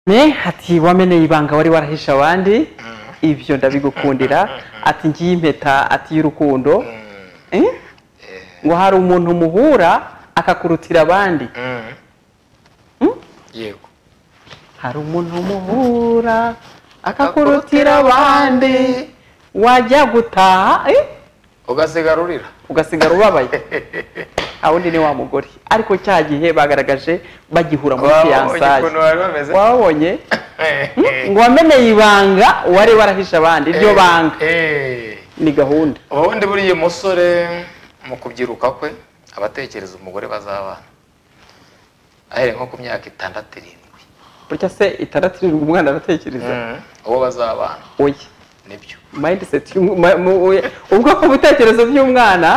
ne ati wameneye ibanga wari warahishe abandi ibyo ndabigukundira ati ngiye impeta ati y'urukundo Eh? ngo hari umuntu muhura akakurutira abandi Mm. yego hari umuntu muhura akakurutira abandi wajya gutaha eh? ugasigarurira ugasigara ubabaye aho undi ni wa mugore ariko cya gihe bagaragaje bagihura muri Wabonye fiyansaye ukuntu bari bameze? wabonye ngo wameneye ibanga wari warahishe abandi iryo banga Eh, eh. ni gahunda ubundi buriya umusore mu kubyiruka kwe aba atekereza umugore bazabana ahereye nko ku myaka itandatu irindwi burya se itandatu irindwi umwana aratekereza uwo bazabana oya nibyo mindset y'umu- ma- mu- we- ubwoko bw'ibitekerezo by'umwana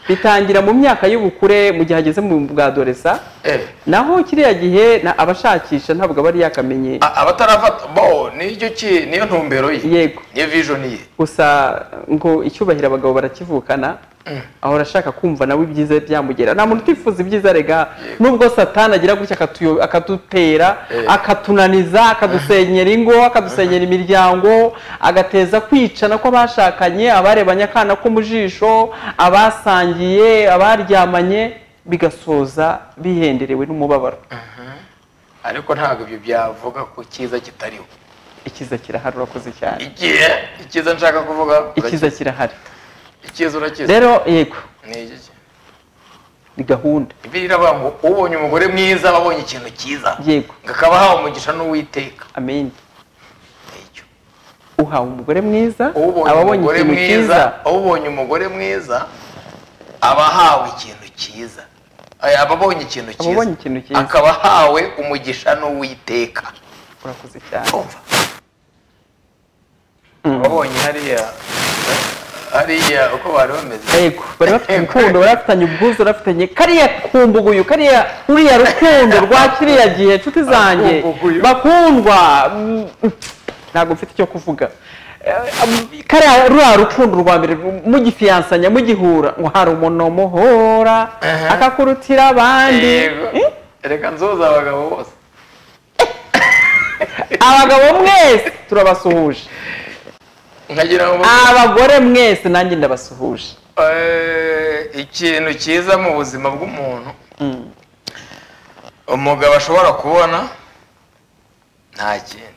bitangira mu myaka y'ubukure mu gihe ageze mu bwadoresa Eh, naho kiriya gihe na- abashakisha ntabwo aba ari yakamenye a- abatarafata bo nicyo ki niyo ntumbero ye yego niyo vision ye gusa ngo icyubahiro abagabo barakivukana ahora ashaka kumva nawe ibyiza byamugera nta muntu utifuza ibyiza rega nubwo satani agira gutya akatuyo- akadutera Eh. akatunaniza akadusenyera ingo akadusenyera imiryango agateza kwicana kw'abashakanye abarebanye akana ko mu jisho abasangiye abaryamanye bigasoza bihenderewe n'umubabaro ariko ntabwo ibyo byavuga ku cyiza kitariho ikiza kirahari urakoze cyane igihe icyiza nshaka kuvuga ikiza kirahari urakizi. icyiza urakizi rero yego ni iki ki? ni gahunda bibiliya iravuga ngo ubonye umugore mwiza aba abonye ikintu cyiza yego ngo akaba ahawe umugisha n'uwiteka amen Nicyo. uhawe umugore mwiza ubonye aba abonye umugore ikintu mwiza cyiza ubonye umugore mwiza aba ahawe ikintu cyiza Aya, aba abonye ikintu Aba abonye ikintu cyiza cyiza. akaba ahawe umugisha n'uwiteka urakoze cyane Urumva? wabonye hariya hariya uko bari bameze yego bari bafite urukundo bari bafitanye ubwuzu bari bafitanye kariya kumbuguyu kariya uriya rukundo rwa kiriya gihe nshuti zanjye Akumbuguyu. bakundwa mm, ntabwo mfite icyo kuvuga Eh, am- kariya ruriya rukundo rwa mbere mugifiyansanya mugihura ngo hari umuntu muhora Aha. akakurutira abandi Yego. Eh? reka nzuza abagabo bose abagabo mwese turabasuhuje nkagira ngo abagore mwese nanjye ndabasuhuje Eh, ikintu cyiza mu buzima bw'umuntu Mm. umugabo ashobora kubona nta kindi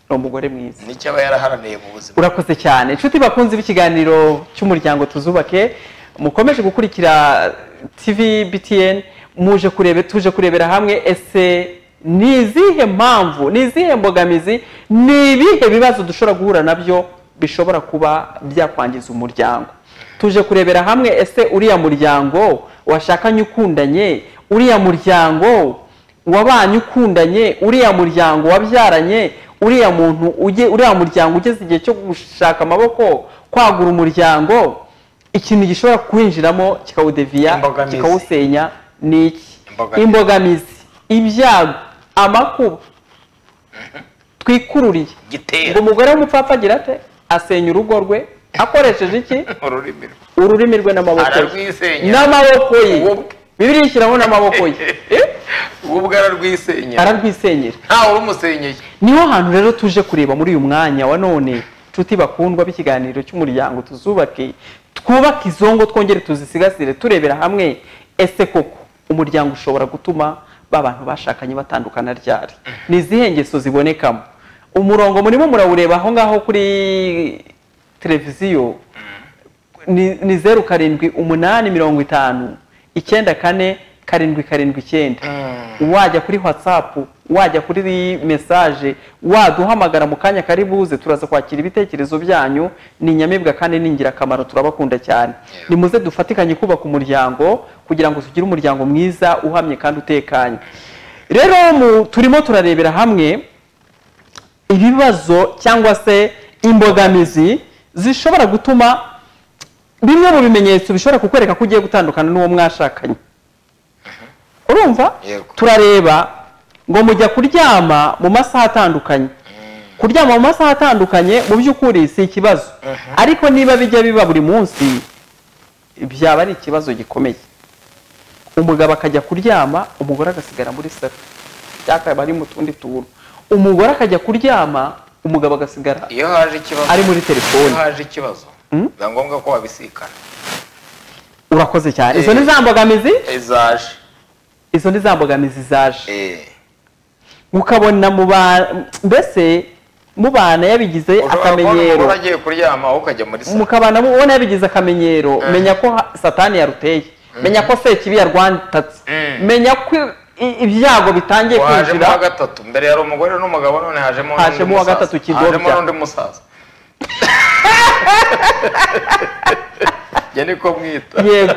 ni umugore mwiza nicyo aba yaraharaniye mu buzima urakoze cyane inshuti bakunze b'ikiganiro cy'umuryango tuzubake mukomeje gukurikira tv btn muje kurebe tuje kurebera hamwe ese ni izihe mpamvu ni izihe mbogamizi ni ibihe bibazo dushobora guhura nabyo bishobora kuba byakwangiza umuryango tuje kurebera hamwe ese uriya muryango washakanye ukundanye uriya muryango wabanye ukundanye uriya muryango wabyaranye uriya muntu uge uriya muryango ugeze igihe cyo gushaka amaboko kwagura umuryango ikintu gishobora kuwinjiramo kikawudeviya Imbogamizi. kikawusenya ni iki Imbogamizi. imbogamizi ibyago amakuba twikururiye ngo gitera umugore w'umupfapfa agira ate asenya urugo rwe akoresheje iki ururimi rwe ururimi rwe n'amaboko ye ararwisenya n'amaboko ye Wowe. bibiri yishyiraho n'amaboko ye Eh? wowe ubwo ararwisenya ararwisenyera ntawe urumusenyeye niho hantu rero tuje kureba muri uyu mwanya wa none nshuti bakundwa b'ikiganiro cy'umuryango tuzubake twubake izo ngo twongere tuzisigasire turebera hamwe ese koko umuryango ushobora gutuma ba bantu bashakanye batandukana ryari ni izihe ngeso zibonekamo umurongo murimo murawureba aho ngaho kuri televiziyo ni ni zeru karindwi umunani mirongo itanu icyenda kane karindwi karindwi icyenda wajya kuri watsapu wajya kuri mesaje waduhamagara mu kanya kari buze turaza kwakira ibitekerezo byanyu ni inyamibwa kandi ni ingirakamaro turabakunda cyane nimuze dufatikanye kubaka umuryango kugira ngo tugire umuryango mwiza uhamye kandi utekanye rero mu- turimo turarebera hamwe ibibazo cyangwa se imbogamizi zishobora gutuma bimwe mu bimenyetso bishobora kukwereka ko ugiye gutandukana n'uwo mwashakanye urumva Yego. turareba ngo mujya kuryama mu masaha atandukanye kuryama mu masaha atandukanye mu by'ukuri si ikibazo ariko niba bijya biba buri munsi byaba ari ikibazo gikomeye umugabo akajya kuryama umugore agasigara muri saro cyangwa akaba ari mu tundi tuntu umugore akajya kuryama umugabo agasigara iyo haje ikibazo ari muri iyo telefoni haje ikibazo Mm. biba ngombwa ko babisikana urakoze cyane izo Eh. ni za mbogamizi izaje izo ni za mbogamizi zaje eh ukabona mu ba- mbese mubana yabigize ushobora kubona akamenyero umugore agiye kuryama wowe ukajya muri salo mukabana mubona yabigize akamenyero Eh. menya ko ha- satani yaruteye menya ko sekibi yarwantatse Mm. menya ko i- ibyago bitangiye wajemo uwa kwinjira gatatu mbere yari umugore n'umugabo none hajemo n'undi Hajemo uwa musaza. gatatu ikidobya. hajemo n'undi musaza njye niko mwita yego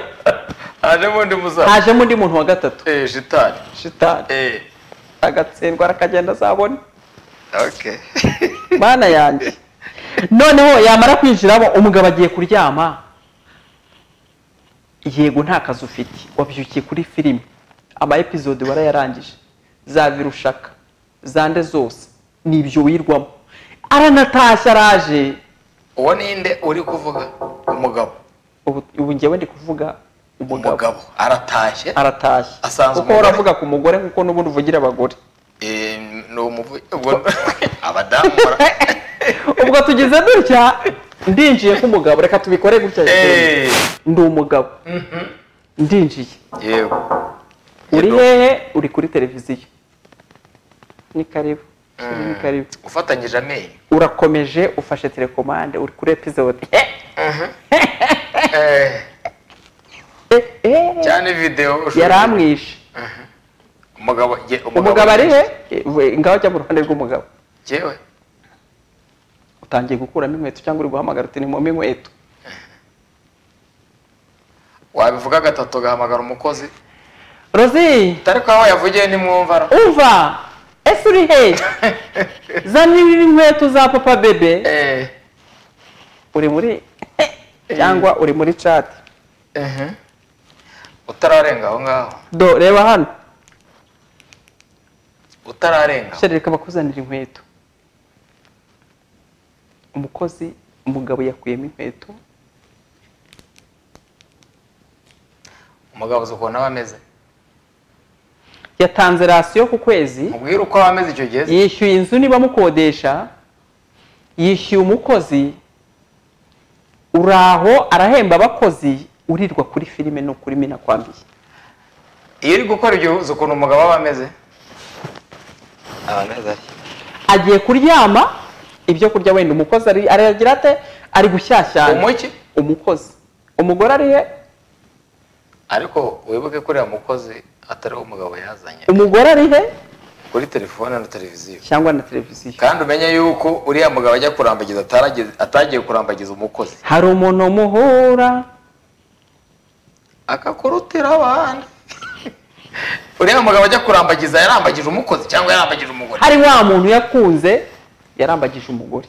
hajemo undi musaza hajemo undi muntu wa gatatu eh shitani shitani eh agatsindwa arakagenda azabona okay mana yanjye noneho yamara kwinjiramo umugabo agiye kuryama yego nta kazi ufite wabyukiye kuri filime ama episode warayarangije za virushaka zande zose ni ibyo wirwamo aranatashye araje uwo ninde uri kuvuga umugabo ubu ubu njyewe ndi kuvuga umugabo umugabo aratashye aratashye Asanze kuko umugore. uravuga ku mugore kuko n'ubundi uvugira abagore eh ni umuvu ubwo abadamu bara- ubwo tugize dutya ndinjiye k'umugabo reka tubikore gutya eh ndi umugabo ndinjiye yego uri Yego. hehe uri kuri televiziyo ni karibu Mm. ni karibu ufatanyije amenyo urakomeje ufashe telekomande uri kuri episode Eh, eh eh, eh. cyane video ushobora- yaramwishe umugabo jye- umugabo ari he Eh, ngaho jya mu ruhande rw'umugabo jewe utangiye gukuramo inkweto cyangwa uri guhamagara uti ni mu inkweto wabivuga gatatu ugahamagara umukozi rozi utari ko aho yavugiye ntimwumvara umva ese uri hehe zana inkweto za papa bebe Eh, uri muri cyangwa uri muri chat mhm. utararenga aho ngaho do reba hano utararenga shyira reka bakuzanira inkweto umukozi umugabo yakuyemo inkweto umugabo uzi ukuntu aba ameze yatanze rasiyo ku kwezi mubwire uko aba ameze icyo gihe se. yishyuye inzu niba amukodesha yishyuye umukozi uraho arahemba abakozi urirwa kuri filime no kuri mina kwambiye iyo uri gukora ibyo uzi ukuntu umugabo aba ameze aba ameze atya. agiye kuryama ibyo kurya wenda umukozi ari- aragira ate ari gushyashyana umuki umukozi umugore ari he ariko wibuke ko uriya mukozi atari wo umugabo yazanye umugore ari he kuri telefone na televiziyo cyangwa na televiziyo kandi umenye yuko uriya mugabo ajya kurambagiza ataragize- atagiye kurambagiza umukozi hari umuntu muhura akakurutira abandi uriya mugabo ajya kurambagiza yarambagije umukozi cyangwa yarambagije umugore hari wa muntu yakunze yarambagije umugore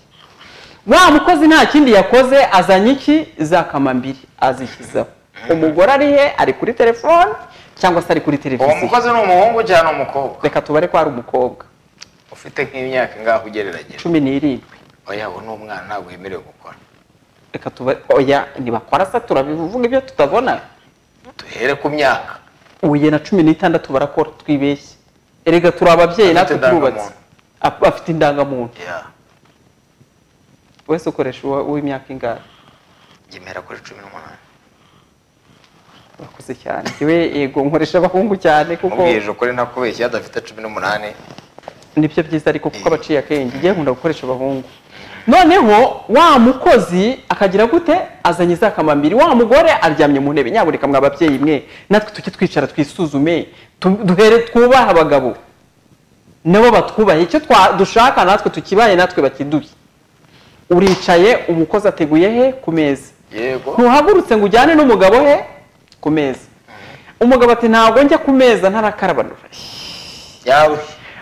wa mukozi nta kindi yakoze azanye iki za kamambiri azishyizaho umugore ari he ari kuri telefone cyangwa se ari kuri uwo televiziyo mukozi ni umuhungu cyangwa ni umukobwa reka tubare ko ari umukobwa ufite nk'imyaka ingaho ugereranyije cumi n'irindwi oya uwo ni umwana ntabwo yemerewe gukora reka tubare oya ntibakora se turabivuga ibyo tutabona duhere ku myaka ubuye na cumi n'itandatu barakora twibeshye erega turi ababyeyi Afite natwe turubatse indangamuntu. Ap- afite indangamuntu ya wese ukoresha uwa- uw'imyaka ingahe gemera kuri cumi n'umunani bakuze cyane yewe yego nkoresha abahungu cyane kuko mubwirije ukuri ntakubeshya adafite cumi n'umunani nibyo byiza ariko kuko abaciye akenge ngiye nkunda gukoresha abahungu noneho wa mukozi akagira gute azanye za kamambiri wa mugore aryamye mu ntebe nyabureka mwa babyeyi mwe natwe tujye twicara twisuzume tu- duhere twubahe abagabo nabo batwubahe icyo twa- dushaka natwe tukibaye natwe bakiduhe uricaye umukozi ateguye he ku meza yego ntuhagurutse ngo ujyane n'umugabo he ku meza umugabo ati ntabwo njya ku meza ntarakarabanura yawe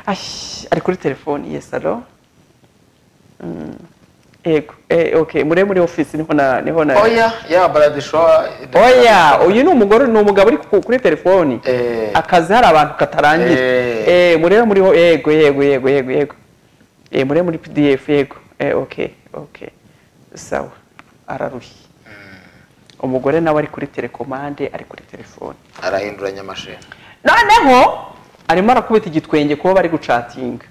Ash, ari kuri telefoni yes alo Mm, yego eh, okay muri muri office niho na niho na oya ya baradishowa oya uyu ni umugore ni umugabo uri ku- kuri telefoni Eh. akazi hari abantu katarangira Eh. eh murebe muri ho- yego yego yego yego yego eh murebe muri PDF yego eh okay okay sawa ararushye umugore nawe ari kuri telekomande ari kuri telefoni arahinduranya amashini noneho arimo arakubita igitwenge kuba bari gucatinga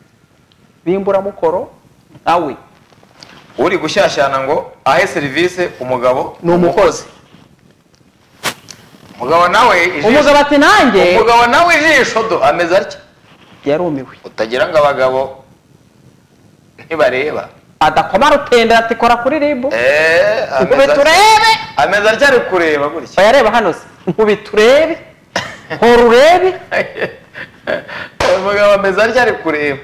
b'imburamukoro nkawe uri gushyashyana ngo ahe serivisi umugabo Ni umukozi. umugabo nawe ijisho umugabo ati nanjye umugabo nawe ijisho do ameze atya yarumiwe utagira ngo abagabo ntibareba adakoma rutendera ati kora kuri ribu Eh, ameze Nkubita atya- urebe ameze atya ari kureba gutya bayareba hano se nkubita urebe hora urebe umugabo ameze atya ari kureba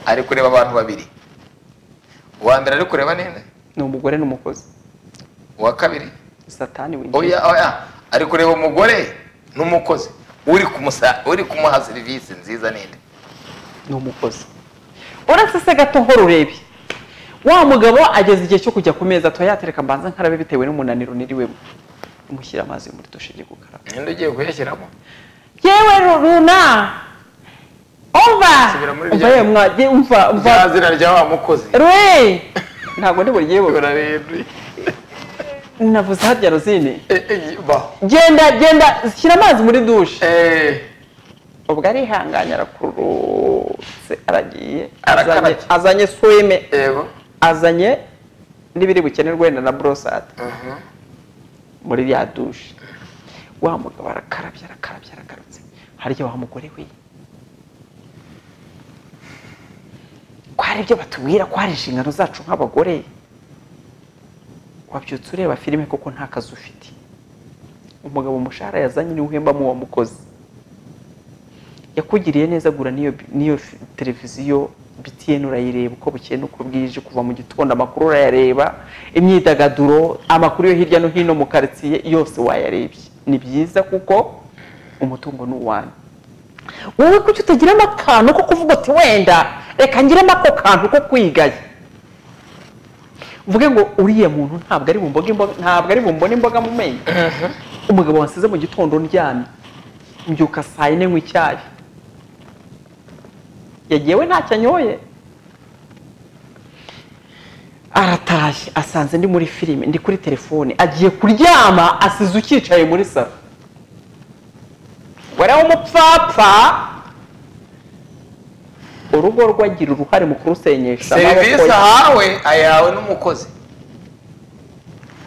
ari kureba abantu babiri uwa mbere ari kureba ninde ni umugore n'umukozi uwa kabiri satani winjiye oya oya ari kureba umugore n'umukozi uri kumusa uri kumuha serivisi nziza ninde ni umukozi uretse se gato hora urebe wa mugabo ageze igihe cyo kujya ku meza tuyatereka mbanza nkarabe bitewe n'umunaniro niriwemo mushyira amazi muri dushe igiye gukaraba ninde ugiye kuyashyiramo yewe runa umva Subira muri umva rya- yewe mwa- ye- umva umva rya zina rya wa mukozi rwe ntabwo ndi bugiye buga urarindwi navuze harya rozine Eh, eh, baho genda genda shyira amazi muri dushe Eh, ubwo arihanganye arakurutse aragiye Arakaraye. azanye- azanye swime yego azanye n'ibiri bukenerwe wenda na borosada Mhm. muri rya dushe wa mugabo arakarabya arakarabya arakarutse harya wa mugore we ko hari ibyo batubwira ko hari inshingano zacu nk'abagore wabyutse ureba filime kuko nta kazi ufite umugabo umushahara yazanye niwe uhembamo uwo mukozi yakugiriye neza gura n'iyo n'iyo fi- televiziyo BTN urayireba uko bukeye n'uko bwije kuva mu gitondo amakuru urayareba imyidagaduro amakuru yo hirya no hino mu karitsiye yose wayarebye ni byiza kuko umutungo ni uwanyu wowe kuki utagiramo akantu ko kuvuga uti wenda reka ngiremo ako kantu ko kwigaya uvuge ngo uriya muntu ntabwo ari bumboge imboga ntabwo ari bumbone imboga mu menyo umugabo wansize mu gitondo ndyamye mbyuka saa yine nywa icyayi yagiye we ntacyo anyoye aratashye asanze ndi muri filime ndi kuri telefone agiye kuryama asize ucyicaye muri saro wera w'umupfapfa urugo rwe agira uruhare mu kurusenyesha amaboko serivisi ye. ahawe ayawe n'umukozi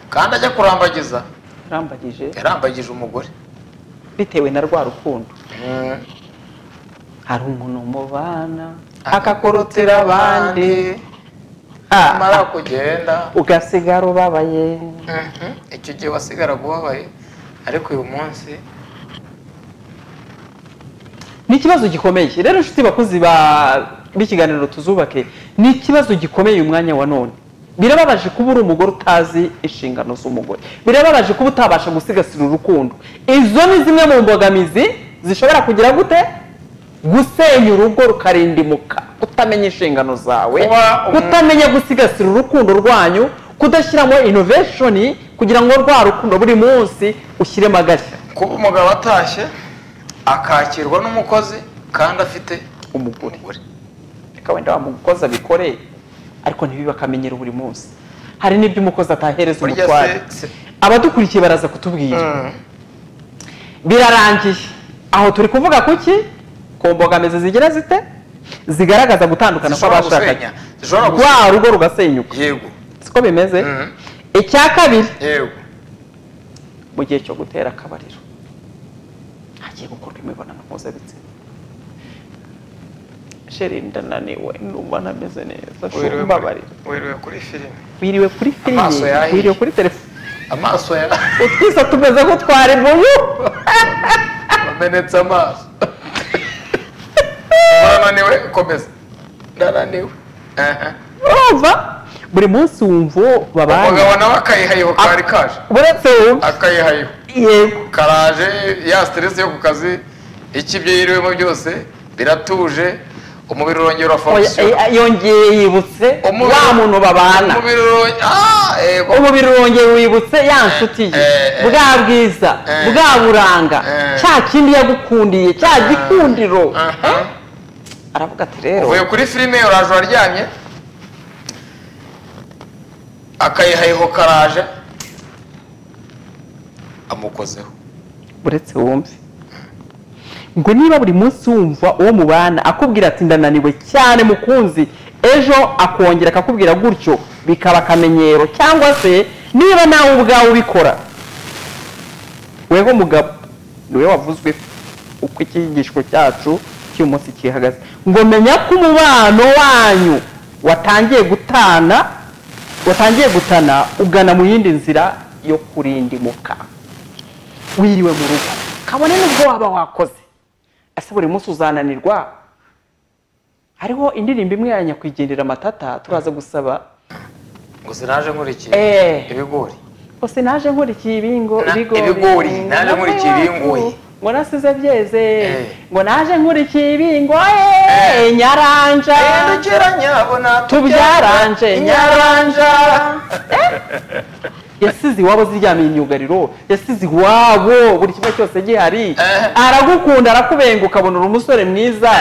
kandi ajya kurambagiza arambagije yarambagije umugore bitewe na rwa rukundo Mhm. hari umuntu mubana akakurutira abandi amara Ah, kugenda ugasigara ubabaye Mhm. icyo gihe wasigara ubabaye ariko uyu munsi ni ikibazo gikomeye rero inshuti bakuzi ba- b'ikiganiro tuzubake ni ikibazo gikomeye uyu mwanya wa none birababaje kuba uri umugore utazi inshingano z'umugore birababaje kuba utabasha gusigasira urukundo izo ni zimwe mu mbogamizi zishobora kugira gute gusenya urugo rukarindimuka kutamenya inshingano zawe Kuba umu- kutamenya gusigasira urukundo rwanyu kudashyiramo inoveshoni kugira ngo rwa rukundo buri munsi ushyiremo agashya kuba umugabo atashye akakirwa n'umukozi kandi afite umugore umugore reka wenda wamukozi abikore ariko ntibibe akamenyero buri munsi hari n'ibyo umukozi atahereza Burya umutware se- se- abadukurikiye baraza kutubwira Mhm. birarangiye aho turi kuvuga kuki ku mbogamizi zigira zite zigaragaza gutandukana Zishobora kw'abashakanye gusenya. Zishobora rwa gusenya. rugo rugasenyuka yego siko bimeze Mhm. icya kabiri yego mu gihe cyo gutera akabariro hagiye gukorwa imibonano mpuzabitsina sheri ndananiwe numva ntameze neza Wiriwe kuri- mbabarira wiriwe kuri filime wiriwe kuri filime Amaso yahiye. wiriwe kuri telefone amaso ya utwisa tumeze nk'utwari mubu wamenetse amaso urananiwe komeza ndananiwe Aha. urumva buri munsi wumva babanye umugabo nawe akayihayeho kari kaje uretse wumva akayihayeho yego karaje ya stress yo ku kazi iki ibyo yiriwemo byose biratuje umubiri urongera Oya, urafonkisiyo eh, yongeye yibutse wa muntu babana umubiri urongera ah yego umubiri wongeye wibutse ya nshuti ye eh, eh. bwa bwiza Eh. bwa buranga Eh. cya kindi yagukundiye cya gikundiro Aha. aravuga ati rero uvuye kuri filime uraje uraryamye akayihayeho karaje amukozeho uretse wumve ngo niba buri munsi wumva uwo mubana akubwira ati ndananiwe cyane mukunzi ejo akongera akakubwira gutyo bikaba akamenyero cyangwa se niba nawe ubwawe ubikora weho mugabo niwe wavuzwe uko icyigisho cyacu cy'umunsi kihagaze ngo menya ko umubano wanyu watangiye gutana watangiye gutana ugana mu yindi nzira yo kurindimuka wiriwe mu rugo kabone n'ubwo waba wakoze ese buri munsi uzananirwa hariho indirimbo imwe ya nyakwigendera amatata turaza gusaba ngo sinaje nkurikiye Eh. ibigori gusa naje nkurikiye ibingo Na- ibigori ibigori, ngo naje nave nkurikiye iwacu, ibingoyi. ngo nasize byeze Eh. ngo naje nkurikiye ibingo eh, nyaranja Dukira nyabona tubyaranje inyaranja yasize iwabo ziryamiye imyugariro yasize iwabo buri kimwe cyose gihari aragukunda arakubenga ukabona uri umusore mwiza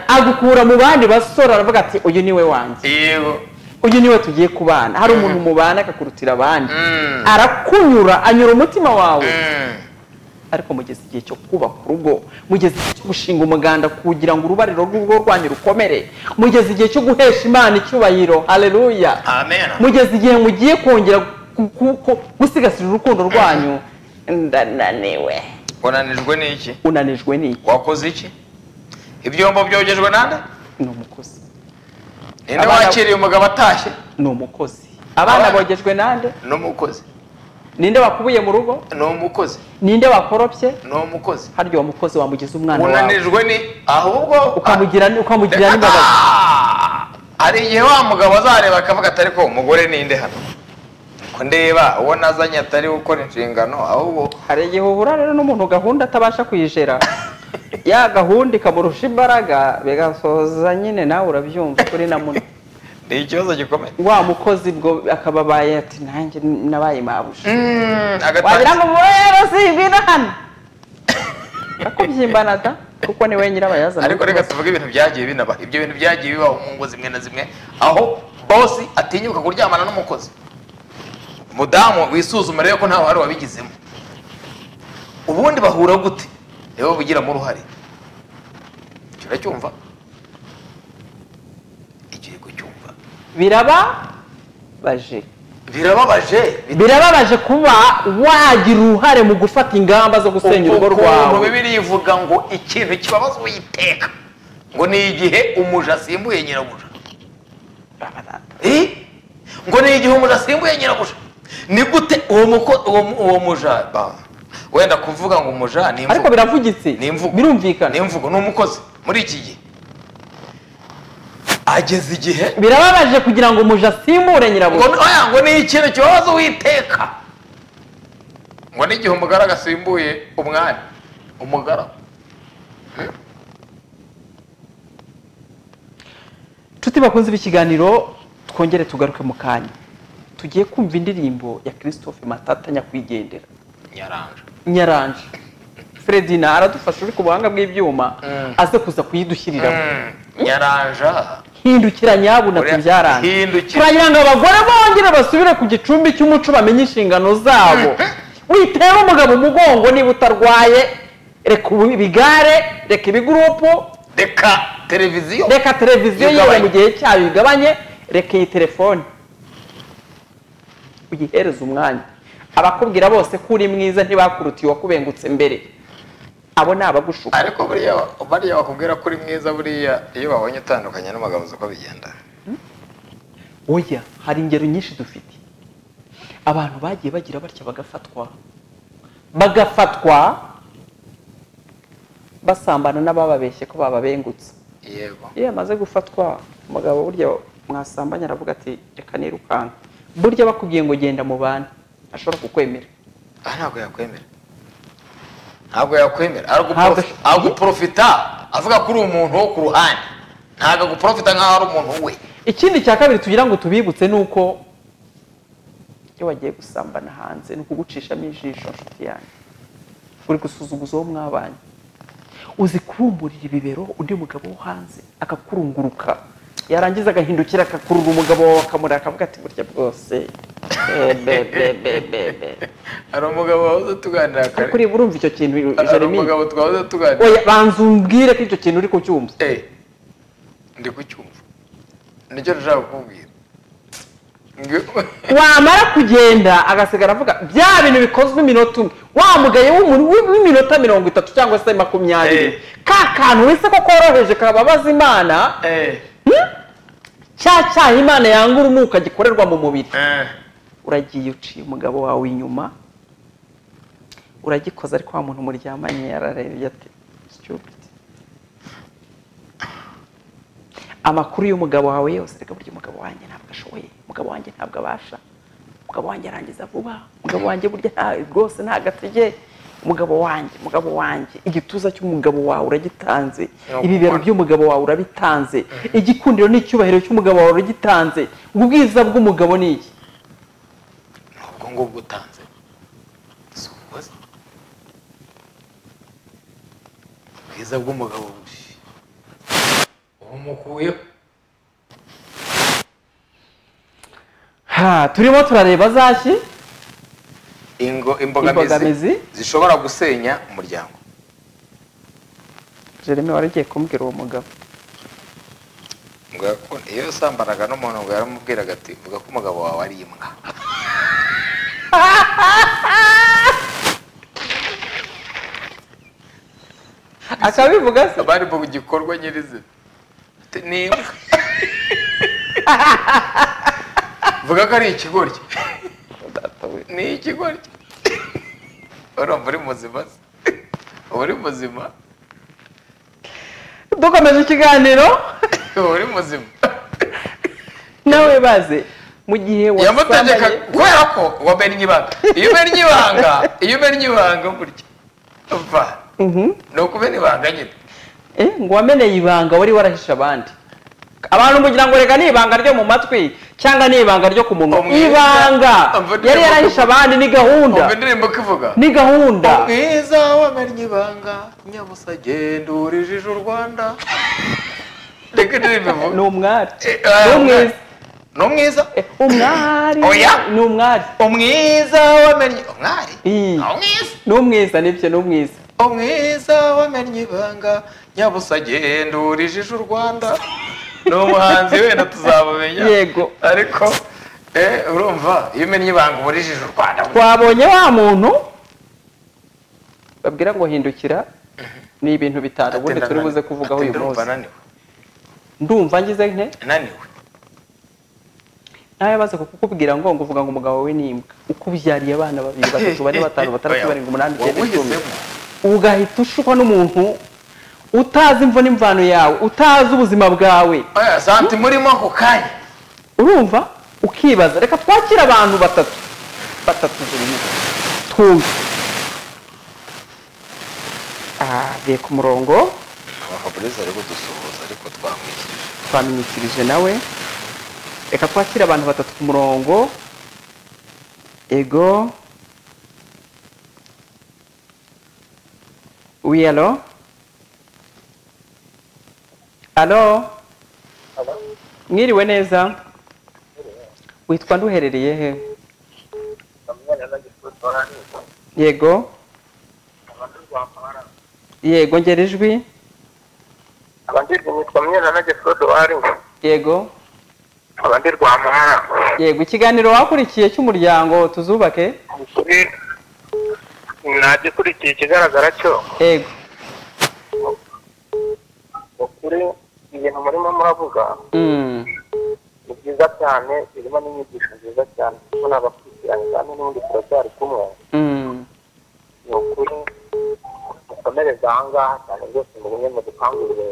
agukura mu bandi basore aravuga ati uyu ni we wanjye yego uyu niwe tugiye kubana hari umuntu mubana akakurutira abandi Mm. arakunyura anyura umutima wawe Mm. ariko mugeze igihe cyo kubaka urugo mugeze igihe cyo gushinga umuganda kugira ngo urubariro rw'urugo rwanyu rukomere mugeze igihe cyo guhesha imana icyubahiro haleluya amen mugeze igihe mugiye kongera ku- ku- ku- gusigasira urukundo rwanyu ndananiwe unanijwe n'iki unanijwe n'iki wakoze iki ibyombo byogejwe nande ni umukozi ninde Abana- wakiriye umugabo atashye ni umukozi abana Abana- bogejwe nande ni umukozi ninde wakubuye mu rugo ni umukozi ninde wakoropye ni umukozi harya uwo mukozi wamugize umwana wawe unanijwe ni ahubwo ukamugira ukamugira Reka n'imbabazi ta! hari igihe wa mugabo azareba akavuga ati ariko umugore ninde hano ko ndeba uwo nazanye atari gukora inshingano ahubwo hari igihe uhura rero n'umuntu gahunda atabasha kuyijera ya gahunda ikamurusha imbaraga bigasoza nyine nawe urabyumva kuri na muno ni ikibazo gikomeye wa mukozi bwo akababaye ati nanjye nabaye mabuja Mm, wagira agatangira ngo rero simbina hano akubyimba nada kuko ni we nyirabayazana ariko reka tuvuge ibintu byagiye binaba ibyo bintu byagiye bibaho mu ngo zimwe na zimwe aho bosi atinyuka kuryamana n'umukozi mudamu wisuzuma rero ko nta ruhare wabigizemo ubundi bahura gute niwe bugiramo uruhare icyo uracyumva igihe kucyumva birababaje birababaje birababaje kuba wagira uruhare mu gufata ingamba zo gusenya urugo ukuntu rwawe bibiri ivuga ngo ikintu kibabaza uwiteka ngo ni igihe umuja asimbuye nyirabuja Eh? ngo ni igihe umuja asimbuye nyirabuja ni gute uwo muko uwo mu- uwo muja ba, wenda kuvuga ngo umuja ni ariko imvugo biravugitse Ni imvugo. birumvikana ni imvugo ni umukozi muri iki gihe ageze igihe birababaje kugira ngo umuja asimure ngo nyirabuja ni- oya, ngo ni ikintu kibabaza uwiteka ngo ni igihe umugaragu asimbuye umwami umugaragu inshuti bakunze b'ikiganiro twongere tugaruke mu kanya tugiye kumva indirimbo ya christophe matata nyakwigendera nyaranja nyaranje fredina aradufasha uri ku buhanga bw'ibyuma Mm. aze kuza kuyidushyiriraho Mm, nyaranja hindukira nyabu na Oya, tubyarange hindukira. turagira ngo abagore bongere basubire ku gicumbi cy'umuco bamenye inshingano zabo witera umugabo umugongo niba utarwaye reka ubu- ibigare reka ibigurupu reka televiziyo reka televiziyo yewe Igabanye. mu gihe cyayo igabanye reka iyi telefone uyihereze umwanya abakubwira bose ko uri mwiza ntibakurutiye uwakubengutse mbere abo ni abagushuka ariko buriya bariya bakubwira ko uri mwiza buriya iyo babonye utandukanye n'umugabo uzi uko bigenda oya hari ingero nyinshi dufite abantu bagiye bagira batya bagafatwa bagafatwa basambana n'abababeshye ko bababengutse yego iyo yamaze gufatwa umugabo burya mwasambanye aravuga ati reka nirukanka burya bakubwiye ngo genda mu bana ashobora kukwemera aha ntabwo yakwemera ntabwo yakwemera Ntabwo- Araguprof- araguprofita avuga ko uri umuntu wo ku ruhande ntabwo aguprofita nk'aho ari umuntu we ikindi cya kabiri tugira ngo tubibutse ni uko iyo wagiye gusambana hanze ni ukugucishamo ijisho nshuti yanjye uri gusuzuguza uwo mwabanye uzi kurumburira ibibero undi mugabo wo hanze akakurunguruka yarangiza agahindukira akakurura umugabo wawe akamureba akavuga ati burya bwose Eh, be, be, be, be, be. hari umugabo wahoze tuganira ariko ureba urumva icyo kintu Jeremy twahoze tuganira oya banza umbwire ko icyo kintu uri kucyumva Eh, ndi kucyumva nicyo nashaka kukubwira Ngi- wamara kugenda agasigara avuga bya bintu bikozwe iminota umwe wa mugaye w'umuntu wi- w'iminota mirongo itatu cyangwa se Eh. makumyabiri ka kantu wese ko koroheje kababaza imana Eh, hmm? cya cyaha imana yanga urunuka gikorerwa mu mubiri eh, uragiye uciye umugabo wawe inyuma uragikoza ariko wa muntu muryamanye yararebye ati stupid amakuru y'umugabo wawe yose reka burya umugabo wanjye ntabwo ashoboye umugabo wanjye ntabwo abasha umugabo wanjye arangiza vuba umugabo wanjye burya nta rwose nta gatege umugabo wanjye umugabo wanjye igituza cy'umugabo wawe uragitanze Ni ibibero ukubona. by'umugabo wawe urabitanze igikundiro n'icyubahiro cy'umugabo wawe uragitanze ubwiza bw'umugabo ni iki ubwo ngubwo utanze si ubukoze ubwiza bw'umugabo bushi umukuyeho ha turimo turareba zashyi ingo imbogamizi Imbogamizi? zishobora gusenya umuryango jeremy wari ugiye kumbwira uwo mugabo Ngo yaku- iyo sambanaga n'umuntu ngo yaramubwiraga ati vuga ko umugabo wawe ari imbwa akabivuga se abari mu gikorwa nyirizina Ati, ni imbwa vuga ko ari ikigoryi ni ikigoryi urumva uri muzima se? uba uri muzima dukomeje ikiganiro uba uri muzima nawe baze mu gihe yamutegeka wasambanye kubera ko wamennye ibanga iyo umennye ibanga iyo umennye ibanga burya va Mhm. ni ukumena ibanga nyine Eh, ngo wameneye ibanga wari warahisha abandi abantu mugira ngo reka ni ibanga ryo mu matwi cyangwa ni ibanga ryo ku munwa Umwiza. ibanga Umva- yari yarahisha abandi ni gahunda umva indirimbo ko ivuga ni gahunda umwiza wamennye ibanga nyabusa genda urijije u rwanda reka indirimbo ni ivuga umwari Eh, ah, ni umwiza ni umwiza Eh, umwari Oya. ni umwari umwiza wamennye umwari Ii. Ah, umwiza ni umwiza nibyo ni umwiza umwiza wamennye ibanga nyabusa genda urijije u rwanda ni umuhanzi wenda tuzamumenya Yego. ariko eh, urumva iyo umennye ibanga uburijije u rwanda twabonye wa muntu babwira ngo hindukira ni ibintu bitanu ubundi turi buze kuvugaho uyu Ati, ndumva munsi naniwe ndumva ngize nke naniwe nawe baza kukubwira ngo ngo uvuga ngo umugabo we ni imbwa ukubyariye abana babiri batatu bane batanu batandatu Oya. barindwi umunani icyenda icumi Wabuhisemo. ugahita ushukwa n'umuntu utazi imvo n'imvano yawe utazi ubuzima bwawe Oya, santi murimo ako kanya urumva ukibaza reka twakire abantu batatu batatu buri twumve Ah, agiye ku murongo fabrice ari kudusuhuza ariko twamwishyuye twaminyikirije nawe reka twakire abantu batatu ku murongo ego oui alo alo mwiriwe neza witwa nduherereye he yego yego ngera ijwi abandirwa nitwa mwena na gesodo wari yego abandirwa amara yego ikiganiro wakurikiye cy'umuryango tuzubake ukuri nagikurikiye ikigaragara cyo yego ukuri ibintu murimo muravuga Mm. ni byiza cyane birimo n'inyigisho nziza cyane kuko nabakurikiranye kandi n'ubundi turacyari kumwe Mm. ni ukuri mukomereze ahangaha cyane rwose mu bumwe mu dukangurire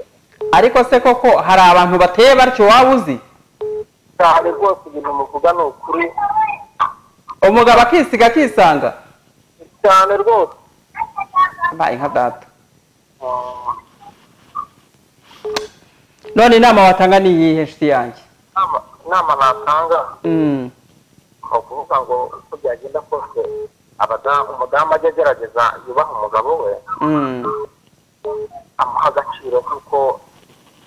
ariko se koko hari abantu bateye batyo waba uzi cyane rwose ibintu muvuga ni ukuri umugabo akisiga akisanga cyane rwose mbaye nka data Ah, none inama watanga ni iyihe nshuti yanjye inama- inama natanga Mm. ni ukuvuga ngo uko byagenda kose abadamu umudamu ajya agerageza yubaha umugabo we Mm. amuha agaciro kuko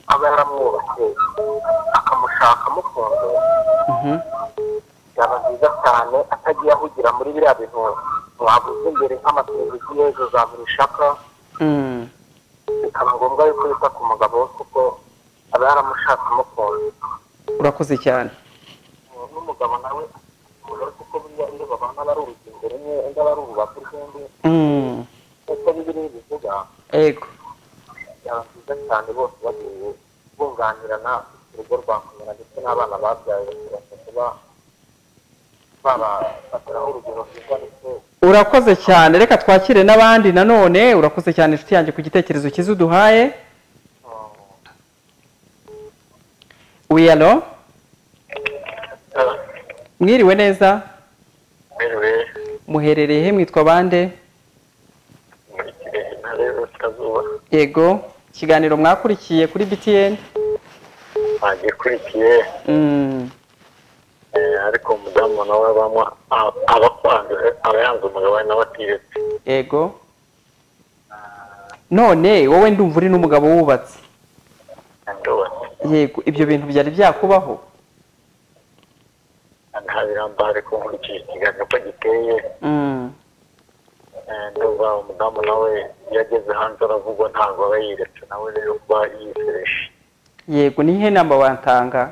aba yaramwubatse akamushaka amukunze Mhm. byaba byiza cyane atagiye ahugira muri biriya bintu mwavuze imbere nk'amateleviziyo ejo za buri shaka Mm. bikaba ngombwa yuko yita ku mugabo we kuko aba yaramushatse amukunze urakoze cyane n'umugabo nawe umugore kuko buriya iyo babana bari urugingo rumwe undi aba ari urubati rw'undi Mm, uko bibiri bivuga yego byaba byiza cyane bose bagiye bunganirana urugo rwa kumera ndetse n'abana babyaye bakabasha kuba babafatiraho urugero rwiza ndetse urakoze cyane reka twakire n'abandi nanone urakoze cyane inshuti yanjye ku gitekerezo cyiza uduhaye wiyalo mwiriwe neza mbere muherereye he mwitwa bande muri kirehe ntara y'uburasirazuba yego ikiganiro mwakurikiye kuri btn bagikurikiye Mm, ariko umudamu nawe abamo aba akwanduye aba yanze umugabo we nawe atiyetse yego none wowe ndumva uri n'umugabo wubatse ndubate yego ibyo bintu byari byakubaho nta birambo ariko nkurikije ikiganiro ko giteye Mm, Eh, ndumva umudamu nawe iyo ageze hanze aravugwa ntabwo aba yiretse nawe rero kuba yisereshe yego ni ihe namba wantanga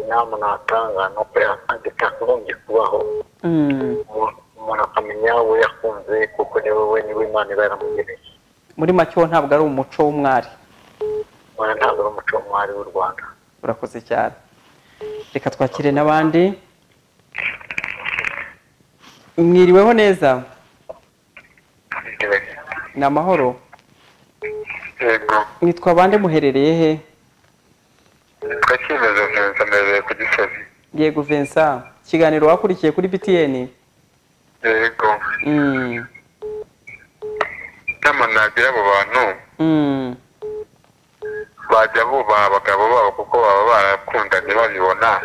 inama natanga ni uko yakagombye kubaho Mm, Umuntu- umuntu akamenya abo yakunze kuko niwe we niwe imana iba yaramugeneye muri make wo ntabwo ari umuco w'umwari ubona ntabwo ari umuco mwari w'u rwanda urakoze cyane reka twakire n'abandi mwiriweho neza ni amahoro yego mwitwa bande muherereye he twakimeje neza mbere ku gisozi yego vincent ikiganiro wakurikiye kuri btn yego Mm, inama nagira abo bantu mm, bajya bubaha abagabo babo kuko baba barakundanye babibona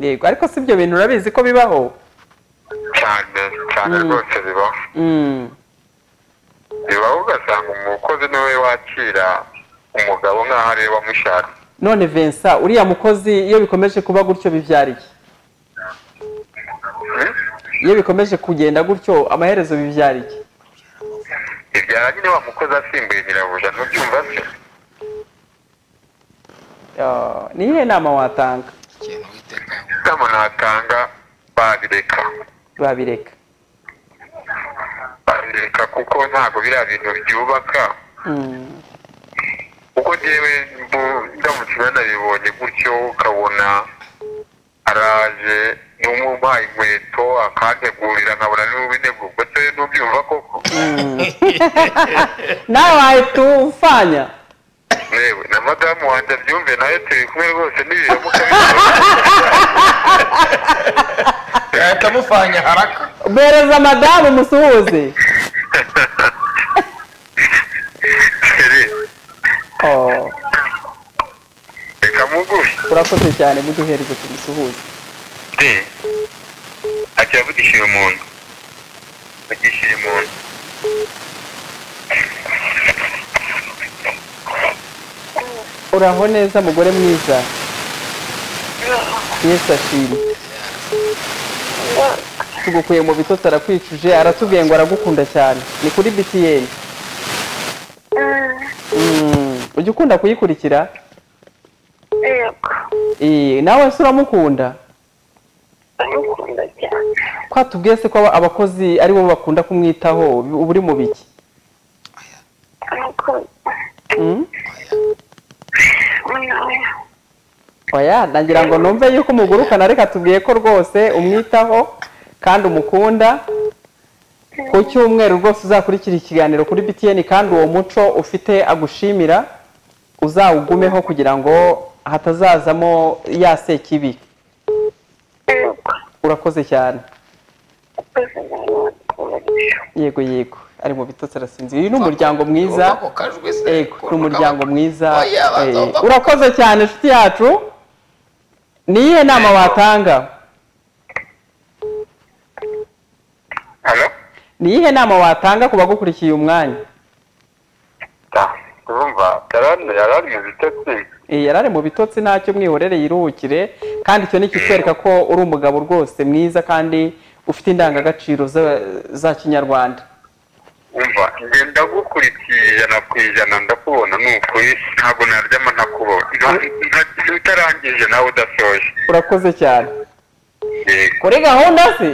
yego ariko si ibyo bintu urabizi ko bibaho cyane cyane Mm. rwose bibaho Mm, bibaho ugasanga umukozi niwe wakira umugabo nk'aho ariwe wamushaka none vincent uriya mukozi iyo bikomeje kuba gutyo bibyara iki Hmm? iyo bikomeje kugenda gutyo amaherezo bibyara iki ibyara nyine wa mukozi asimbuye nyirabuja ntucyumva se Ah, ni iyihe nama watanga ikintu witeka inama natanga babireka babireka babireka kuko ntabwo biriya bintu byubaka Mm, kuko njyewe mbu- ndamutse banabibonye gutyo ukabona araje n'umubaye inkweto akantegurira nkabona n'ubinegugo se n'ubyumva koko mm. nawe wahita ufanya yewe na madamu wanjye abyumve nawe turi kumwe rwose n'ibiramuka yahita amufanya haraka bereza madamu umusuhuze bibiri Oh, reka muguhe urakoze cyane muduhereze tumusuhuze de ajya avugisha uyu muntu avugisha uyu muntu uraho neza mugore mwiza yesu ashimwe tugukuye mu bitotsi arakwicuje aratubwiye ngo aragukunda cyane ni kuri btn Mm, ujya ukunda kuyikurikira Eh, nawe se uramukunda ko atubwiye se ko aba- abakozi ari bo bakunda kumwitaho uba uri mu biki Mm? oya nagira ngo numve yuko umugurukana reka tubwiye ko rwose umwitaho kandi umukunda ku cyumweru rwose uzakurikira ikiganiro kuri btn kandi uwo muco ufite agushimira uzawugumeho kugira ngo hatazazamo ya sekibi urakoze cyane yego yego ari mu bitotsi arasinzira uyu ni umuryango mwiza Urumva ko kajwe se Ego, ni umuryango mwiza Oya, baza eh, bava- urakoze cyane inshuti yacu ni iyihe nama watanga hano ni iyihe nama watanga ku bagukurikiye umwanya urumva yarani yarani mu bitotsi Eh, yari ari mu bitotsi ntacyo mwihorere yiruhukire kandi icyo ni ikitwereka ko uri umugabo rwose mwiza kandi ufite indangagaciro za- za kinyarwanda umva ngenda gukurikira ijana ku ijana ndakubona ni ukuri ntabwo naryama nta kubaho utarangije nawe udasoje urakoze cyane yego kuri gahunda se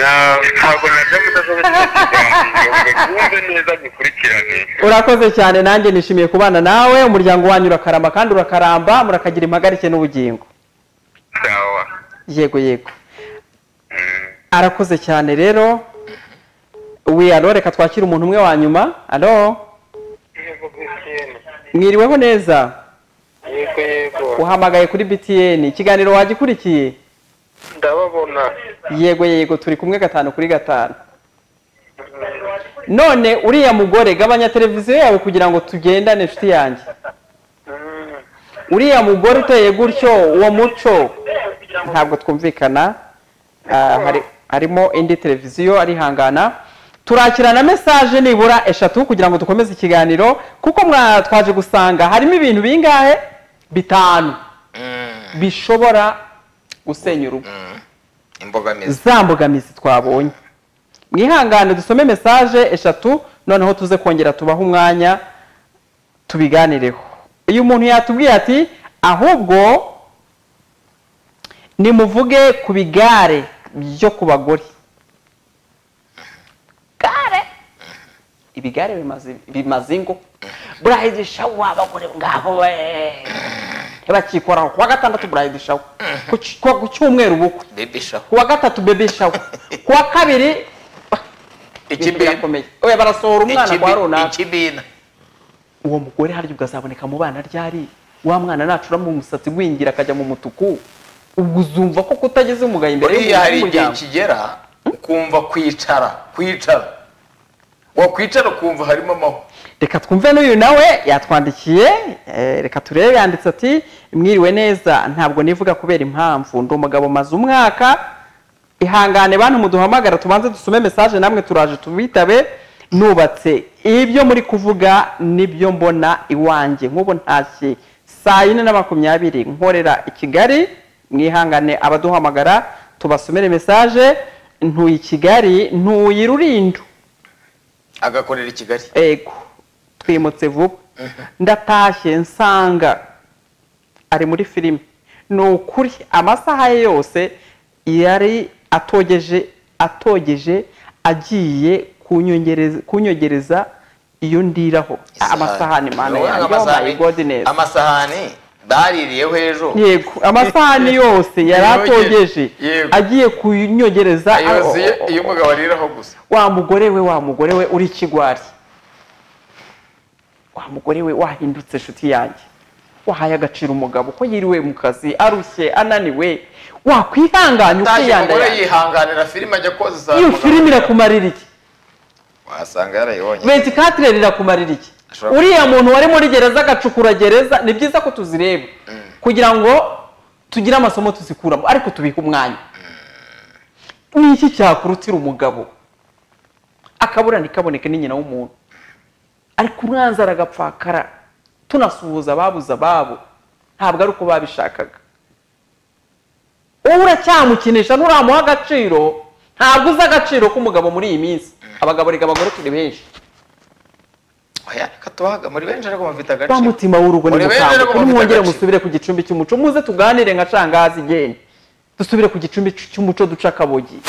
Na- ntabwo najya mudasoje kino kiganiro ngo twumve neza gikurikirane urakoze cyane nanjye nishimiye kubana nawe umuryango wanyu urakaramba kandi urakaramba murakagira impagarike n'ubugingo sawa yego yego Mm. arakoze cyane rero we alo reka twakire umuntu umwe wa nyuma alo yego btn mwiriweho neza yego yego uhamagaye kuri btn ikiganiro wagikurikiye ndababona yego yego turi kumwe gatanu kuri gatanu none uriya mugore gabanya televiziyo yawe kugira ngo tugendane inshuti yanjye uriya mugore uteye gutyo uwo muco ntabwo twumvikana Ah, hari- harimo indi televiziyo arihangana turakirana mesaje nibura eshatu kugira ngo dukomeze ikiganiro kuko mwa- twaje gusanga harimo ibintu bingahe bitanu Mm, bishobora gusenya urugo mm. imbogamizi za mbogamizi twabonye mwihangane dusome mesaje eshatu noneho tuze kongera tubahe umwanya tubiganireho uyu muntu yatubwiye ati ahubwo nimuvuge ku bigare byo ku bagore gare ibigare bimaze- bimaze ingo burayidi shawa abagore ngabo we ntibakikoraho ku wa gatandatu burayidi shawa ku cy- ku cyumweru bukwe bebishaho kuwa gatatu bebe shawa kuwa kabiri ibintu birakomeye oya barasohora umwana kwa runaka ikibina uwo mugore harya ukazaboneka mu bana ryari wa mwana nacuramo umusatsi gwingira akajya mu mutuku ubwo uzumva ko kutageze umugayo imbere buriya y'umuntu hari igihe w'umuryango. kigera ukumva kwicara kwicara wakwicara ukumva harimo amahwa reka twumve n'uyu nawe yatwandikiye eh, reka turebe yanditse ati mwiriwe neza ntabwo nivuga kubera impamvu ndi umugabo maze umwaka ihangane bantu muduhamagara tubanze dusome mesaje namwe turaje tubitabe nubatse ibyo muri kuvuga nibyo mbona iwanjye nk'ubu ntashye saa yine na makumyabiri nkorera i kigali mwihangane abaduhamagara tubasomere mesaje ntuye i kigali ntuye i rulindo agakorera i kigali ego twimutse vuba ndatashye nsanga ari muri filime ni ukuri amasaha ye yose yari atogeje atogeje agiye kunyongereza- kunyogereza iyo ndiraho amasahani mana Wowe yanjye oh my amasahani- god neza amasahani baririyeho ejo yego amasahani yose yari atogeje Yego. agiye kunyogereza yuzuye Oh, oh, oh, iyo oh. umugabo ariraho gusa wa mugore we wa mugore we uri ikigwari wa mugore we wahindutse inshuti yanjye wahaye agaciro umugabo ko yiriwe mu kazi arushye ananiwe wakwihanganya utaje umugore ukiyandaya yihanganira filime ajya koza saa iyo mugabo. filime irakumarira iki wasanga yarayibonye ventikatire rirakumarira iki Ashobora uriya muntu wari muri gereza agacukura gereza ni byiza ko tuzireba kugira ngo tugire amasomo tuzikuramo ariko tubihe umwanya ni iki cyakurutira umugabo akaburana ntikaboneke ni nyina w'umuntu ariko umwanzi aragapfakara tunasuhuza ababuze ababo ntabwo ari uko babishakaga wowe uracyamukinisha nturamuha agaciro ntabwo uzi agaciro k'umugabo muri iyi minsi abagabo reka abagore turi benshi oya reka tubahaga muri benshi ariko bafite ba agaciro mutima w'urugo ni Muri bene mukambwe rero kuri bafite mwongere agaciro. musubire ku gicumbi cy'umuco muze tuganire nka shangazi igenda dusubire ku gicumbi c- cy'umuco duce akabogi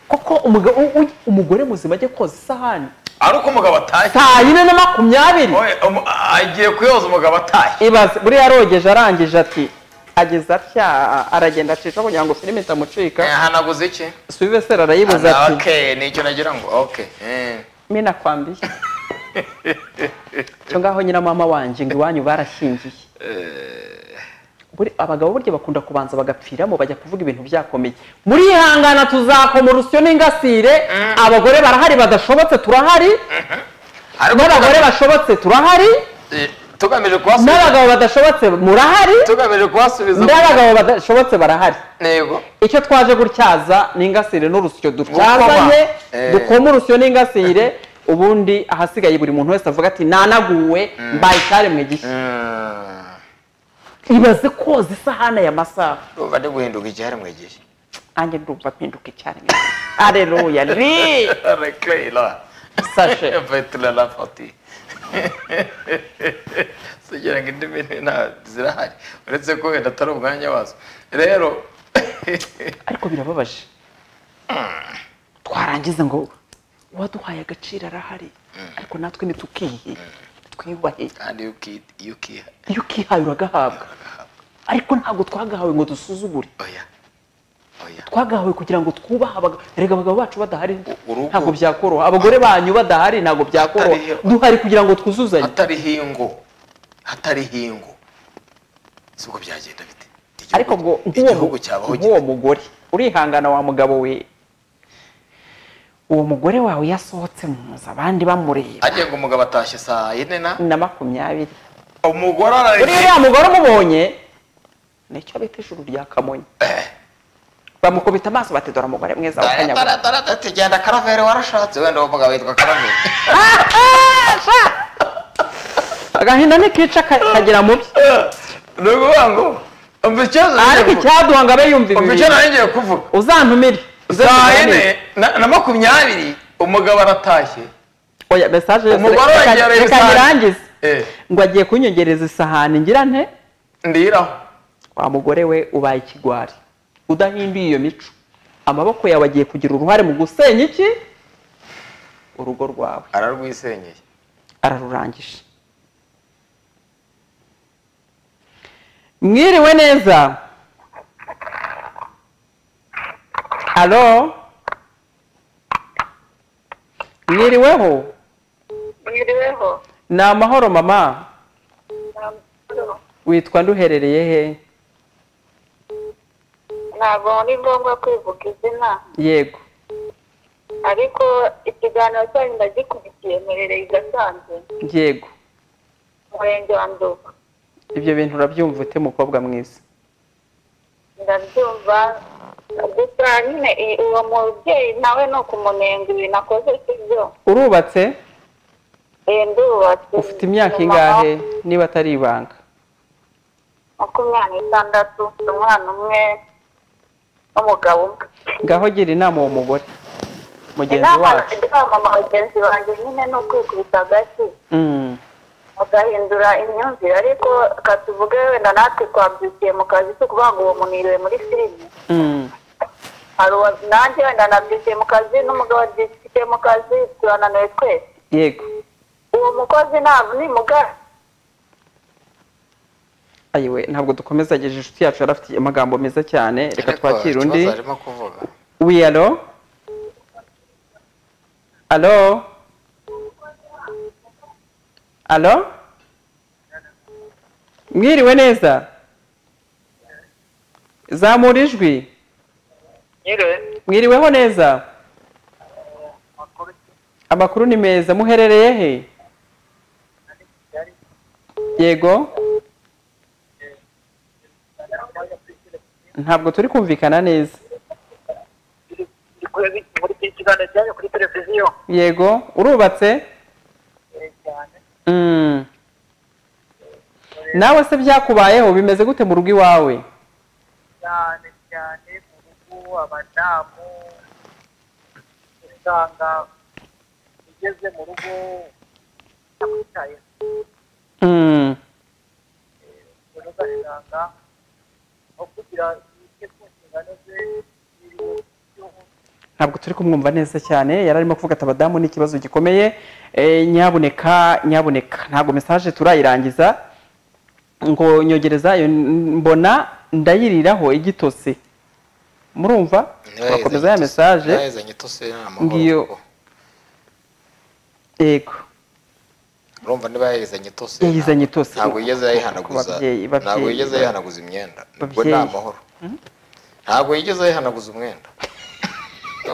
koko umuga- u- u- umugore muzima ajya koza isahani ari uko umugabo atashye saa yine na makumyabiri Oya, umu- agiye kuyoza umugabo atashye ibaze buriya arogeje arangije ati ageze atya aragenda acisha kugira ngo filime itamucika hanaguze iki sivesera arayibuza Ah, ati okay nicyo nagira ngo okay eh. mena kwambiye cyo ngaho nyina mama wanjye ngo iwanyu barashingiye Buri- abagabo burya bakunda kubanza bagapfiramo bajya kuvuga ibintu byakomeye murihangana tuzakomora urusyo n'ingasire abagore barahari badashobotse turahari ariko n'abagore tugamije- bashobotse turahari eh, tugamije kubasubiza n'abagabo badashobotse murahari tugamije kubasubiza n'abagabo badashobotse barahari ntego icyo twaje gutyaza ni ingasire n'urusyo Gukoma. dutyazanye Eh. dukoma urusyo n'ingasire ubundi ahasigaye buri muntu wese avuga ati nanaguwe mbaye icyaremwe gishya ibaze koza isahani aya masaha urumva ndi guhinduka icyaremwe gihe nanjye ndumva mpinduka icyarimwe areruya ri Reclay, là. sashe Peut-être la partie. sugira ngo indi mini nta zirahari uretse ko wenda atari umwanya wazo rero ariko birababaje twarangiza ngo uwaduhaye agaciro arahari ariko natwe ntitukihe twiyubahe kandi iyo uki- iyo ukiha iyo ukihaye uragahabwa ariko ntabwo twagahawe ngo dusuzugure oya oya twagahawe kugira ngo twubahe abagabo rega abagabo bacu badahari urugo- ntabwo byakoroha abagore banyu badahari ntabwo byakoroha Atari- duhari kugira ngo twuzuzanye hatari hingo hatari hingo si uko byagenda bite Igihugu- ariko ngo igihugu nk'uwo cyabaho nk'uwo gite? mugore urihangana wa mugabo we uwo mugore wawe yasohotse mu nzu abandi bamureba agiye ngo umugabo atashye saa yine na na makumyabiri umugore uriya araje uriya mugore umubonye nicyo bita ijuru rya kamonyi bamukubita amaso bati dore umugore mwiza wakanyagura tugenda karaveri warashatse wenda uwo mugabo yitwa karaveri agahinda ntikica ka- kagira mu bye ni ukuvuga ngo umva ikibazo ariko icyaduha ngo abe yumva ibi umva icyo bintu. nari ngiye kuvuga uzantumire saa Uzantumire. yine na- na makumyabiri umugabo aratashye oya mesaje yose Umugore reka- wongereye reka isahani. nyirangize Eh, ngo agiye kunyongereza isahani ngira nte ndiraho wa mugore we ubaye ikigwari udahinduye iyo mico amaboko yawe agiye kugira uruhare mu gusenya iki urugo rwawe ararwisenyeye ararurangije mwiriwe neza alo mwiriweho mwiriweho ni amahoro mama ntabwo witwa nduherereye he ntabwo ari ngombwa kwivuga izina yego ariko ikiganiro cyanyu ndagikurikiye mperereye igasanzwe yego umurenge wa nduba ibyo bintu urabyumva ute mukobwa mwiza ndabyumva gusa nyine i- uwo mubyeyi nawe ni ukumunenga ibintu akoze si byo urubatse iyi ndubatse ufite imyaka ingahe niba atari ibanga makumyabiri n'itandatu ufite umwana umwe n'umugabo umwe ngaho gira inama uwo mugore mugenzi inama wacu inama bagenzi banjye nyine ni ukwikubita agati Mm, mugahindura imyumvire ariko reka tuvuge wenda natwe twabyukiye mu kazi si ukuvuga ngo uwo muntu yiriwe muri filime mm, hari uwa nanjye wenda nabyukiye mu kazi n'umugabo abyukiye mu kazi turananiwe twese yego uwo mukozi ntabwo ni mugari ayiwe ntabwo dukomeza ageje inshuti yacu yari afite amagambo meza cyane reka twakire undi ikibazo arimo kuvuga wi alo alo alo mwiriwe neza zamura ijwi nyire mwiriweho neza amakuru ni meza muherereye he yego ntabwo turi kumvikana neza muri iki kiganiro cyanyu kuri televiziyo yego urubatse cyane Mm. nawe se byakubayeho bimeze gute mu rugo iwawe cyane cyane mu rugo abadamu usanga ugeze mu rugo yakwitaye Mm. rero ugasanga aho kugira ibyo ku nshingano ze biriwe ntabwo turi kumwumva neza cyane yari arimo kuvuga ati abadamu ni ikibazo gikomeye Eh, nyabuneka nyabuneka ntabwo mesaje turayirangiza ngo nyogereza iyo mbona ndayiriraho igitose murumva turakomeza ya mesaje yazanye itose n'amahoro Ngiyo. kuko. yego urumva niba yayizanye itose Yayizanye ntabwo- itose. ntabwo yigeze Ku yayihanaguza babyeyi- babyeyi ntabwo yigeze ba- yayihanaguza imyenda ubwo ni babyeyi. amahoro ntabwo yigeze yayihanaguza umwenda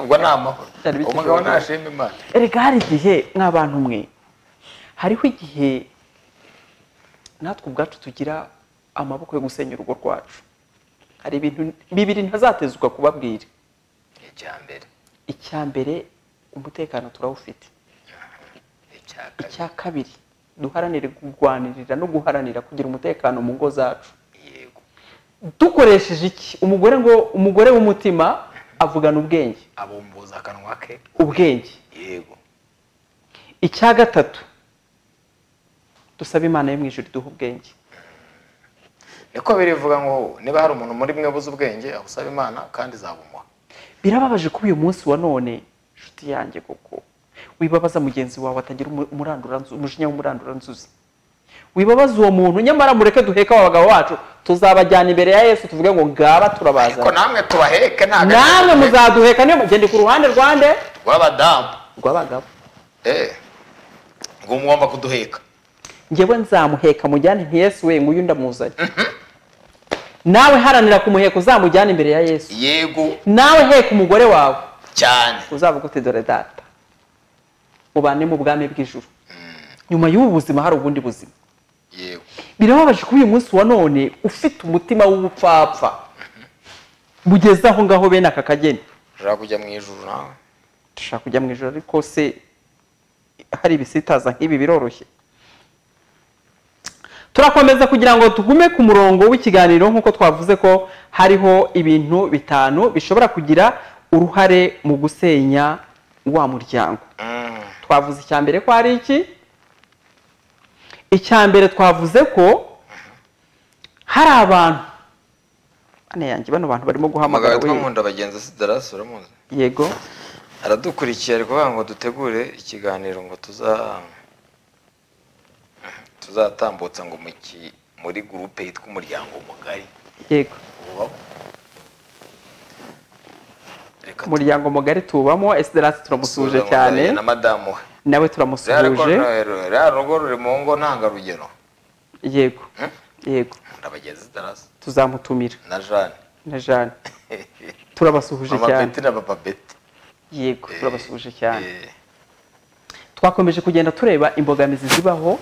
ubwo ni amahoro Byari bikiri umugabo uburyo. nashima imana erega hari igihe mw'abantu mwe hariho igihe natwe ubwacu tugira amaboko yo gusenya urugo rwacu hari ibintu bibiri ntazatezwa kubabwira icya mbere icya mbere umutekano turawufite icya kabiri icya kabiri duharanire kurwanirira no guharanira kugira umutekano mu ngo zacu yego dukoresheje iki umugore ngo umugore w'umutima avugana ubwenge abumbuza akanwa ke ubwenge yego icya gatatu dusabe imana yo mu ijoro iduha ubwenge niko birivuga ngo niba hari umuntu muri mwe buze ubwenge agusaba imana kandi izabumuha birababaje kuba uyu munsi wa none inshuti yanjye koko wibabaza mugenzi wawe atagira umu- umurandura nzu- umujinya w'umurandura nzuzi wibabaza uwo muntu nyamara mureke duheka aba bagabo bacu tuzabajyana imbere ya yesu tuvuge ngo ngaba ariko turabazana namwe tubaheke nta namwe muzaduheka niyo mugende ku ruhande rwande rw'abadamu rw'abagabo eh ngo mugomba kuduheka njyewe nzamuheka mujyane nti yesu we nguyu ndamuzanye nawe haranira kumuheka uzamujyane imbere ya yesu yego nawe heka umugore wawe cyane uzavuga uti dore data mubane mu bwami bw'ijuru nyuma y'ubu buzima hari ubundi buzima yego birababaje kuba uyu munsi wa none ufite umutima w'ubupfapfa bugeze aho ngaho bene aka kageni ushaka kujya mu ijuru nawe dushaka kujya mu ijoro ariko se hari ibisitaza nk'ibi biroroshye turakomeza kugira ngo tugume ku murongo w'ikiganiro nk'uko twavuze ko hariho ibintu bitanu bishobora kugira uruhare mu gusenya wa muryango Mm. twavuze icya mbere ko ari iki icya mbere twavuze ko hari abantu bane yanjye bano bantu barimo guhamagara amagara we. twamunda bagenza sidarasi uramuzi yego aradukurikiye ari kuvuga ngo dutegure ikiganiro ngo tuza tuzatambutsa ngo mu ki- muri gurupe yitwa umuryango mugari yego Ubaho. Reka umuryango mugari tuwubamo esiderasi turamusuje tuzuzanye cyane na madamu we nawe rero ko turamusuhuje rero- rero rugo ruri mu ngo ntangarugero yego Hmm? yego ndabagenzi darasi tuzamutumira na jane na jane turabasuhuje mama cyane beti na papa beti yego Eh, turabasuhuje cyane eh, twakomeje kugenda tureba imbogamizi zibaho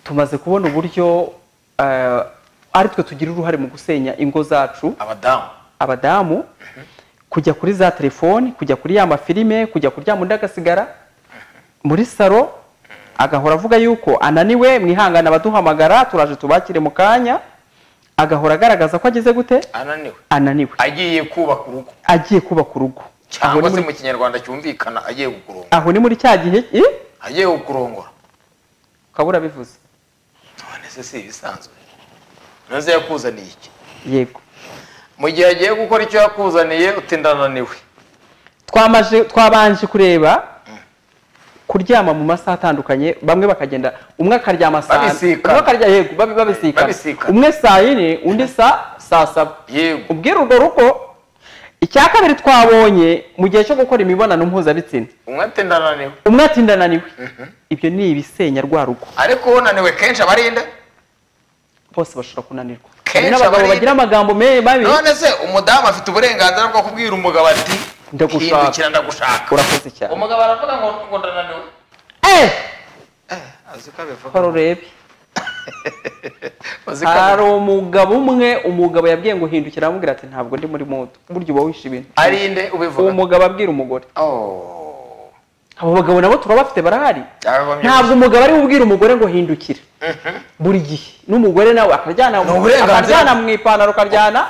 tumaze kubona uburyo eh, ari twe tugira uruhare mu gusenya ingo zacu abadamu abadamu kujya kuri za telefoni kujya kuri ya mafilime kujya kuryama undi agasigara muri saro agahora avuga yuko ananiwe mwihangane abaduhamagara turaje tubakire mu kanya agahora agaragaza ko ageze gute ananiwe ananiwe agiye kubaka urugo agiye kubaka urugo aho cyangwa ni se muri, mu kinyarwanda cyumvikana agiye kukurongora aho ni muri cya gihe i agiye kukurongora kabura bivuze none se si ibisanzwe nonze yakuzaniye iki yego mu gihe agiye gukora icyo yakuzaniye uti ndananiwe twamaje twabanje kureba kuryama mu masaha atandukanye bamwe bakagenda umwe akaryama saa Babisikana. umwe akarya yego babi- babisikana Babisikana. umwe saa yine undi saa saa saba yego ubwira urwo rugo icya kabiri twabonye mu gihe cyo gukora imibonano mpuzabitsina umwe ati ndananiwe umwe ati ndananiwe ibyo ni ibisenya rwa rugo ariko unaniwe kenshi aba ari nde bose bashobora kunanirwa Kenshi hari n'abagabo abari- bagira amagambo me- mabi none se umudamu afite uburenganzira bwo kubwira umugabo ati Ndagushaka. hindukira ndagushaka urakoze cyane umugabo aravuga ngo ngo ndananiwe eh azi ko abivuga hari urebe azi ko hari abivuga umugabo umwe umugabo yabwiye ngo hindukira aramubwira ati ntabwo ndi muri moto burya uba wishe ibintu ari nde ubivuga uwo mugabo abwira umugore oh abo bagabo nabo turabafite barahari byakagombye ntabwo umugabo ari we ubwira umugore ngo hindukira buri gihe n'umugore nawe akaryana Ni uburenganzira. akaryana mu ipantaro ukaryana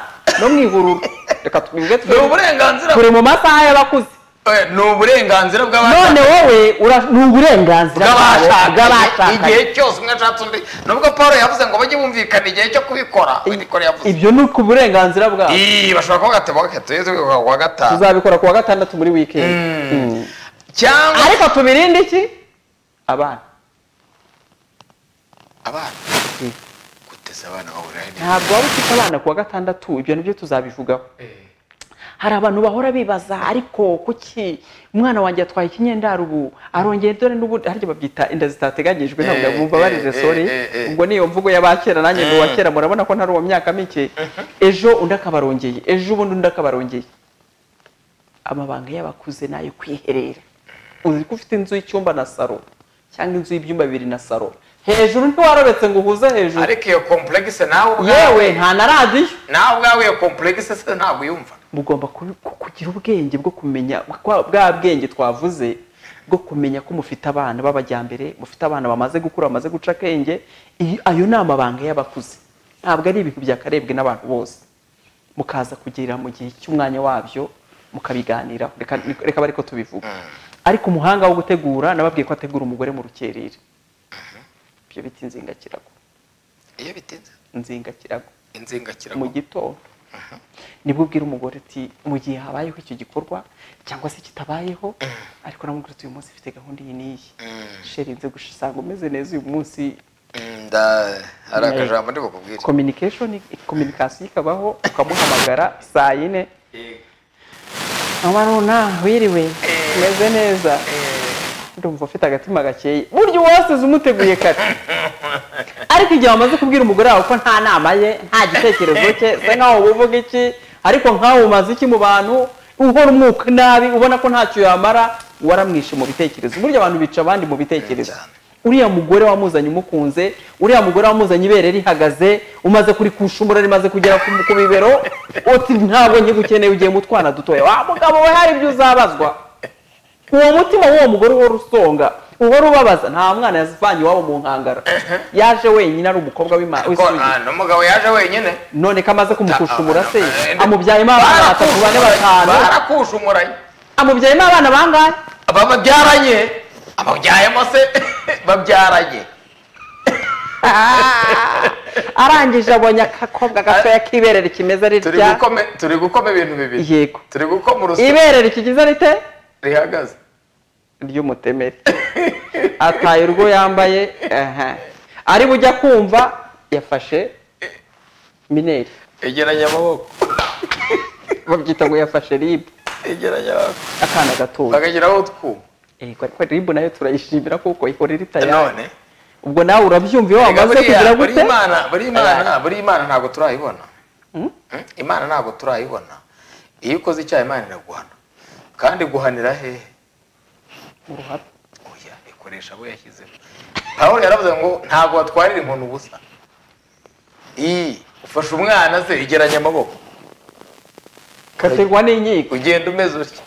no mu ihururu reka twibuke ni turi- uburenganzira turi mu masaha y'abakuze Eh, ni uburenganzira bw'abashakanye none wowe ura- ni uburenganzira bwabo, bw'abashakanye igihe bw'abashakanye cyose umwe ashatse undi nubwo paul yavuze ngo bajye bumvikana igihe cyo kubikora we niko yavuze ibyo ni ku burenganzira bwabo Ii, bashobora kuvuga ati "Bwa- tujye tubikora ku wa gatanu tuzabikora ku wa gatandatu muri wikendi Mm. cyangwa ariko tubirinde iki abana abana guteza abana bahurira he n'iki? ntabwo waba ufite abana ku wa gatandatu ibyo nibyo tuzabivugaho hari abantu bahora bibaza ariko kuki umwana wanjye yatwaye ikinyendaro ubu arongeye dore n'ubu harya babyita inda zitateganyijwe ntabwo Eh, bumva eh, barije eh, sori eh, eh. ubwo niyo mvugo y'abakera nanjye ni uwa kera murabona ko ntari uwo myaka mike ejo undi akabarongeye ejo ubundi undi akabarongeye amabanga y'abakuze ni ayo kwiherera uzi ko ufite inzu y'icyumba na saro cyangwa inzu y'ibyumba bibiri na saro hejuru ntiwarobetse ngo uhuze hejuru ariko iyo komplekisi nawe ubwawe yewe nta na radiyo nawe ubwawe iyo komplekisi se ntabwo uyumva mugomba ku- ku- kugira ubwenge bwo kumenya kwa- bwa bwenge twavuze bwo kumenya ko mufite abana b'abajyambere mufite abana bamaze gukura bamaze guca akenge iyi- ayo ni amabanga y'abakuze ntabwo ari ibintu byakarebwe n'abantu bose mukaza kugira mu gihe cy'umwanya wabyo mukabiganiraho reka reka abe ariko tubivuga ariko umuhanga wo gutegura nababwiye ko ategura umugore mu rukerera ibyo biti nzingakirago iyo bitinze nzingakirago mu inzingakirago gitondo nibwo ubwira umugore uti mu gihe habayeho icyo gikorwa cyangwa se kitabayeho ariko namubwira uti uyu munsi mfite gahunda iyi n'iyi Mm, sheri nze gusanga umeze neza uyu munsi mm, nda- hari Yeah. akajambo ndi bukubwire communication communication ikabaho ukamuhamagara saa yine Eh, mama nuna wiriwe umeze neza eh, ndumva ufite agatima gakeye burya uwasize umuteguye kare ariko igihe wamaze kubwira umugore wawe ko nta nama ye nta gitekerezo cye se nkaho uvuga iki ariko nkaho umaze iki mu bantu uhora umwuka nabi ubona ko ntacyo yamara waramwishe mu bitekerezo burya abantu bica abandi mu bitekerezo Cyane. uriya mugore wamuzanye umukunze uriya mugore wamuzanye ibere rihagaze umaze kurikushumbura rimaze kugera ku ku bibero uti ntabwo nkigukeneye ugiye mu twana dutoya wa mugabo we hari ibyo uzabazwa uwo mutima w'uwo mugore uhora usonga uhora ubabaza nta mwana yazivanye iwabo mu nkangara yaje wenyine ari umukobwa w'ima- ko w'isugi ah, n'umugabo yaje wenyine none ko amaze kumukushumura se Ah, ah, amubyayemo abana batatu bane batanu barakushumuranye amubyayemo abana bangahe aba babyaranye ababyayemo se babyaranye arangije abonye akakobwa gatoya k'iberere kimeze turi ritya gukome turi gukoma ibintu bibiri yego turi gukoma urusyo iberere rikigize rite rihagaze ry'umutemeri ataye urwo yambaye aha. ari bujya kumva yafashe mineri egeranya amaboko babyita ngo yafashe ribu egeranya amaboko akana gatoya bagashyiraho utwuma yego ariko ribu nayo turayishimira kuko ikorera itaya none ubwo nawe urabyumva iyo Erega wamaze kugira buriya- buri gute imana buri imana Aya. buri imana ntabwo turayibona Hmm? Hmm? imana ntabwo turayibona iyo ukoze icyaha imana iraguhana kandi guhanira hehe mu ruhame oya ikoresha abo yashyizeho pawulo yaravuze ngo ntabwo batwarira inkoni ubusa iyi ufashe umwana se igeranya amaboko katerwa n'inkiko ugenda umeze utya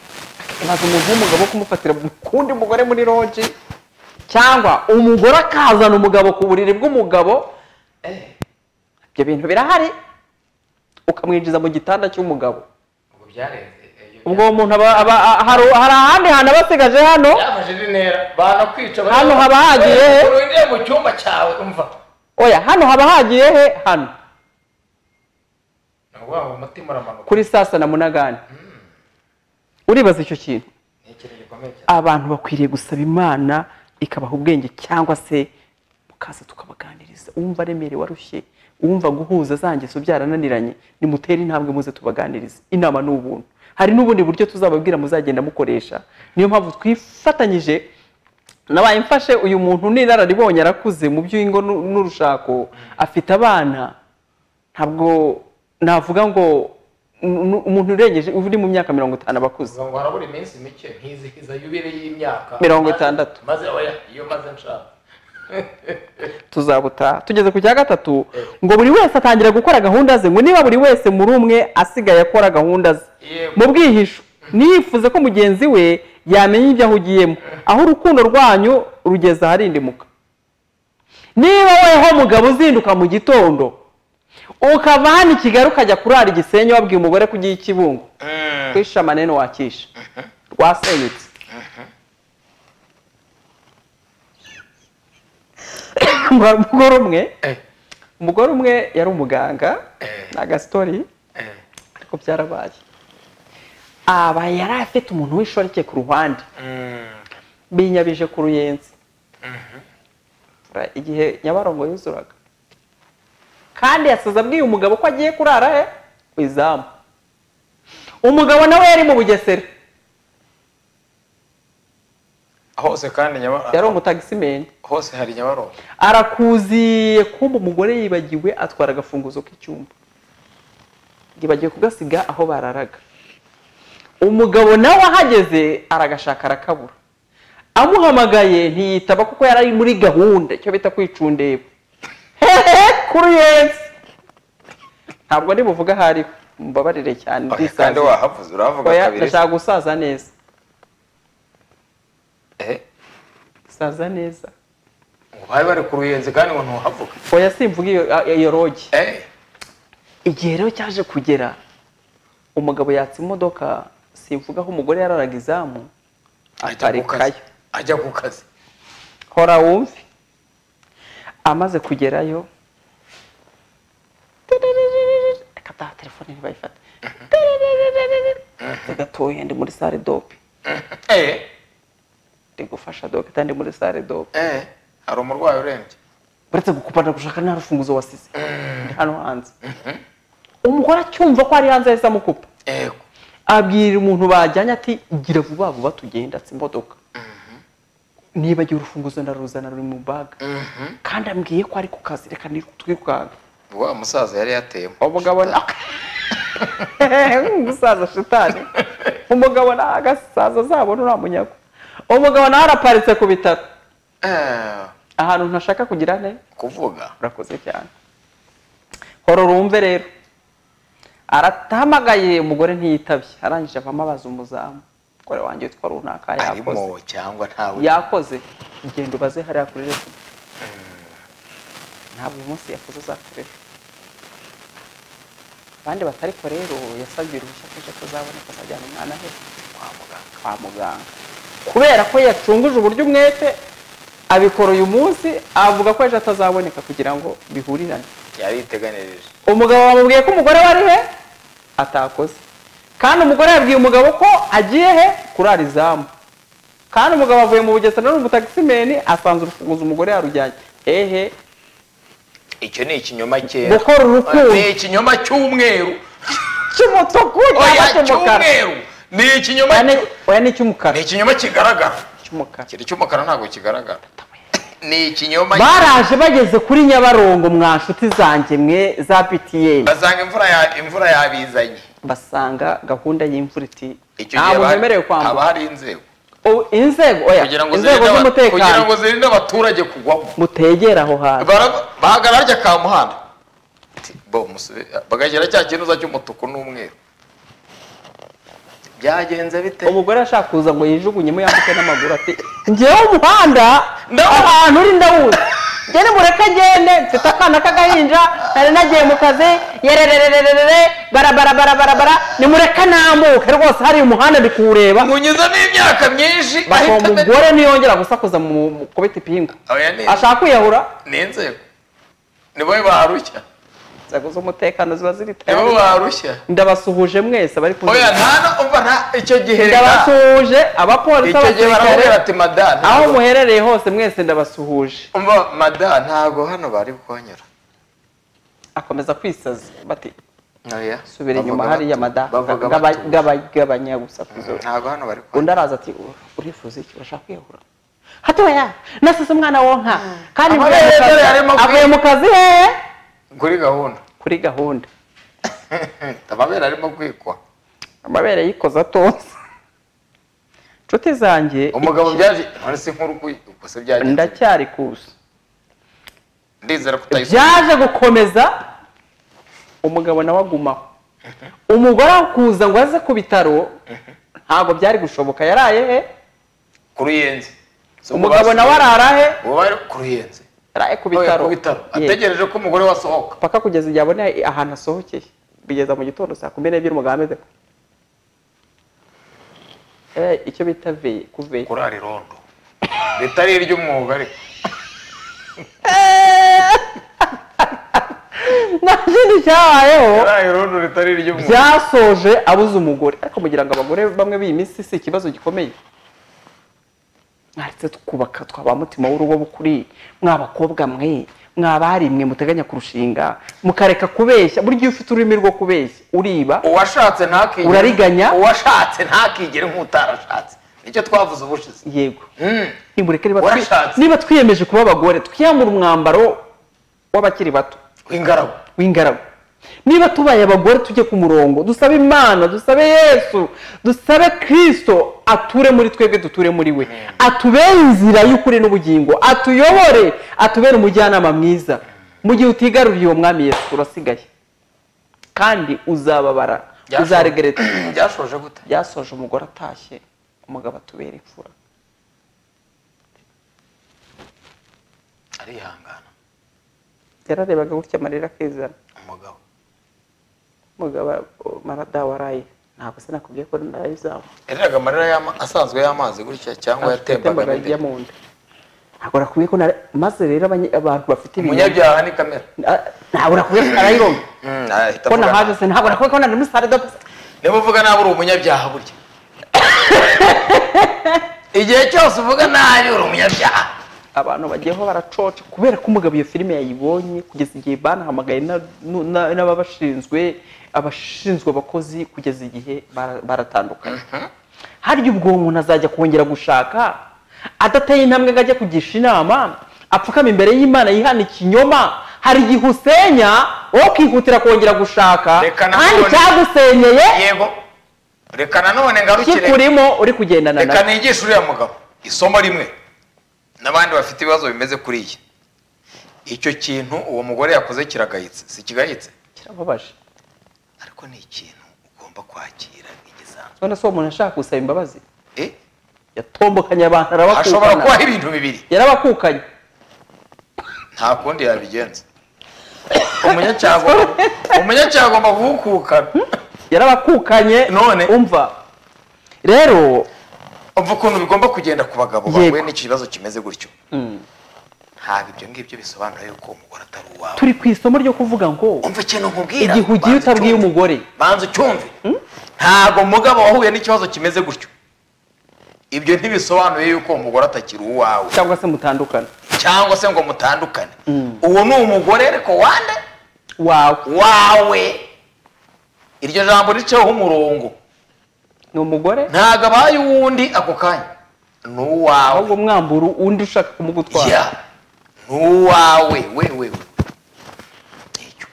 maze umuntu w'umugabo kumufatira mu kundi mugore muri roji cyangwa umugore akazana umugabo ku buriri bw'umugabo ibyo bintu birahari ukamwinjiza mu gitanda cy'umugabo ubwo byarenze iyo ubwo uwo muntu aba- aba- a- hari hari ahandi hantu aba asigaje hano byafashe intera banakwica Hano haba hagiye he? urindiye mu cyumba cyawe umva oya hano haba hagiye he hano ni ukuvuga ngo umutima uramanuka kuri saa sita na munagani uribaza icyo kintu ni ikintu gikomeye cyane abantu bakwiriye gusaba imana ikabaha ubwenge cyangwa se mukaza tukabaganiriza uwumva aremerewe warushye uwumva guhuza za ngeso byarananiranye nimutere intambwe muze tubaganirize inama ni ubuntu hari n'ubundi buryo tuzababwira muzagenda mukoresha niyo mpamvu twifatanyije nabaye mfashe uyu muntu ni inararibonye arakuze mu by'ingo n'u- n'urushako afite abana ntabwo navuga ngo n- n- umuntu urengeje uri mu myaka mirongo itanu aba akuze ngo harabura iminsi mike nkizihiza yubire y'imyaka Mirongo itandatu. maze oya iyo maze nshaka tuzabutaha tugeze ku cya gatatu ngo buri wese atangira gukora gahunda ze ngo niba buri wese muri umwe asigaye akora gahunda ze Yego. mu bwihisho niyifuze ko mugenzi we yamenya ibyo ahugiyemo aho urukundo rwanyu rugeze aharindimuka niba weho mugabo uzinduka mu gitondo ukava hano i kigali ukajya kurara igisenyi wabwiye umugore ko ugiye i kibungo kwisha amanene wakisha rwasenyutse umugore umwe Eh. umugore umwe yari umuganga Eh. ni agasitori ariko byarabaye aba yari afite umuntu w'ishoreke ku ruhande binyabije ku ruyenzi Ra- igihe nyabarongo yuzuraga kandi yasaza abwiye umugabo ko agiye kurara he ku izamu umugabo nawe yari mu bugesera hose kandi yari nyabarongo umutagisimeni hose hari nyabarongo arakuziye kumva umugore yibagiwe atwara agafunguzo k'icyumba yibagiwe kugasiga aho bararaga umugabo nawe ahageze aragashaka arakabura amuhamagaye ntiyitaba kuko yari ari muri gahunda icyo bita kwicundeba hehe kuri yesi ntabwo ndi buvuge aho ari mumbabarire cyane Oya, kandi ndisaziye. wahavuze urahavuga Oya, kabiri ndashaka gusaza neza Eh, saza neza ngo bari bari ku ruyenzi kandi ngo ntuhavuga oya simvuga iyo- iyo rogi Eh, igihe rero cyaje kugera umugabo yatse imodoka simvuga aho umugore yararaga izamu ajya ku kazi aparikayo ajya ku kazi hora wumve amaze kugerayo akataha telefone ntibayifate gatoya ndi muri sare dope eh ndi gufasha dogita ndi muri sare dope eh hari umurwayi urembye uretse gukupana gushaka nta rufunguzo wasize ndi hano hanze umugore acyumva ko ari hanze yahise amukupa yego abwira umuntu bajyanye ati gira vuba vuba tugenda atse imodoka nibagiwe urufunguzo ndaruzana ruri mu baga Mhm. kandi ambwiye ko ari ku kazi reka twikanga wa musaza yari yateyemo umugabo na umusaza shitani umugabo nta agasaza azabona uriya munyago umugabo nawe araparitse ku bitaro Eh, ahantu ntashaka kugira ne kuvuga urakoze cyane hora urumve rero aratamagaye umugore ntiyitabye arangije avamo abaza umuzamu umugore wanjye witwa runaka yakoze arimo cyangwa ntawe yakoze genda ubaze hariya kuri rezo ntabwo uyu munsi yakoze azakoresha abandi batari ko rero yasabye uruhushya kenshi ko azaboneka azajyana umwana he kwa muganga kwa muganga kubera ko yacunguje uburyo umwete abikora uyu munsi avuga ko ejo atazaboneka kugira ngo bihurirane yari yiteganirije umugabo bamubwiye ko umugore we ari he atakoze kandi umugore yabwiye umugabo ko agiye he kurara izamu kandi umugabo avuye mu bugesera n'umutagisimeni asanze urufunguzo umugore yarujyanye hehe icyo ni ikinyoma cyera gukora urukundo ni ikinyoma cy'umweru cy'umutuku cyangwa oya cy'umukara cy'umweru ni ikinyoma Oya, ni- cyo- oya ni icy'umukara ni ikinyoma kigaragara cy'umukara kiri cy'umukara ntabwo kigaragara ni ikinyoma baraje bageze kuri nyabarongo mwa nshuti zanjye mwe za btn basanga imvura ya imvura yabizanye basanga gahunda y'imvura iti icyo gihe ntabwo haba- mwemerewe haba kwambuka hari inzego Ubu inzego oya kugira ngo inzego zirinde aba- kugira z'umutekano ngo zirinde abaturage kugwamo mutegera aho hantu Bara- bahagarara harya ka muhanda Ati, bo musube bagashyira cya kinuza cy'umutuku n'umweru byagenze bite umugore ashaka kuza ngo yijugunyemo yambuke n'amaguru ati ngewe umuhanda Ndawuzi." ahantu uri ndawuzi ngene mureke agende mfite akana k'agahinja nari nagiye mu kazi yerererererere barabarabarabara nimureke nambuke rwose hari umuhanda ndi kuwureba nkunyuze n'imyaka myinshi bako ahita amenya- umugore niyongera gusakuza mu mu kubita ipingu Oya, ni- ashaka kwiyahura ni inzego nibo barushya inzego z'umutekano ziba ziri nibo tayari barushya ndabasuhuje mwese bari oya nta no- umva nta icyo gihe nta- ndabasuhuje abapolisi icyo gihe baramubwira abasirikare ati madame aho muherereye hose mwese ndabasuhuje umva madame ntabwo hano bari kuhanyura akomeza kwisaza bati oya subira inyuma bavuga hariya batu- mada bavuga gaba- batu. gaba- gabanya gusakuza ntabwo hano bari kuhanyura undi araza ati "Ur- urifuza iki urashaka kwiyahura hatoya nasize umwana wonka kandi Amabere mvuye mu kazi- dore arimo kwi- avuye mu kazi hehe kuri gahunda kuri gahunda amabere arimo kwikwa amabere yikoza atonze inshuti zanjye umugabo byaje none si nkuru uko se byagenze ndacyari kuza ndizera ko utayisoma byaje gukomeza umugabo nawe agumaho umugore aho kuza ngo aze ku bitaro ntabwo byari gushoboka yaraye he kuri yenze Si umugabo ubwo nawe arara he basi- uwo bari kuri yenze yaraye ku Oya, bitaro ku bitaro Ye. ategereje ko umugore we asohoka paka kugeza igihe abona ahantu asohokeye bigeza mu gitondo saa kumi n'ebyiri umugabo ameze ko Eh, icyo bita veye kuveya kurara irondo ritari iry'umwuga ariko nta kindi cyabayeho kurara irondo ritari iry'umwuga byasoje abuze umugore ariko mugira ngo abagore bamwe b'iyi minsi si ikibazo gikomeye mwaretse twubaka twaba mutima w'urugo bukuri mw'abakobwa mwe mw'abari mwe muteganya kurushinga mukareka kubeshya buri gihe ufite ururimi rwo kubeshya uriba uwashatse ntakigere Urariganya? uwashatse ntakigere nk'utarashatse nicyo twavuze ubushize yego Mm. nimureke niba twi- Warashatse. niba twiyemeje kuba abagore twiyambura umwambaro w'abakiri bato w'ingaragu w'ingaragu niba tubaye abagore tujye ku murongo dusabe imana dusabe yesu dusabe kirisito ature muri twebwe duture muri we atubere inzira y'ukuri n'ubugingo atuyobore atubere umujyanama mwiza mu gihe utigaruriye uwo mwami yesu urasigaye kandi uzababara Byashoboye. uzaregereta byashoje gute byasoje umugore atashye umugabo atubera imfura arihangana yararebaga gutya amarira akizana umugabo umugabo marada waraye ntabwo se nakubwiye ko nayo izamu yariraga amarira y'ama- asanzwe y'amazi gutya cyangwa yatembaga yatembaga n'indi. ajya mu nda ntabwo nakubwiye ko nare- maze rero abanye- abantu bafite ibintu umunyabyaha ni kamera Ah, ntabwo nakubwiye ko narayiromye Mm, ahita ko avuga. nahaje se ntabwo nakubwiye ko nari muri sare do niba uvuga nabi uri umunyabyaha burya igihe cyose uvuga nabi uri umunyabyaha abantu bagiyeho baracoca kubera ko umugabo iyo filime yayibonye kugeza igihe banahamagaye na- nu- na- n'ababashinzwe abashinzwe abakozi kugeza igihe bara- baratandukanye harya ubwo umuntu azajya kongera gushaka adateye intambwe ngo ajye kugisha inama apfukama imbere y'imana yihana ikinyoma hari igihe usenya wowe ukihutira kongera gushaka Reka na kandi none- cyagusenyeye yego reka nanone ngarukire kikurimo uri kugendana na reka nigishe uriya mugabo isomo rimwe n'abandi bafite ibibazo bimeze kuri iyi icyo kintu uwo mugore yakoze kiragayitse si kigayitse kirababaje ariko ni ikintu ugomba kwakira nk'igisanzwe none se uwo muntu yashaka gusaba imbabazi Eh, yatombokanye abantu arabakukana hashobora kubaho ibintu bibiri yarabakukanye nta kundi yabigenza umunyacyaha agomba- umunyacyaha agomba guhukukana yarabakukanye None? umva rero umva ukuntu bigomba kugenda ku bagabo Yego. bahuye n'ikibazo kimeze gutyo mm, ntabwo ibyo ngibyo bisobanura yuko uwo mugore atari uwawe turi ku isomo ryo kuvuga ngo umva ikintu nkubwira igihe ugiye banza utabwiye ucyumve. umugore banza ucyumve ntabwo umugabo wahuye n'ikibazo kimeze gutyo ibyo ntibisobanuye yuko uwo mugore atakiri uwawe cyangwa se mutandukana cyangwa se ngo mutandukane Mm. uwo ni umugore ariko wande wawe wawe iryo jambo riceho umurongo ni umugore ntabwo abaye uwundi ako kanya ni uwawe ahubwo mwambura undi ushaka kumugutwara ya ni uwawe we we we Icyo-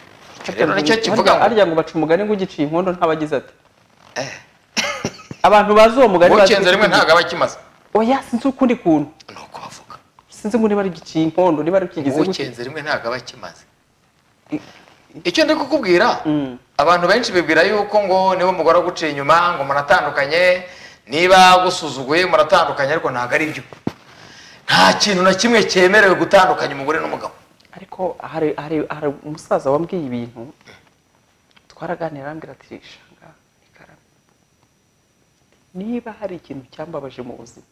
icyo rero nicyo kivuga ngo arya ngo baca umugani ngo ugiciye inkondo ntabagize ati abantu bazi uwo mugani bazi ukenze rimwe ntabwo aba akimaze oya sinzi ukundi kuntu ni uko bavuga sinzi ngo niba ari igiciye inkondo niba ari ukigize gutya ukenze rimwe ntabwo aba akimaze icyo ndi kukubwira Mm. abantu benshi bibwira yuko ngo niba umugore aguciye inyuma ngo muratandukanye niba agusuzuguye muratandukanye ariko ntabwo ari byo nta kintu na kimwe cyemerewe gutandukanya umugore n'umugabo ariko hari hari hari umusaza wambwiye ibintu twaraganira arambwira ati shanga ikaramu niba hari ikintu cyambabaje mu buzima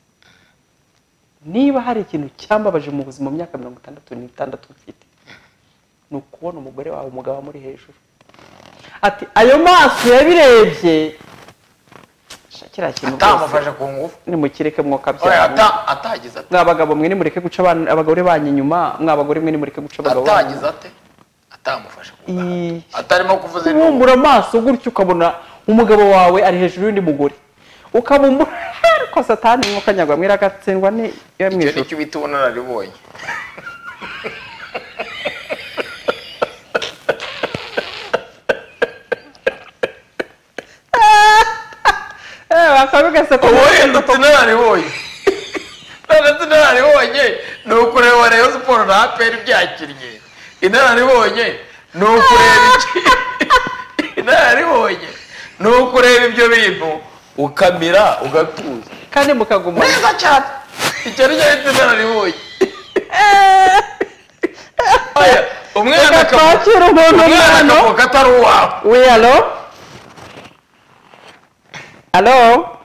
niba hari ikintu cyambabaje mu buzima mu myaka mirongo itandatu n'itandatu mfite ni ukubona umugore wawe umugabo amuri hejuru ati ayo maso yabirebye sha kiriya kintu rwose atamufashe ku ngufu nimukireke Oya, mwokabyara ata- atagize ate mwa bagabo mwe nimureke guca abana- abagore banyu inyuma mwa bagore mwe nimureke guca abagabo banyu atagize ate atamufashe ku inyuma. ngaha. Ii, atarimo kuvuza induru kubumbura amaso gutyo ukabona umugabo wawe ari hejuru y'undi mugore ukabumbura ariko satani mwuka nyagwamwe iragatsindwa ni iyo mu icyo ijuru nicyo bita ubunararibonye eh bakavuga se ko wenda tunararibonye none tunararibonye ni ukureba rero siporo na aperi byakinnye inararibonye ni ukureba iki inararibonye ni ukureba ibyo bintu ukamira ugatuza kandi mukagumana neza cyane icyo nicyo bita inararibonye Oya, umwana akavuga twakira umuntu umwana umwana akavuga atari uwawe we alo alo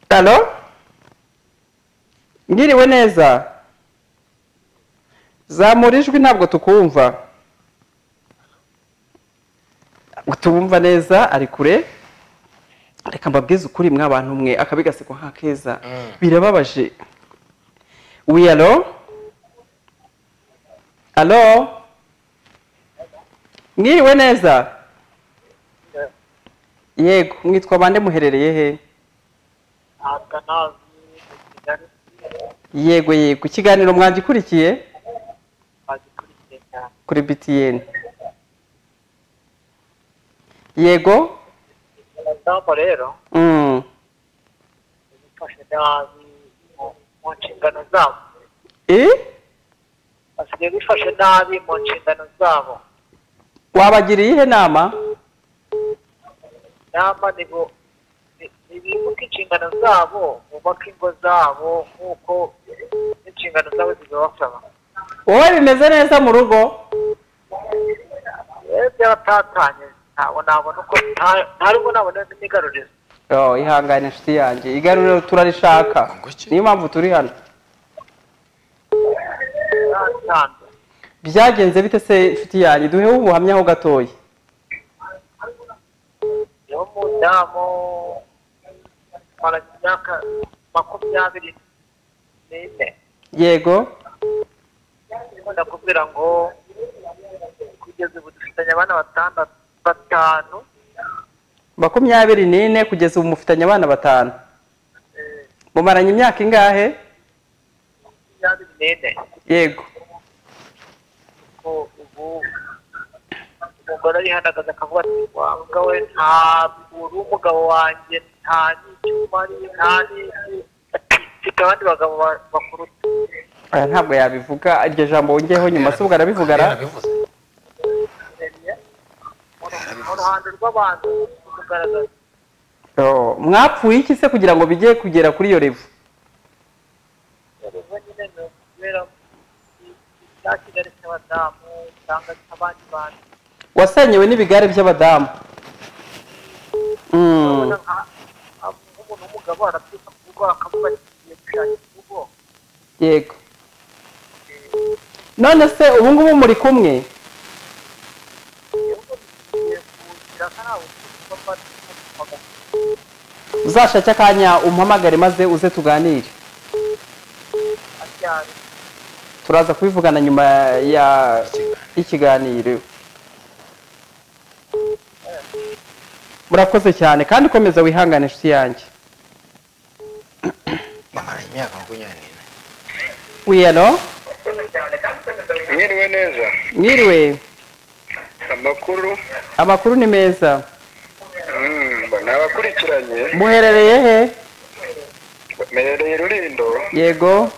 alo mwiriwe neza zamura ijwi ntabwo tukumva ngo tubumva neza ari kure reka mbabwize ukuri mwabantu mwe akabi gaseko nka keza birababaje we alo alo mwiriwe neza yego mwitwa bande muherereye he atanazi kigali yego yego ikiganiro mwagikurikiye bagikurikiye cyane kuri btn yego ingamba rero mm. zifashe nabi mu- mu nshingano zabo e? basigaye bifashe nabi mu nshingano zabo wabagiriye ihe nama nama ni bo nibuka inshingano zabo bubake ingo zabo nk'uko inshingano zabo zibibasaba wowe bimeze neza mu rugo rero byaratatanye ntabwo nabona uko nta nta nubwo nabona imigarurizo Oh, ihangane inshuti yanjye igaruriro turarishaka niyo mpamvu turi hano byagenze bite se inshuti yanjye duheho ubuhamya ho gatoya niwo mudamu mara imyaka makumyabiri n'ine yego ukunda kubwira ngo kugeza ubu dufitanye abana batandatu batanu makumyabiri n'ine kugeza ubu mufitanye abana batanu mumaranye imyaka ingahe makumyabiri n'ine yego ko ubu umugore arihandagaza akavuga ati wanga we ntabwo uri umugabo wanjye nta n'icyo umari nta n'iki ati mfite abandi bagabo ba- bakuruta Aya ntabwo yabivuga iryo jambo wongeyeho nyuma se ubwo arabivuga ara yarabivuze mu ruhando rw'abantu kugaragaza Oh, mwapfuye iki se kugira ngo bijye kugera kuri iyo revu ubu nyine ni ukubera cya kigali cy'abadamu cyangwa cy'abandi bantu wasenyewe n'ibigare by'abadamu Mm. Urabona nka- nka- nk'umuntu w'umugabo arabyuka ku rugo akavuga ati ngiye gushakira urugo yego none se ubu ngubu muri kumwe ngiye kugira nk'aho ufite amata uzashake akanya umpamagare maze uze tuganire aryamye turaza kubivugana nyuma ya y'ikiganiro murakoze cyane kandi ukomeza wihangane inshuti yanjye bamaranye imyaka makumyabiri n'ine wiyano mwiriwe neza mwiriwe amakuru amakuru ni meza mm, nabakurikiranye muherereye he mperereye rurindo yego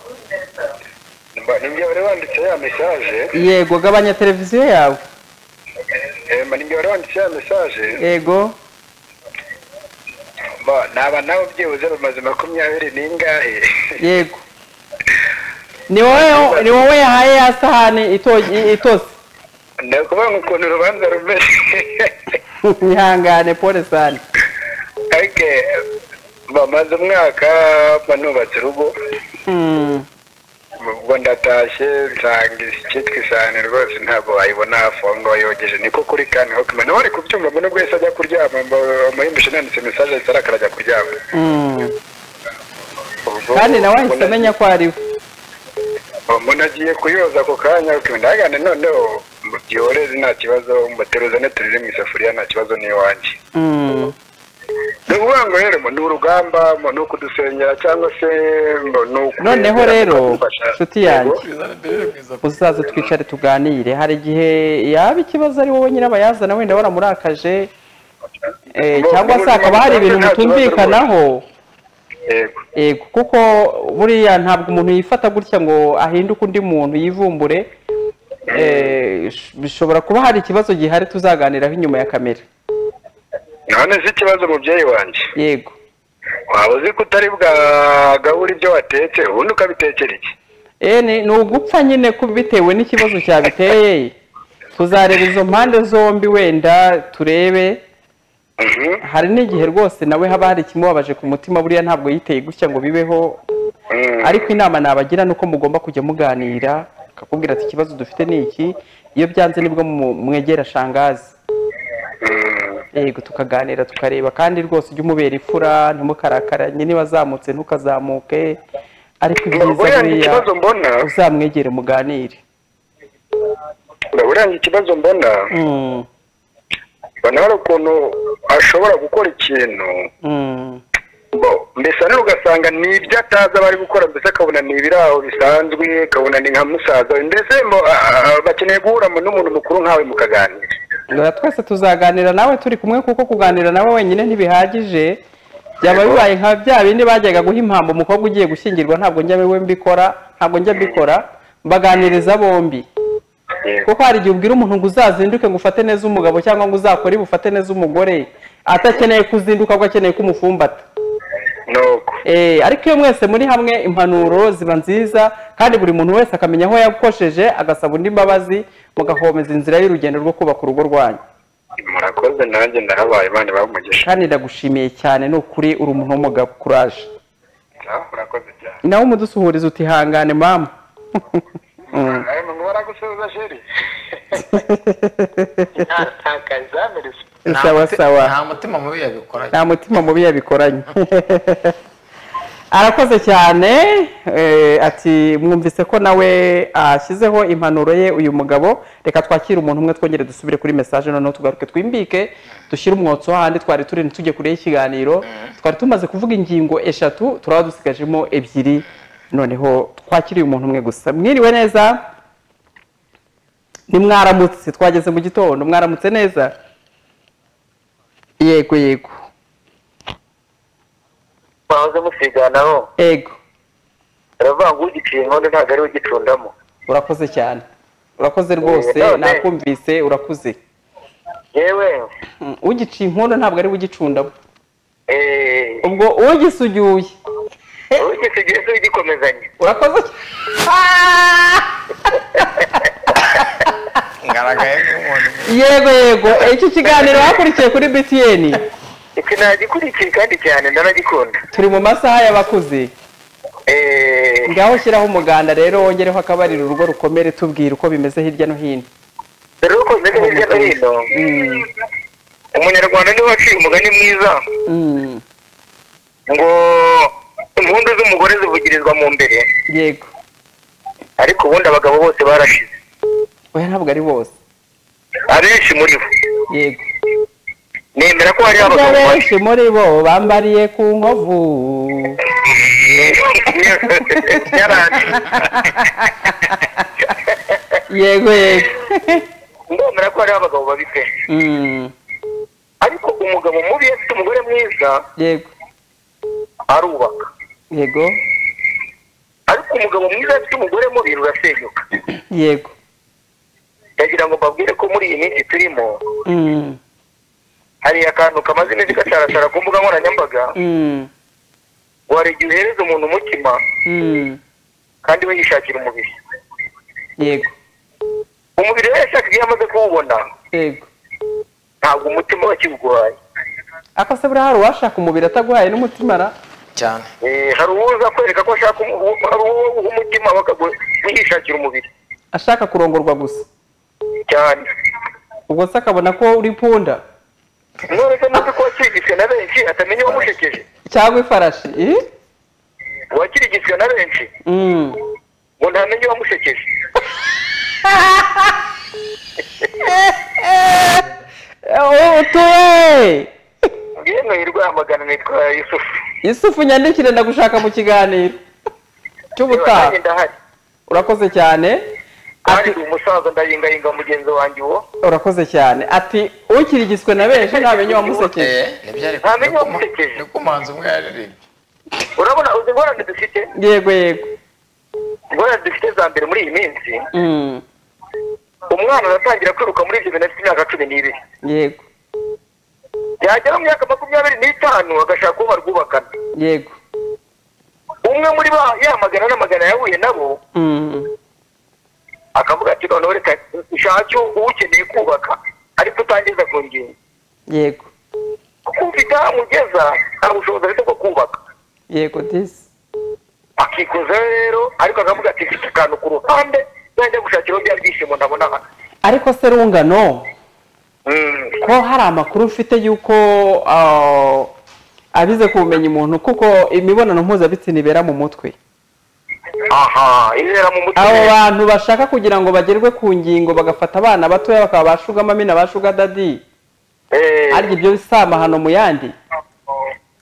mba- ninjye wari wanditse ya mesaje yego gabanya televiziyo yawe Eh, mba ninjye wari wanditse ya mesaje yego mba naba nawe byibuze bamaze makumyabiri n'ingahe yego ni wowe ni wowe yahaye ya sahani ito- itose ni ukuvuga ngo ukuntu urubanza rumeze ihangane pole sani ariko bamaze umwaka banubatse urugo Mm, ubwo ndatashye nsanga icyitwa isahani rwose ntabwo wayibona hafi aho ngaho yogeje niko kuri kane hokima nawe ari kubyumva ngo nubwo yahise ajya kuryama amuhimbisha nanditse mesaje ahita arakara ajya kuryama mm. Ubwo- kandi nawe ahise ubwo amenya ko ari we umuntu agiye kuyoza ako kanya ndagane noneho byoreze nta kibazo mbateruzane turire mu isafuriya nta kibazo n'iwanjye Mm, ni ukuvuga ngo rero ngo ni urugamba ngo ni ukudusengera cyangwa se ngo ni uku- noneho rero kudufasha. nshuti yanjye Yego. uzaze twicare tuganire hari igihe yaba ikibazo ari wowe nyirabayazana wenda waramurakaje eh, Mu- cyangwa mu se hakaba hari buzima ibintu bwanjye nta kibazo mutumvikanaho Yego. yego kuko buriya ntabwo umuntu yifata gutya ngo ahinduke undi muntu yivumbure Eh, sh- bishobora kuba hari ikibazo gihari tuzaganiraho inyuma ya kamera none si ikibazo mubyeyi wanjye yego waba uzi ko utari bwagabura ibyo watetse ubundi ukabitekera iki Eh, ni ni ugupfa nyine ku- bitewe n'ikibazo cyabiteye tuzareba izo mpande zombi wenda turebe Mhm. hari n'igihe rwose nawe haba hari ikimubabaje ku mutima buriya ntabwo yiteye gutya ngo bibeho Mm. ariko inama nabagira ni uko mugomba kujya muganira akakubwira ati ikibazo dufite ni iki iyo byanze nibwo mu- mwegera shangazi Mm. yego tukaganira tukareba kandi rwose ujye umubera ifura ntimukarakaranye niba azamutse ntukazamuke ariko ibyiza Buriya ni buriya ikibazo mbona uzamwegere muganire buriya ni ikibazo mbona Mm. mbona hari ukuntu ashobora gukora ikintu Mm. Bo, mbese rero ugasanga ni ibyo atazi aba ari gukora mbese akabona ni ibiraho bisanzwe akabona ni nka musaza we mbese mo, a- a- a- bakeneye guhura mu- n'umuntu mukuru nkawe mukaganira Ngo twese tuzaganira nawe turi kumwe kuko kuganira nawe wenyine ntibihagije byaba bibaye nka bya bindi bajyaga guha impamvu umukobwa ugiye gushyingirwa ntabwo njya we mbikora ntabwo njya mbikora mbaganiriza bombi Yego. kuko hari igihe ubwira umuntu ngo uzazinduke ngo ufate neza umugabo cyangwa ngo uzakore ibi ufate neza umugore atakeneye kuzinduka ahubwo akeneye kumufumbata nuko Eh, ariko iyo mwese muri hamwe impanuro ziba nziza kandi buri muntu wese akamenya aho yakosheje agasaba undi mbabazi mugahomeza inzira y'urugendo rwo kubaka urugo rwanyu murakoze nanjye ndahabaye imana ibahe umugisha kandi ndagushimiye cyane ni ukuri uri umuntu w'umugabo kuraje Ah, murakoze cyane nawe umudusuhuriza uti hangane mama Ayo, ngo baragusubiza sheri ntatakazamirisa Nta sawa muti- sawa nta mutima mubi yabikoranye nta mutima mubi yabikoranye arakoze cyane eh, ati mwumvise ko nawe ashyizeho impanuro ye uyu mugabo reka twakire umuntu umwe twongere dusubire kuri mesaje noneho tugaruke twimbike dushyire umwotsi ahandi twari turi tujye kure y'ikiganiro twari tumaze kuvuga ingingo eshatu turaba dusigajemo ebyiri noneho twakiriye umuntu umwe gusa mwiriwe neza nimwaramutse twageze mu gitondo mwaramutse neza yego yego mwahoze musiganaho ego baravuga ngo ugiciye inkondo ntabwo ariwe ugicundamo urakoze cyane urakoze rwose Eh, none. nakumvise urakuze yewe Mm, ugiciye inkondo ntabwo ari we ugicundamo eee ubwo ugisugiye ugisigaye se ugikomezanya urakoze cy- ngaragaye nk'umuntu yego yego icyo kiganiro bakurikiye kuri btn iki nagikurikiye kandi cyane ndanagikunda turi mu masaha y'abakuze eee ngaho shyiraho umuganda rero wongereho akabariro urugo rukomere tubwire uko bimeze hirya no hino dore uko bimeze hirya no hino Mm, umunyarwanda niwe waciye umugani mwiza mm, ngo impundu z'umugore zivugirizwa mu mbere yego ariko ubundi abagabo bose barashize oya ntabwo ari bose abenshi muri bo yego nemera ko hariho Kurya abagabo babi benshi muri bo bambariye ku nkovu yaranje yego yego ndemera ko hariho abagabo babi pe Mm, ariko umugabo mubi iyo afite umugore mwiza yego arubaka yego ariko umugabo mwiza iyo afite umugore mubi rurasenyuka yego ndagira ngo mbabwire ko muri iyi minsi turimo Mm, hari akantu kamaze iminsi gacarashara ku mbuga nkoranyambaga mm, ngo hari igihe uhereza umuntu umutima mm, kandi we yishakira umubiri yego umubiri we yashakaga iyo amaze kuwubona yego ntabwo umutima we akiwuguhaye akose buriya hari uwashaka umubiri ataguhaye n'umutima ra cyane Eh, hari uwuza kwereka ko ashaka umu- hari uwo uha umutima bakagwishakira umubiri ashaka kurongorwa gusa cyane ubwo se akabona ko uri punda none se muzi ko wakirigitswe na benshi atamenya uwamushekeje cyangwa ifarashi iri uwakirigitswe na benshi Mm. ngo ntamenye uwamushekeje Eh, utuye yemwe yirwa amagana nitwa yusufu isufu nyandikire ndagushaka mu kiganiro Yewe, cy'ubutaha nanjye ndahari urakoze cyane ati kandi ndi umusaza ndayingayinga mugenzi wanjye uwo urakoze cyane ati ukirigitswe na benshi ntamenya uwamusekeje eh nibyo ariko Ntamenya niko mu- wamusekeje. niko umuhanzi umwe yaririmbye urabona uzi ingorane dufite yego yego ingorane dufite za mbere muri iyi minsi Mm, umwana aratangira kwiruka muri ibyo bintu afite imyaka cumi n'ibiri yego yagera mu myaka makumyabiri n'itanu agashaka uwo barwubakana yego umwe muri ba yamagana n'amagana yahuye nabo Mm, akavuga ati noneho reka nshake uwukeneye kubaka ariko utangiza ku ngingo yego kuko ufite aho amugeza nta bushobozi afite bwo kubaka yego disi akikuza rero ariko akavuga ati mfite akantu ku ruhande najya gushakiraho bya byishimo ntabona aha." ariko se rungano Mm. ko hari amakuru mfite y'uko ah, abize kumenya umuntu kuko imibonano mpuzabitsina ibera mu mutwe aha ibera mu mutwe abo bantu bashaka kugira ngo bagerwe ku ngingo bagafata abana batoya bakaba ba shuga mamina ba shuga dadi Eh, arya ibyo bisamahano mu yandi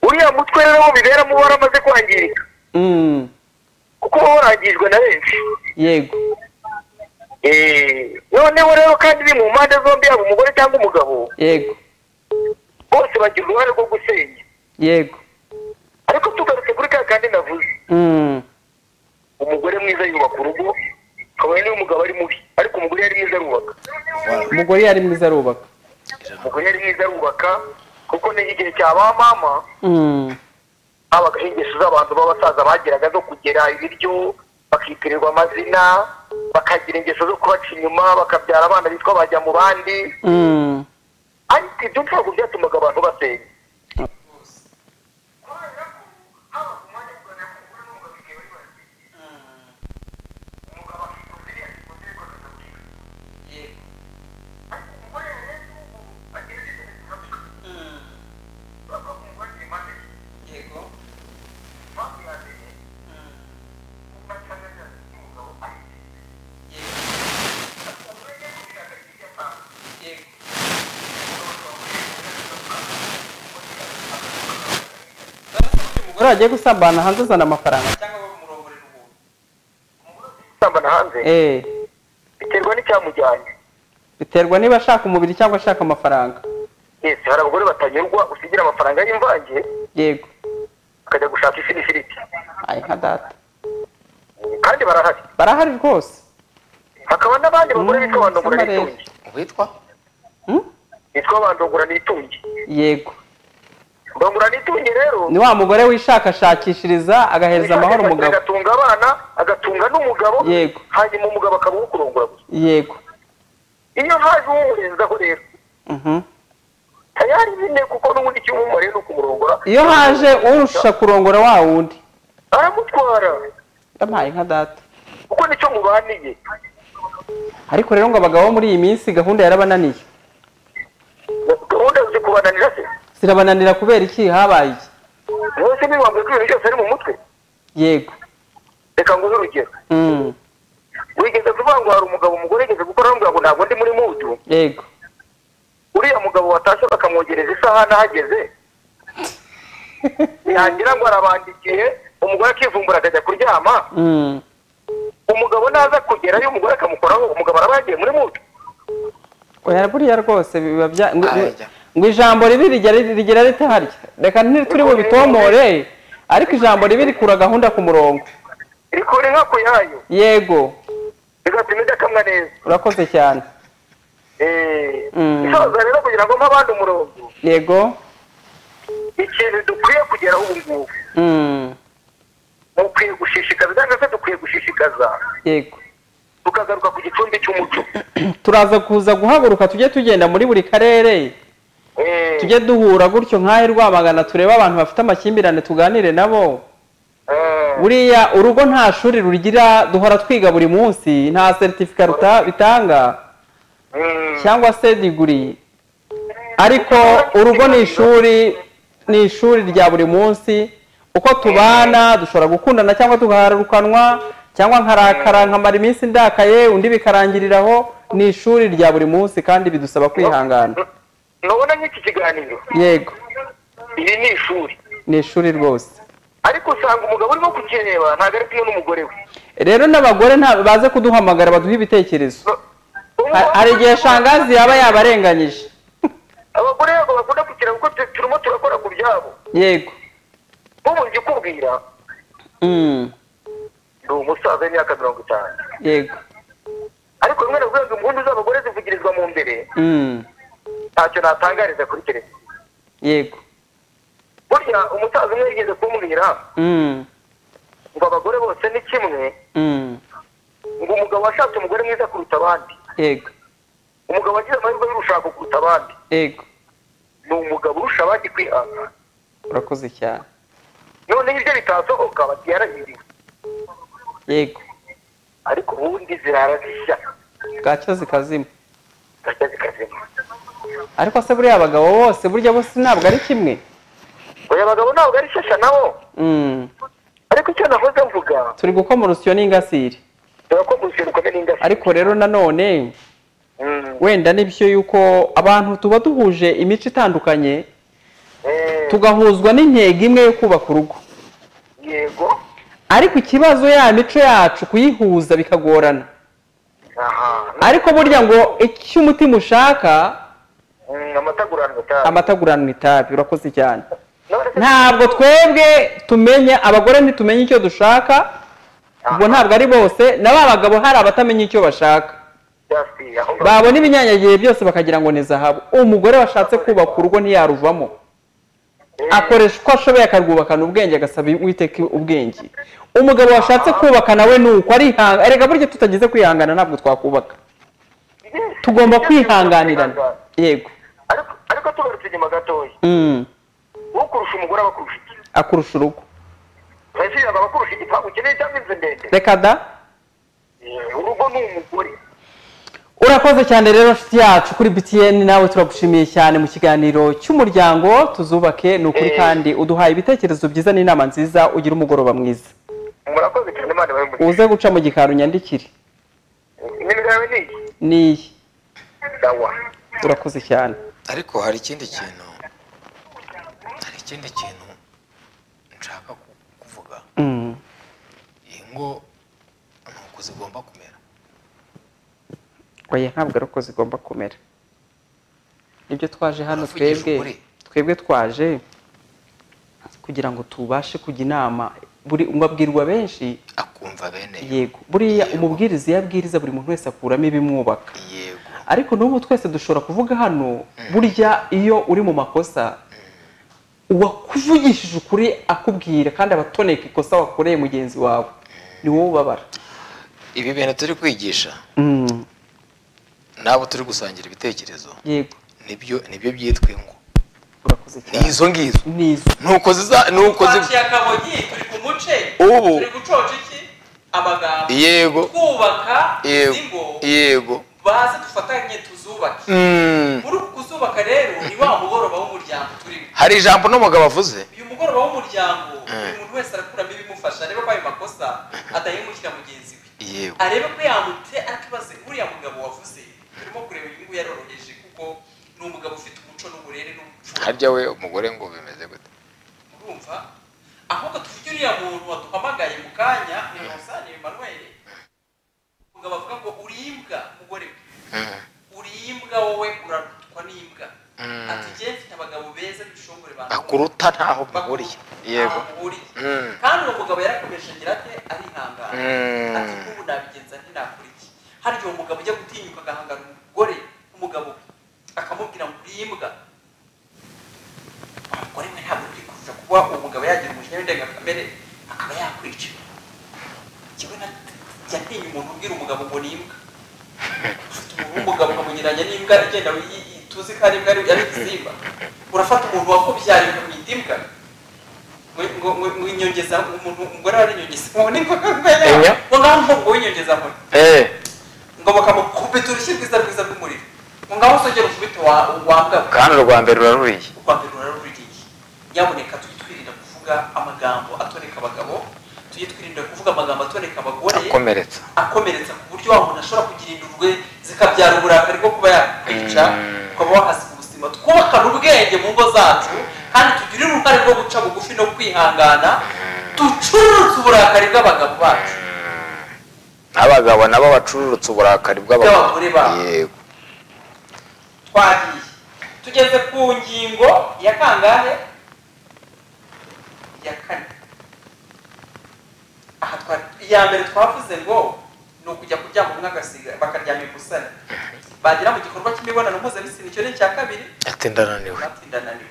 uriya mutwe rero wo biberamo waramaze kwangirika Mm, kuko uba warangijwe na benshi yego Eh, noneho rero kandi ni mu mpande zombi yaba umugore cyangwa umugabo yego bose bagira uruhare rwo gusenya yego ariko tugarutse kuri ka kandi navuze Mm, umugore mwiza yubaka urugo kabone niba umugabo ari mubi ariko umugore yari mwiza arubaka umugore yari mwiza arubaka umugore yari mwiza arubaka kuko ni igihe cya ba mama Mm, habaga ingeso z'abantu b'abasaza bagiraga zo kugera ibiryo bakitirirwa amazina bakagira ingeso zo kubaca inyuma bakabyara abana bitwa bajya mu bandi mm, ibyo ntabwo byatumaga abantu basenya umugore wagiye gusambana hanze azana amafaranga gusambana hanze eh biterwa n'icyamujyanye biterwa niba ashaka umubiri cyangwa ashaka amafaranga yesi hari abagore batanyurwa usigira amafaranga y'imvange yego akajya gushaka ifirifiriti ayi nka data kandi barahari barahari rwose hakaba n'abandi bagore Mm, bitwa bandungura samba rero. n'itungi witwa Hmm? bitwa bandungura n'itungi yego bandungura n'itungi rero ni wa mugore wishakashakishiriza agahereza amahoro umugabo agatunga abana agatunga n'umugabo Yego. hanyuma umugabo akaba ukurongora gusa yego iyo ntaje umurenzaho rero Mhm. tayari bine kuko n'ubundi icyo umumariye ni ukumurongora iyo haje urusha kurongora wa wundi aramutwara yampaye nka data kuko nicyo mubaniye ariko rero ngo abagabo bo muri iyi minsi gahunda yarabananiye gahunda ziri kubananira se zirabananira kubera iki habaye iki mwese mwibambwe ko ibintu byose ari mu mutwe yego reka nguhe urugero Mm. wigeze kuvuga ngo hari umugabo umugore yigeze gukora bamubwira ngo ntabwo ndi muri mudu yego uriya mugabo watashye bakamwogereza isahani ahageze yagira ngo arabandikiye umugore akivumbura akajya kuryama Mm. umugabo naza kugerayo umugore akamukoraho umugabo araba yagiye muri mudu oya buriya rwose biba bya ngo- Ajya. ngo ijambo ribi rigera rigera rite harya reka ntituri bubitomore ariko ijambo ribi rikura gahunda ku murongo rikora inka ku yayo yego bigatuma ijya akamwa neza urakoze cyane Eh, Mm. isoza rero kugira ngo mpe abandi umurongo yego ikintu dukwiye kugeraho ubu ngubu Mm. mukwiye gushishikaza cyangwa se dukwiye gushishikaza yego tukagaruka ku gicumbi cy'umuco turaza kuza guhaguruka tujye tugenda muri buri karere Eh, tujye duhura gutyo nk'aho rwamagana turebe abantu bafite amakimbirane tuganire nabo eh, buriya urugo nta shuri rugira duhora twiga buri munsi nta seritifika ruta- bitanga mm. cyangwa se diguri ariko urugo ni ishuri ni ishuri rya buri munsi uko tubana dushobora gukundana cyangwa tugahararukanwa cyangwa nkarakara nkamara iminsi ndakaye undi bikarangiriraho ni ishuri rya buri munsi kandi bidusaba kwihangana nubona nk'iki kiganiro yego iri ni ishuri ni ishuri rwose ariko usanga umugabo urimo kukireba ntabwo ari kumwe n'umugore we rero n'abagore nta baze kuduhamagara baduhe ibitekerezo Ha- hari igihe shangazi yaba yabarenganyije abagore ntabwo bakunda kukireba kuko tu- turimo turakora ku byabo yego nk'ubu njye ukubwira Mm, ni umusaza w'imyaka mirongo itanu yego ariko rimwe na rimwe ngo impundu z'abagore zivugirizwa mu mbere Mm, ntacyo natangariza kuri televiziyo yego burya umusaza umwe yigeze kumbwira Mm, ngo abagore bose ni kimwe mm, ngo umugabo washatse umugore mwiza kuruta abandi yego umugabo wagize amahirwe y'urushako kuruta abandi yego ni umugabo urusha abandi kwihangana urakoze cyane noneho ibyo bitasohoka babyarahiriwe yego ariko ubundi zirara zishya bwacyo zikazima gashya zikazima ariko se buriya abagabo bose burya bose ntabwo ari kimwe oya abagabo ntabwo ari shyashya nabo Mm, ariko icyo nahoze mvuga turi gukoma urusyo n'ingasire dore ko gusiba rukomeye n'ingasi ariko rero nanone wenda n'ibyo yuko abantu tuba duhuje imico itandukanye tugahuzwa n'intego imwe yo kubaka urugo yego ariko ikibazo ya mico yacu kuyihuza bikagorana aha ariko burya ngo icyo umutima ushaka Mm, amataguranwa cyane amataguranwa itabi urakoze cyane none se ntabwo twebwe tumenya abagore ntitumenye icyo dushaka ubwo ntabwo ari bose na ba bagabo hari abatamenya icyo bashaka byasi aho ngaho babona ibinyanyagihe byose bakagira ngo ni zahabu umugore washatse kubaka urugo ntiyaruvamo akoresha uko ashoboye akarwubakana ubwenge agasaba uwiteka ubwenge umugabo washatse kubaka nawe ni uko arihanga erega burya tutagize kwihangana ntabwo twakubaka tugomba kwihanganirana yego ariko ariko ariko tugarutse inyuma gatoya Mm. ukurusha umugore aba akurusha iki akurusha urugo urashyira aba akurusha igipangu kinini cyangwa inzu ndende reka da Eh, urugo ni umugore urakoze cyane rero nshuti yacu kuri btn nawe turagushimiye cyane mu kiganiro cy'umuryango tuzubake ni ukuri Eh. kandi uduhaye ibitekerezo byiza n'inama nziza ugira umugoroba mwiza murakoze cyane imana ibahe umugisha uze guca mu gikari unyandikire nimero yawe ni iyi n'iyi sawa urakoze cyane ariko hari ikindi kintu hari ikindi kintu nshaka ku- kuvuga Mm. ingo ni uku zigomba kumera oya ntabwo ari uko zigomba kumera nibyo twaje hano Uravugisha twebwe ukuri. twebwe twaje kugira ngo tubashe kujya inama buri mwabwirwa benshi akumva bene yo. yego buriya Yego. umubwiriza iyo abwiriza buri muntu wese akuramo ibimwubaka yego ariko n'ubu twese dushobora kuvuga hano burya iyo uri mu makosa uwakuvugishije ukuri akubwira kandi abatoneka ikosa wakoreye mugenzi wawe ni wowe ubabara ibi bintu turi kwigisha Mm, n'abo turi gusangira ibitekerezo yego nibyo nibyo byitwa ingo urakoze ni cyane izo ngizo nizo nuko ziza nuko zi twaciye akabogi turi ku muce Ubu. turi gucoca iki amagambo yego twubaka izi ngo yego yego baze dufatanye tuzubake Mm. muri uku kuzubaka rero ni wa mugoroba w'umuryango turimo hari ijambo n'umugabo avuze uyu mugoroba w'umuryango buri muntu wese arakuramo ibimufasha arebe ko ayo makosa atayimukira mugenzi we yego arebe ko yamutse akibaze uriya mugabo wavuze turimo kureba uyu nguyu yaroroheje kuko ni umugabo ufite umuco n'uburere n'umuco harya we umugore ngo bimeze gute urumva ahubwo tuvuge uriya muntu waduhamagaye mu kanya ni Musani Emmanuel umugabo avuga ngo uribwa mugore we Mm. uribwa wowe urarutwa n'imbwa Mm. ati njye mfite abagabo beza b'ibishongore bantu akuruta ntaho muhuriye yego Mm. kandi uwo mugabo yarakomeje agira ate arihangana Mm. ati nk'ubu nabigenza nti nakora iki hari igihe umugabo ujya gutinyuka agahangana umugore umugabo we akamubwira ngo urimbwa umugore we ntabwo byifuza kuba umugabo yagira umujinya w'indengakamere akaba yakwica kimwe na jya ntinya umuntu ubwira umugabo ngo ni imbwa ufite umuntu w'umugabo ukamugereranya n'imbwa igenda yi- yi- tuzi ko ari imbwa ari ari igisimba urafata umuntu wakubyariye ukamwita imbwa ngo- ngo- ngo- ngo inyongeza umuntu umugore wari inyongeza ubu ni Enya. ngo ngaho umuhungu w'inyongeza nkora Eh, ngo bakamukubita urushyi rwiza rwiza rw'umuriro ngo ngaho usongera ukubita wambwa kandi urwa mbere uraruriye urwambere ruraruriye nyaboneka tujye twirinda kuvuga amagambo atoneka abagabo tujye twirinda kuvuga amagambo atoneka abagore akomeretsa akomeretsa ku buryo wa muntu ashobora kugira indurwe zikabyara uburakari bwo kuba yakwica Mm. ukaba wahasiga ubuzima twubakane ubwenge mu ngo zacu kandi tugire uruhare rwo guca bugufi no kwihangana ducuruze uburakari bw'abagabo bacu n'abagabo nabo bacururutse uburakari bw'abagore Bw'abagore babo. yego twagiye tugeze ku ngingo ya kangahe ya kane aha twari iya mbere twavuze ngo ni ukujya kuryama umwe agasiga bakaryama imusane bagera mu gikorwa cy'imibonano mpuzabitsina icyo ni icya kabiri ati ndananiwe batindananiwe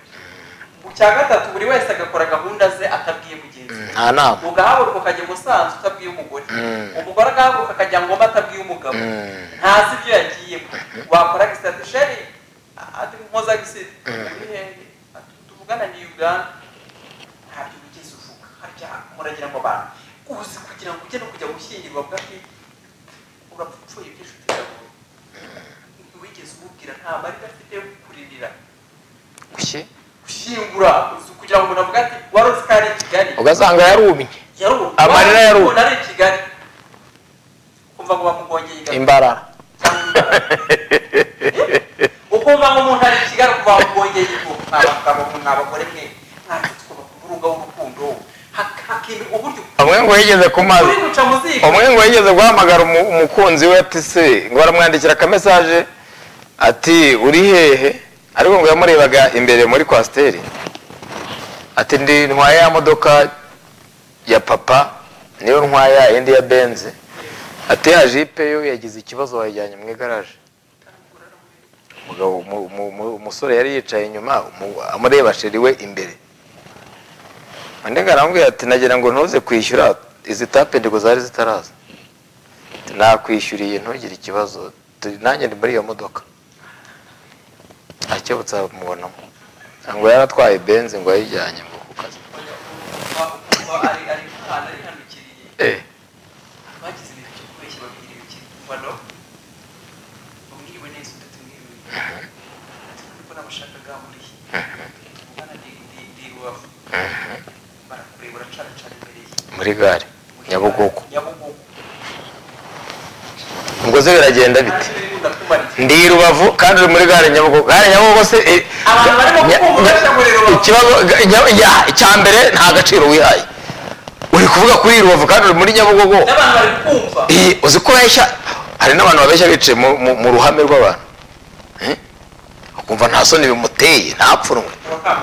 mu cya gatatu buri wese agakora gahunda ze atabwiye mugenzi we nta nama ugahaguruka ukajya umusanzu utabwiye umugore Mm. umugore agahaguruka akajya ngoma atabwiye umugabo Mm. ntazi ibyo yagiyemo wakora gisate sheri ati mpuza gisite uri hehe Ati, tuvugana ni uganda ntabyo wigeze uvuga harya muragira ngo abantu uzi kugira ngo ujye no kujya gushyingirwa bwaki urapfupfuye ibyo inshuti yawe wigeze umubwira nta marira afite yo kukuririra kuki gushyingura uzi kugira ngo umuntu avuge ati wari uzi ko ari i kigali ugasanga yarumye Yarubu. Amarira yarubu. Umuntu ari i Kigali. Ukumva ngo bamugongeye igana. imbarara Ukumva ngo umuntu ari i Kigali ukumva bamugongeye igana. Mwa bagabo mwe, mwa bagore mwe, mwazi twuba ku murunga w'urukundo. Hak- hakemerwa uburyo umwe ngo yigeze ku mazi uri guca mu ziko. umwe ngo yigeze guhamagara umu- umukunzi we ati se ngo aramwandikira akamesaje ati uri hehe ariko ngo yamurebaga imbere muri kwasiteri ati ndi ntwaye ya modoka ya papa niyo ntwaya indi ya benze ati ya jipe yo yagize ikibazo wayijyanye mu igaraje umugabo umu- umu- umu- umusore yari yicaye inyuma umu- amureba sheri we imbere undi ngarambwira ati nagira ngo ntuze kwishyura izi tape ngo zari zitaraza Ati, nakwishyuriye ntugire ikibazo turi nanjye ndi muri iyo modoka akebutse amubonamo ngo yaratwaye benzi ngo yayijyanye ngo ku kazi Eh, muri gare nyabugogo ubwo se biragenda bite ndi i rubavu kandi uri muri gare nyabugogo gare nyabugogo se eh, Abantu barimo nya- kukumva bashya muri Rubavu. ikibazo ga- nya- ya- icya mbere nta gaciro wihaye uri kuvuga kuri i rubavu kandi uri muri nyabugogo n'abantu bari kumva iyi uzi ko ubeshya hari n'abantu babeshya bicaye mu, mu, mu ruhame rw'abantu Eh? ukumva nta soni bimuteye ntapfunwe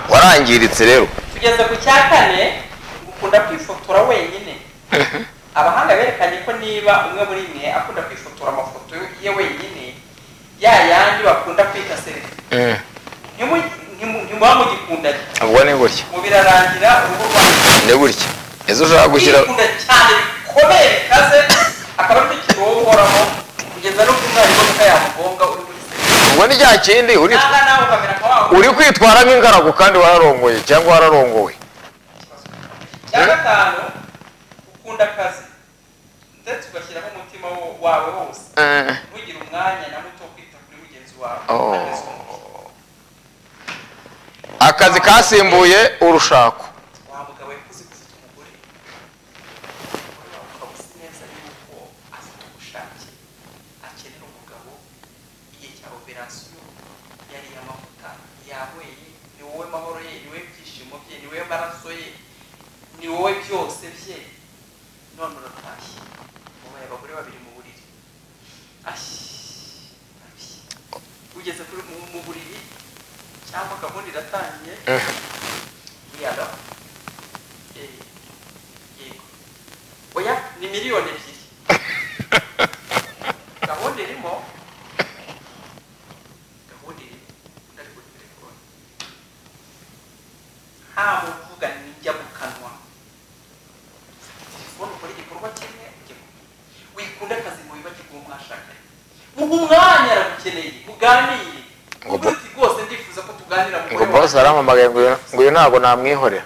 warangiritse rero tugeze ku cya kane ukunda kwifotora wenyine abahanga berekanye ko niba umwe muri mwe akunda kwifotora amafoto ye wenyine ya yandi bakunda kwita selfie ntimu- ntimu- ntimuba mugikundanye ubwo ni gutya mu birarangira uruhu rwanyu ni gutya ejo ushaka gushyira kwikunda cyane bikomeye bikaze akaba ari cyo kibaho uhoraho kugeza n'ubwo umwarimu muka yamugonga uri muri selfie ubwo ni cya kindi uri nanga nawe ukamera nka wa wundi. uri kwitwara nk'ingaragu kandi wararongoye cyangwa wararongowe cya gatanu ukunda akazi ndetse ugashyiramo umutima wo- wawe wose Eh, ntugire umwanya na muto wo kwita kuri mugenzi wawe Oh. Ageze umuntu. akazi kasimbuye urushako wa mugabo yakuze ko ufite umugore umugore wawe ukaba uzi neza yuko afite ubushake akenera umugabo igihe cya operasiyo yari iy'amavuta yahuye ni wowe mahoro ye ni wowe ibyishimo bye ni wowe maraso ye ni wowe byose bye none uratashye ubaye abagore babiri mu buriri ashyi ashyi. ugeze kuri mu- mu buriri cyangwa gahunda iratangiye buriya Eh, yego oya ni miliyoni ebyiri gahunda irimo gahunda irimo undi ari kuri telefone nta muvuga nijya mu kanwa telefone ukora igikorwa kimwe ujya mu kindi. wikunda akazi mu bibagirwa uwo mwashakanye muha umwanya aragukeneye muganire Ngo bo- uvuga uti rwose ndifuza ko tuganira mu ngo bose arampamagaye ngo uyu- ngo uyu ntabwo namwihorera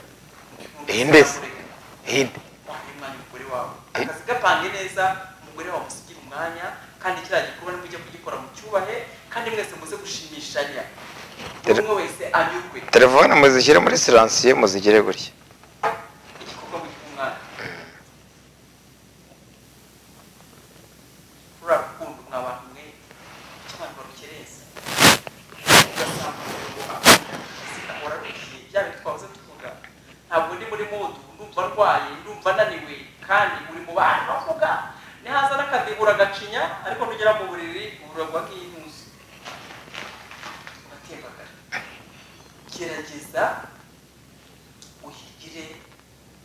iyi ndetse. hinde wahe umwanya umugore wawe akazi gapange neza umugore wawe umusigire umwanya kandi kiriya gikorwa nimujye kugikora mu cyubahe kandi mwese muze gushimishanya buri umwe wese anyurwe telefone muzishyire muri siransiye muzigire gutya igikorwa mugihe umwana ruriya rukundo mwa bantu mwe icyo abantu barukereza ugasanga umuntu ahora arushye bya bintu twahoze tuvuga ntabwo ndi muri mudu ndumva ndwaye ndumva ananiwe kandi uri mu bantu bavuga nihaza n'akadebura agacinya ariko nugera mu buriri uburagwa nk'intuzi uratembagara gerageza uhigire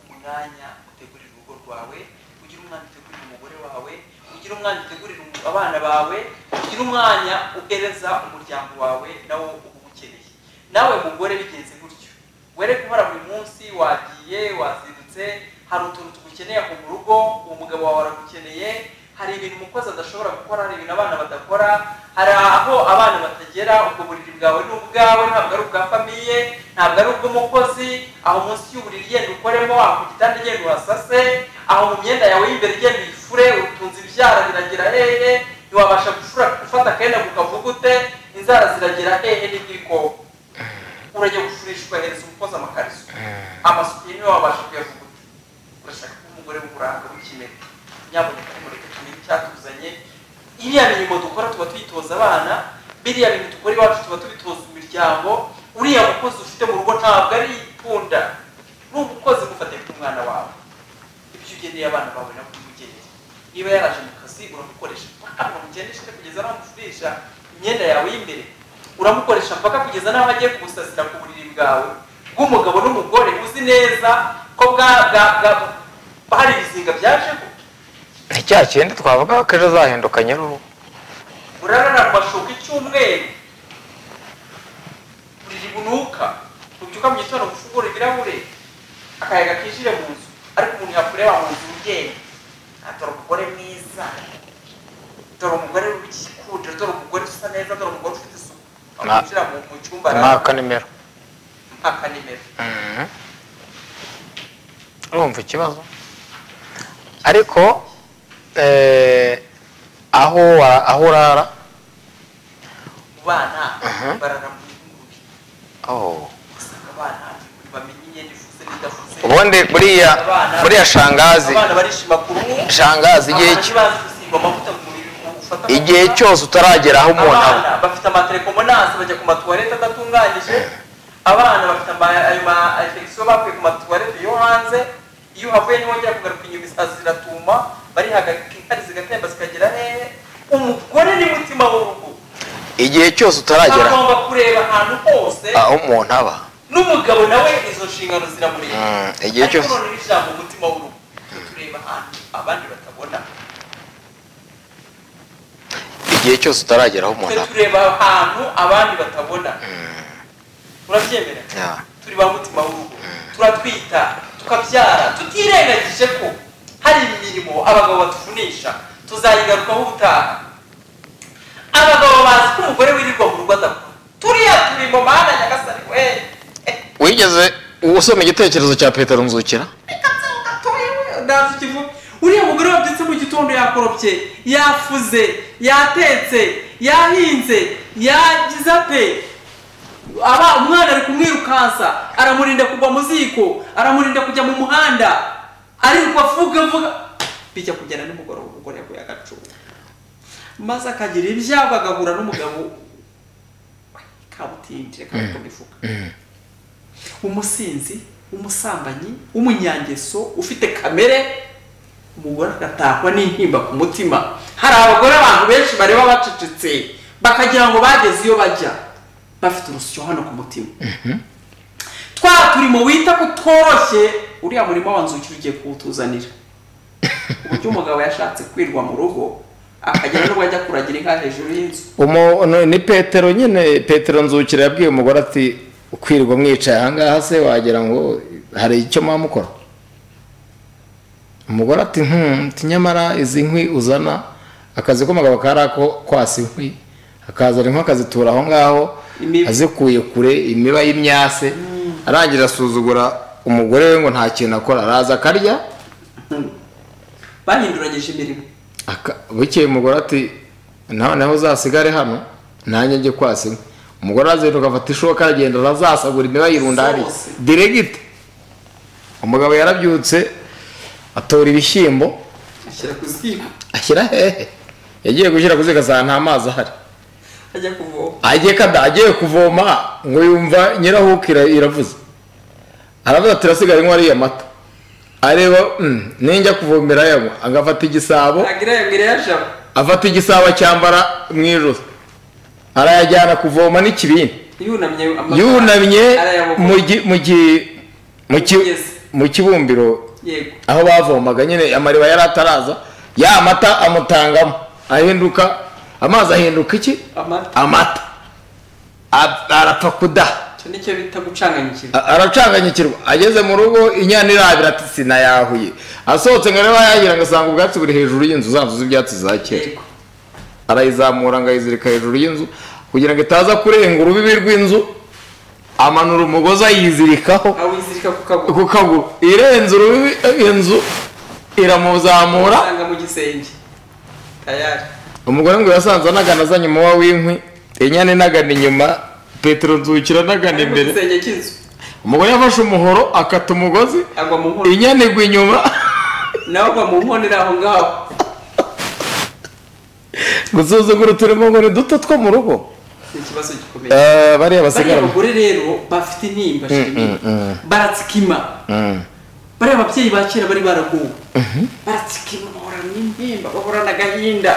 umwanya utegurire urugo rwawe ugire umwanya utegurire umugore wawe ugire umwanya utegurire umu- abana bawe ugire umwanya uhereza umuryango wawe nawo uba uwukeneye nawe mugore bigenze gutyo were guhora buri munsi wagiye wazindutse hari utuntu tugukeneye ako mu rugo uwo mugabo wawe aragukeneye hari ibintu umukozi adashobora gukora hari ibintu abana badakora hari aho abana batagera ubwo buriri bwawe ni ubwawe ntabwo ari ubwa famiye ntabwo ari ubw'umukozi aho munsi y'uburiri genda ukoremo aho ku gitanda genda uhasase aho mu myenda yawe y'imbere genda uyifure urutunze ibyara biragira hehe ntiwabasha gufura gufata akenda ku kavugute inzara ziragira hehe n'igikoko urajya gufurishwa hereza umukozi amakariso amasuku niwe wabasha kuyavuguta urashaka ko umugore w'uburanga w'ikimera nyaboneka nimureke tumenye icyatuzanye iriya mirimo dukora tuba tuyitoza abana biriya bintu dukora iwacu tuba tubitoza imiryango uriya mukozi ufite mu rugo ntabwo ari ipunda ni umukozi mufate nk'umwana wawe ibyo ugeneye abana bawe nabwo umugeneye niba yaraje mu kazi uramukoresha mpaka mugendeshe kugeza n'aho amufurisha imyenda yawe y'imbere uramukoresha mpaka kugeza n'aho agiye kugusasira ku buriri bwawe bw'umugabo n'umugore uzi neza ko bwa bwa bwa hari ibizinga byajeho ni cya kindi twavuga ko ejo azahinduka nyir'urugo urarara mu mashuka icyumweru buriri bunuka ubyuka mu gitondo ufungura ibirahure akayaga kinjire mu nzu ariko umuntu yakureba mu nzu ugenda "Ah, dore umugore mwiza dore umugore w'igikundiro dore umugore usa neza dore umugore ufite isuku Mwa- kwinjira mu mu cyumba mwaka nimero mpaka nimero Mhm. urumva ikibazo ariko eh, aho wa- aho urara mu bana Mhm. barara mu ngurube oh. usanga abana bamenya imyenda ifuze n'idafuze ubundi buriya buriya shangazi abana barishima ku ruhu shangazi igihe abantu cy- bazi gusiga amavuta mu mubiri mu gufata igihe amavuta. cyose utaragera aho umuntu aba abana bafite amaterekomonanse bajya ku matuwarete adatunganyije abana bafite ama- ayo maefegisiyo bakuye ku matuwarete yo hanze iyo uhavuye ntiwongera kugaruka inyuma isazi ziratuma barihagarika inkari zigatemba zikagera hehe umugore ni mutima w'urugo igihe cyose utaragera agomba kureba ahantu hose aho umuntu aba n'umugabo nawe izo nshingano ziramureba Mm, igihe ariko cyose none n'ijambo umutima w'urugo tureba ahantu abandi batabona igihe cyose utaragera aho umuntu twe aba tureba ahantu abandi batabona urabyemera Yeah. turi ba mutima w'urugo turatwita tukabyara tutirengagije ko hari imirimo abagabo batuvunisha tuzayigarukaho ubutaha abagabo bazi ko umugore wirirwa mu rugo adakora turiya turi mu mana nyagasani we wigeze usoma igitekerezo cya petero nzukira reka nsohoka tuye we ntazi ikivuga uriya mugore wabyutse mu gitondo yakoropye yafuze yatetse yahinze yagize ate aba umwana ari kumwirukansa aramurinda kugwa mu ziko aramurinda kujya mu muhanda aririrwa avuga avuga bijya kugenda nimugoroba umugore yaguye agacumu maze akagira ibyago agahura n'umugabo kabutindi reka mifuka umusinzi umusambanyi w'umunyangeso ufite kamere umugore agatahwa n'intimba ku mutima hari abagore abantu benshi bareba bacecetse bakagira ngo bageze iyo bajya bafite urusyo hano ku mutima twa turimo wita ko utoroshye uriya murima wanzukira ugiye kuwutuzanira uburyo umugabo yashatse kwirwa mu rugo akagera n'ubwo ajya kuragira inka hejuru y'inzu Umo- no, ni petero nyine petero nzukira yabwiye umugore ati ukwirwa mwicaye ahangaha se wagira ngo hari icyo mwamukora umugore ati "Hmm, ati nyamara izi nkwi uzana akazi k'umugabo kari ako kwasa inkwi akazana inkwi akazitura aho ngaho Imiba. azikuye kure imiba y'imyase arangira asuzugura umugore we ngo nta kintu akora araza akarya bahinduranyije imirimo Aka- bukeye umugore ati nawe nawe uzasigare hano nanjye njye kwasa inka umugore arazinduka afata ishoka aragenda arazasagura imiba yirunda hariya Zose. diregite umugabo yarabyutse atora ibishyimbo ashyira ku ziko ashyira hehe yagiye gushyira kuziga saa nta mazi ahari ajya kuvoma agiye kada agiye kuvoma ngo yumva nyirahuka ira- iravuze aravuze ati irasigara inkwa ariya mata areba "Mm, ninjya kuvomera ayanywa agafata igisabo ntagira yabwira yajabo afata igisabo acyambara mu ijosi arayajyana kuvoma n'ikibindi yunamye amaguru yunamye arayabogoza. mu gi- mu gi- mu ki- Umugezi. mu kibumbiro yego aho bavomaga nyine amariba yari ataraza ya mata amutangamo ahinduka amazi ahinduka iki amata amata A- arapfa kudaha icyo nicyo bita gucanganyikira A- aracanganyikirwa ageze mu rugo inyana irabira ati sinayahuye asohotse ngo arebe yagira ngo asanga ubwatsi buri hejuru y'inzu za nzu z'ibyatsi za kera yego arayizamura ngo ayizirika hejuru y'inzu kugira ngo itaza kurenga urubibi rw'inzu amanura umugozi ayizirikaho awizirika ku kaguru ku kaguru irenze urubibi eh, inzu iramuzamura usanga mu gisenge tayari umugore ngo yasanze anagana azanye umuba w'inkwi inyana inagana inyuma petero nzukira anagana ari mu imbere gisenge cy'inzu umugore yafashe umuhoro akata umugozi agwa mu nkono inyana igwa inyuma nawe agwa mu nkono iri aho ngaho gusuzugura uturimo ngo ni duto two mu rugo ni ikibazo gikomeye Eh, bariya bariya basigara mu- bagore rero bafite intimba shimwe baratsikima Mm. bariya babyeyi ba kera bari baraguwe baratsikima bahorana intimba bahorana agahinda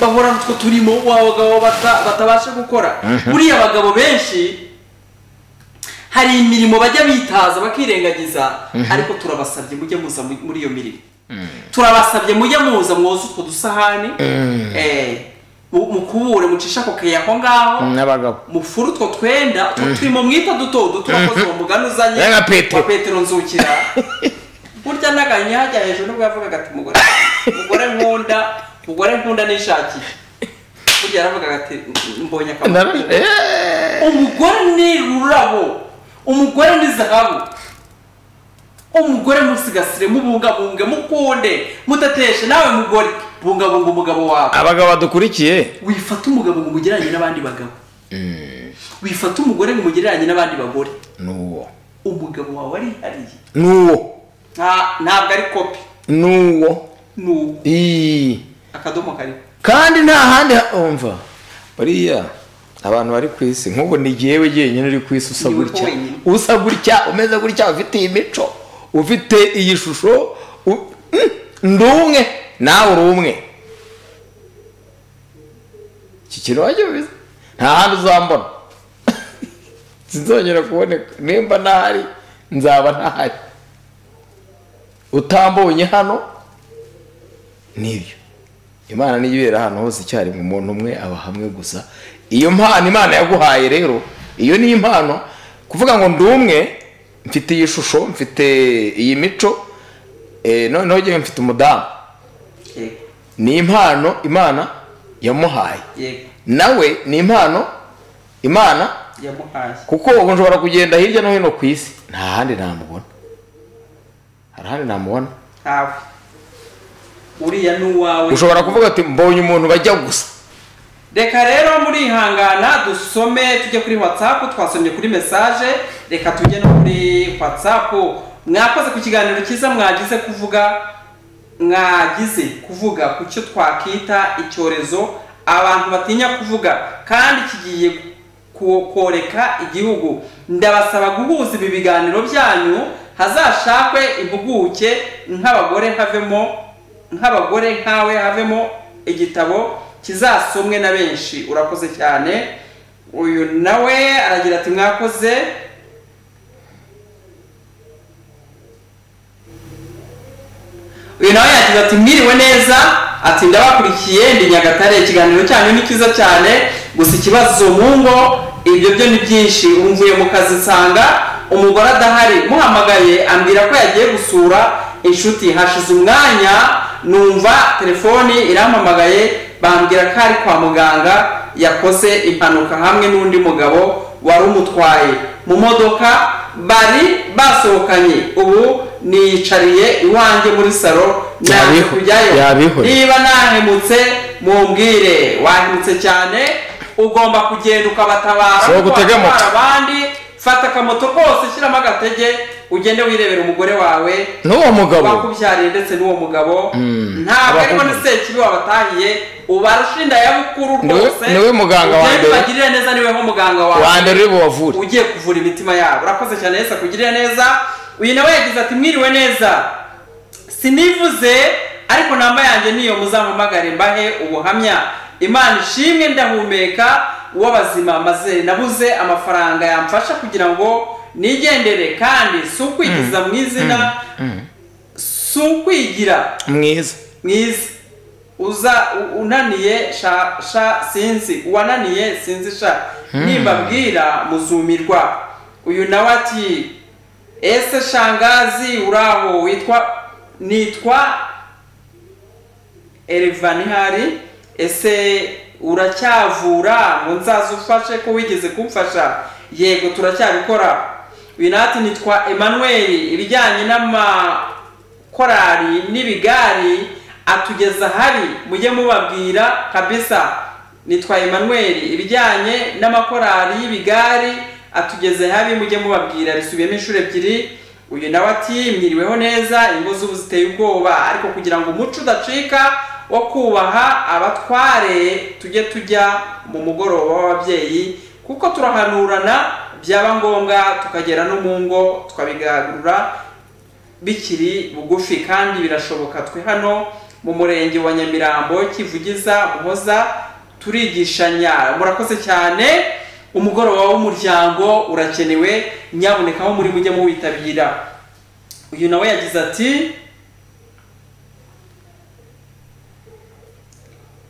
bahorana utwo turimo abagabo bata- batabasha gukora buriya abagabo benshi hari imirimo bajya bitaza bakirengagiza ariko turabasabye mujye muza mu- muri iyo mirimo turabasabye mujye muza mwoze utwo dusahane eh, mu- mukubure mucisha ako keya aho ngaho n'abagabo mufuru utwo twenda utwo turimo mwita duto duto urakoze uwo mugani uzanye Ya nka Petero. wa petero nzukira burya n'aganya hajya hejuru nibwo yavugaga ati mugore mugore nkunda mugore nkunda nishakiye burya yaravugaga ati mbonye akamaro Nara- Eh. umugore ni rurabo umugore ni zahabu umugore musigasire mubungabunge mukunde mudateshe nawe mugore bungabunga umugabo wawe abagabo badukurikiye wifata umugabo ngo umugereranye n'abandi bagabo wifata umugore ngo umugereranye n'abandi bagore ni uwo umugabo wawe arihariye ni uwo nta- ntabwo ari kopi ni uwo ni uwo Ii. akadomo kariho kandi nta handi ha- umva bariya abantu bari ku isi nk'ubu ni jyewe jyenyine uri ku isi usa Ni wowe gutya wenyine. usa gutya umeze gutya ufite iyi mico ufite iyi shusho u- mm, ndi umwe nawe uri umwe iki kintu wajya ubizi nta handi uzambona sinzongera kuboneka nimba ntahari nzaba ntahari utambonye hano nibyo imana niyo ibera ahantu hose icyarimwe umuntu umwe aba hamwe gusa iyo mpano imana yaguhaye rero iyo ni impano kuvuga ngo ndi umwe mfite iyi shusho mfite iyi mico eh, noneho ngewe mfite umudamu yego ni impano imana yamuhaye yego nawe ni impano imana yamuhaye kuko ubu nshobora kugenda hirya no hino ku isi nta handi namubona hari ahandi namubona ntawe uriya ni uwawe ushobora kuvuga ati mbonye umuntu bajya gusa reka rero murihangana dusome tujye kuri whatsapp twasomye kuri mesaje reka tujye no kuri whatsapp mwakoze ku kiganiro cyiza mwagize kuvuga mwagize kuvuga ku cyo twakwita icyorezo abantu batinya kuvuga kandi kigiye ku- koreka igihugu ndabasaba guhuza ibi biganiro byanyu hazashakwe impuguke nk'abagore havemo nk'abagore nkawe havemo igitabo kizasomwe na benshi urakoze cyane uyu nawe aragira ati mwakoze uyu nawe yagize ati mwiriwe neza ati ndabakurikiye ndi nyagatare ikiganiro cyanyu ni cyiza cyane gusa ikibazo mu ngo ibyo byo ni byinshi umvuye mu kazi nsanga umugore adahari muhamagaye ambwira ko yagiye gusura inshuti hashize umwanya numva telefoni irampamagaye bambwira ko ari kwa muganga yakoze impanuka hamwe n'undi mugabo wari umutwaye mu modoka bari basohokanye ubu niyicariye iwanjye muri salo naje Yabiho- kujyayo yabihoreye. niba nahemutse mumbwire wahemutse cyane ugomba kugenda ukabatabara Si ugutega Kuko moto. abandi fata akamoto kose shyiramo agatege ugende wirebera umugore wawe n'uwo mugabo wakubyariye ndetse n'uwo mugabo Mm. ntabwo ariko ni Abakubyara. sekibi wabatahiye ubarusha inda ya bukuru Ni we- rwose ni we muganga wa Ugende mbere. ubagirire neza niwe nk'umuganga wawe wa mbere uri bubavure ugiye kuvura imitima yabo urakoze cyane yesu akugirire neza uyu nawe yagize ati mwiriwe neza sinivuze ariko namba yanjye niyo muzampamagare mbahe ubuhamya imana ishimwe ndahumeka uw'abazima maze nabuze amafaranga yamfasha kugira ngo nigendere kandi si ukwigiza mu izina si ukwigira mwiza mwiza uza u- unaniye sha sha sinzi uwananiye sinzi sha nimbabwira muzumirwa uyu nawe ati ese shangazi uraho witwa nitwa erivani hari ese uracyavura ngo nzaze ufashe ko wigeze kumfasha yego turacyabikora uyu nawe ati nitwa emmanuel ibijyanye n'amakorari n'ibigari atugeza hari mujye mubabwira kabisa nitwa emmanuel ibijyanye n'amakorari y'ibigari atugeze habi mujye mubabwira risubiyemo inshuro ebyiri uyu nawe ati mwiriweho neza ingo z'ubu ziteye ubwoba ariko kugira ngo umuco udacika wo kubaha abatware tujye tujya mu mugoroba w'ababyeyi kuko turahanurana byaba ngombwa tukagera no mu ngo tukabigarura bikiri bugufi kandi birashoboka twe hano mu murenge wa nyamirambo kivugiza muhoza turigishanya murakoze cyane umugoroba w'umuryango urakenewe nyaboneka aho muri mujye muwitabira uyu nawe yagize ati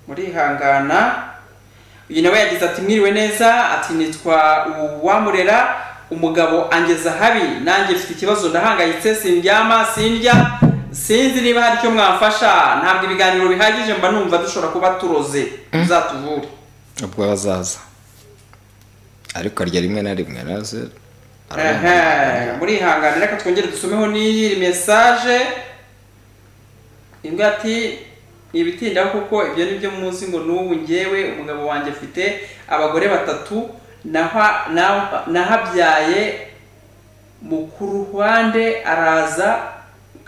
murihangana uyu nawe yagize ati mwiriwe neza ati nitwa uwamurera umugabo angeza habi nanjye mfite ikibazo ndahangayitse sindyama sindya sinzi niba hari icyo mwamfasha ntabwo ibiganiro bihagije mba numva dushobora kuba turoze uzatuvure ubwo bazaza ariko arya rimwe na rimwe araze ararenga. Aha, murihangane reka twongere dusomeho n'iyi mesaje imbwa ati ntibitindaho kuko ibyo ni byo muzi ngo n'ubu ngewe umugabo wanjye afite abagore batatu naha- naha- nahabyaye mu ku ruhande araza n'aho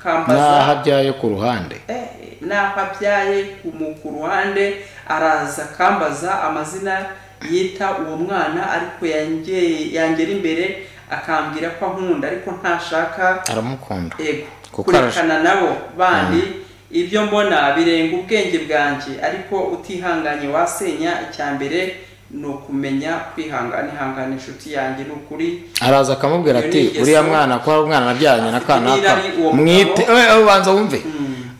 akambaza abyaye ku ruhande Eh, naho abyaye ku- mu ku ruhande araza akambaza amazina yita uwo mwana ariko yangeye- yangera imbere akambwira ko ankunda ariko ntashaka aramukunda ego Kuko kurekana nabo bandi ibyo mbona birenga ubwenge bwanjye ariko utihanganye wasenya icya mbere ni ukumenya kwihangana ihangana inshuti yanjye ni ukuri araza akamubwira ati Iyo ni uriya ingeso. mwana ko ari umwana nabyaranye na Afite kanaka n'irari uwo mugabo. mwite eh, eh, ubanza wumve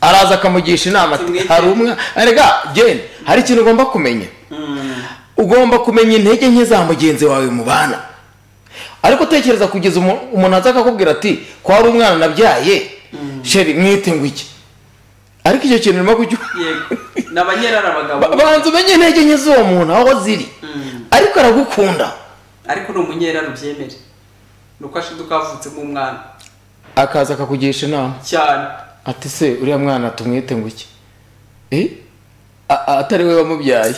araza akamugisha inama ati Tumwite. hari umwana rega jeni hari ikintu ugomba kumenya Mm, ugomba kumenya intege nke za mugenzi wawe mubana ariko tekereza kugeza umu- umuntu aza akakubwira ati ko hari umwana nabyaye sheri mwite ngo iki ariko icyo kintu urimo kujya yego ni abanyerari abagabo Ba- banza umenye intege nke z'uwo muntu aho ziri Mm, ariko aragukunda ariko ni umunyerari ubyemere ni uko ashiduka avutsemo umwana akaza akakugisha inama cyane ati se uriya mwana tumwite ngo iki Eh? A- a- atari we wamubyaye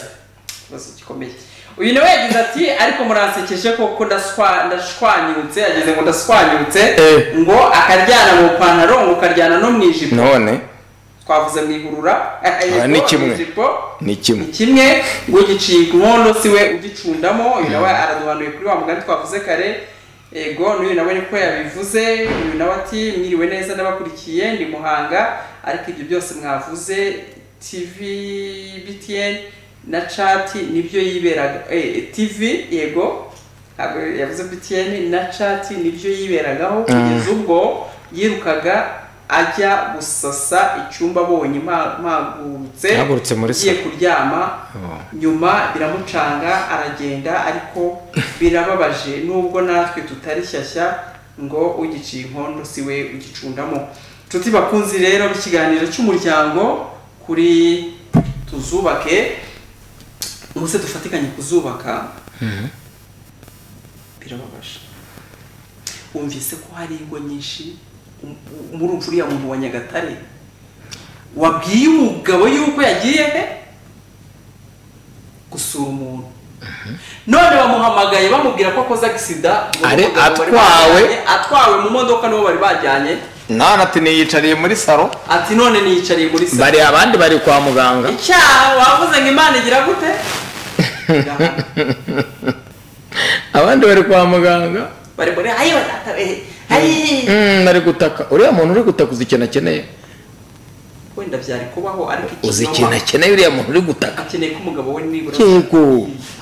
ikibazo gikomeye uyu nawe yagize ati ariko muransekeje koko ndashwa- ndashwanyutse yagize ngo ndashwanyutse Eh. ngo akaryana mu ipantaro ngo ukaryana no mu ijipo none twavuze mu igurura Aha ni kimwe. ijipo ni kimwe ni kimwe ngo giciye inkondo si we ugicundamo uyu nawe araduhanuye kuri wa mugani twavuze kare ego n'uyu nawe niko yabivuze uyu nawe ati mwiriwe neza n'abakurikiye ndi muhanga ariko ibyo byose mwavuze tv btn na chat nibyo yiberaga eh, tv yego ntabwo yavuze btn na chat nibyo yiberagaho kugeza ubwo yirukaga ajya gusasa icyumba abonye mpa- mpagurutse Yahagurutse muri agiye sa- kuryama nyuma biramucanga aragenda ariko birababaje nubwo natwe tutari shyashya ngo ugiciye inkondo si we ugicundamo inshuti bakunzi rero b'ikiganiro cy'umuryango kuri tuzubake ubuse dufatikanye kuzubaka birababaje wumvise ko hari ingo nyinshi muri uriya muntu wa nyagatare wabwiye umugabo yuko yagiye he gusura umuntu none bamuhamagaye bamubwira ko akoze agisida uwo Ari mugabo bari atwawe. bajyanye, atwawe mu modoka nibo bari bajyanye none ati niyicariye muri saro ati none niyicariye muri salo bari abandi bari kwa muganga icyaha wavuze ngo imana igira gute Irahana. abandi bari kwa muganga bari muri ayi batatabe ayi Mm, ari gutaka uriya muntu uri gutaka uzi ikintu akeneye wenda byari kubaho ariko ikinyoma- uzi ikintu akeneye uriya muntu uri gutaka akeneye ko umugabo we nibura yego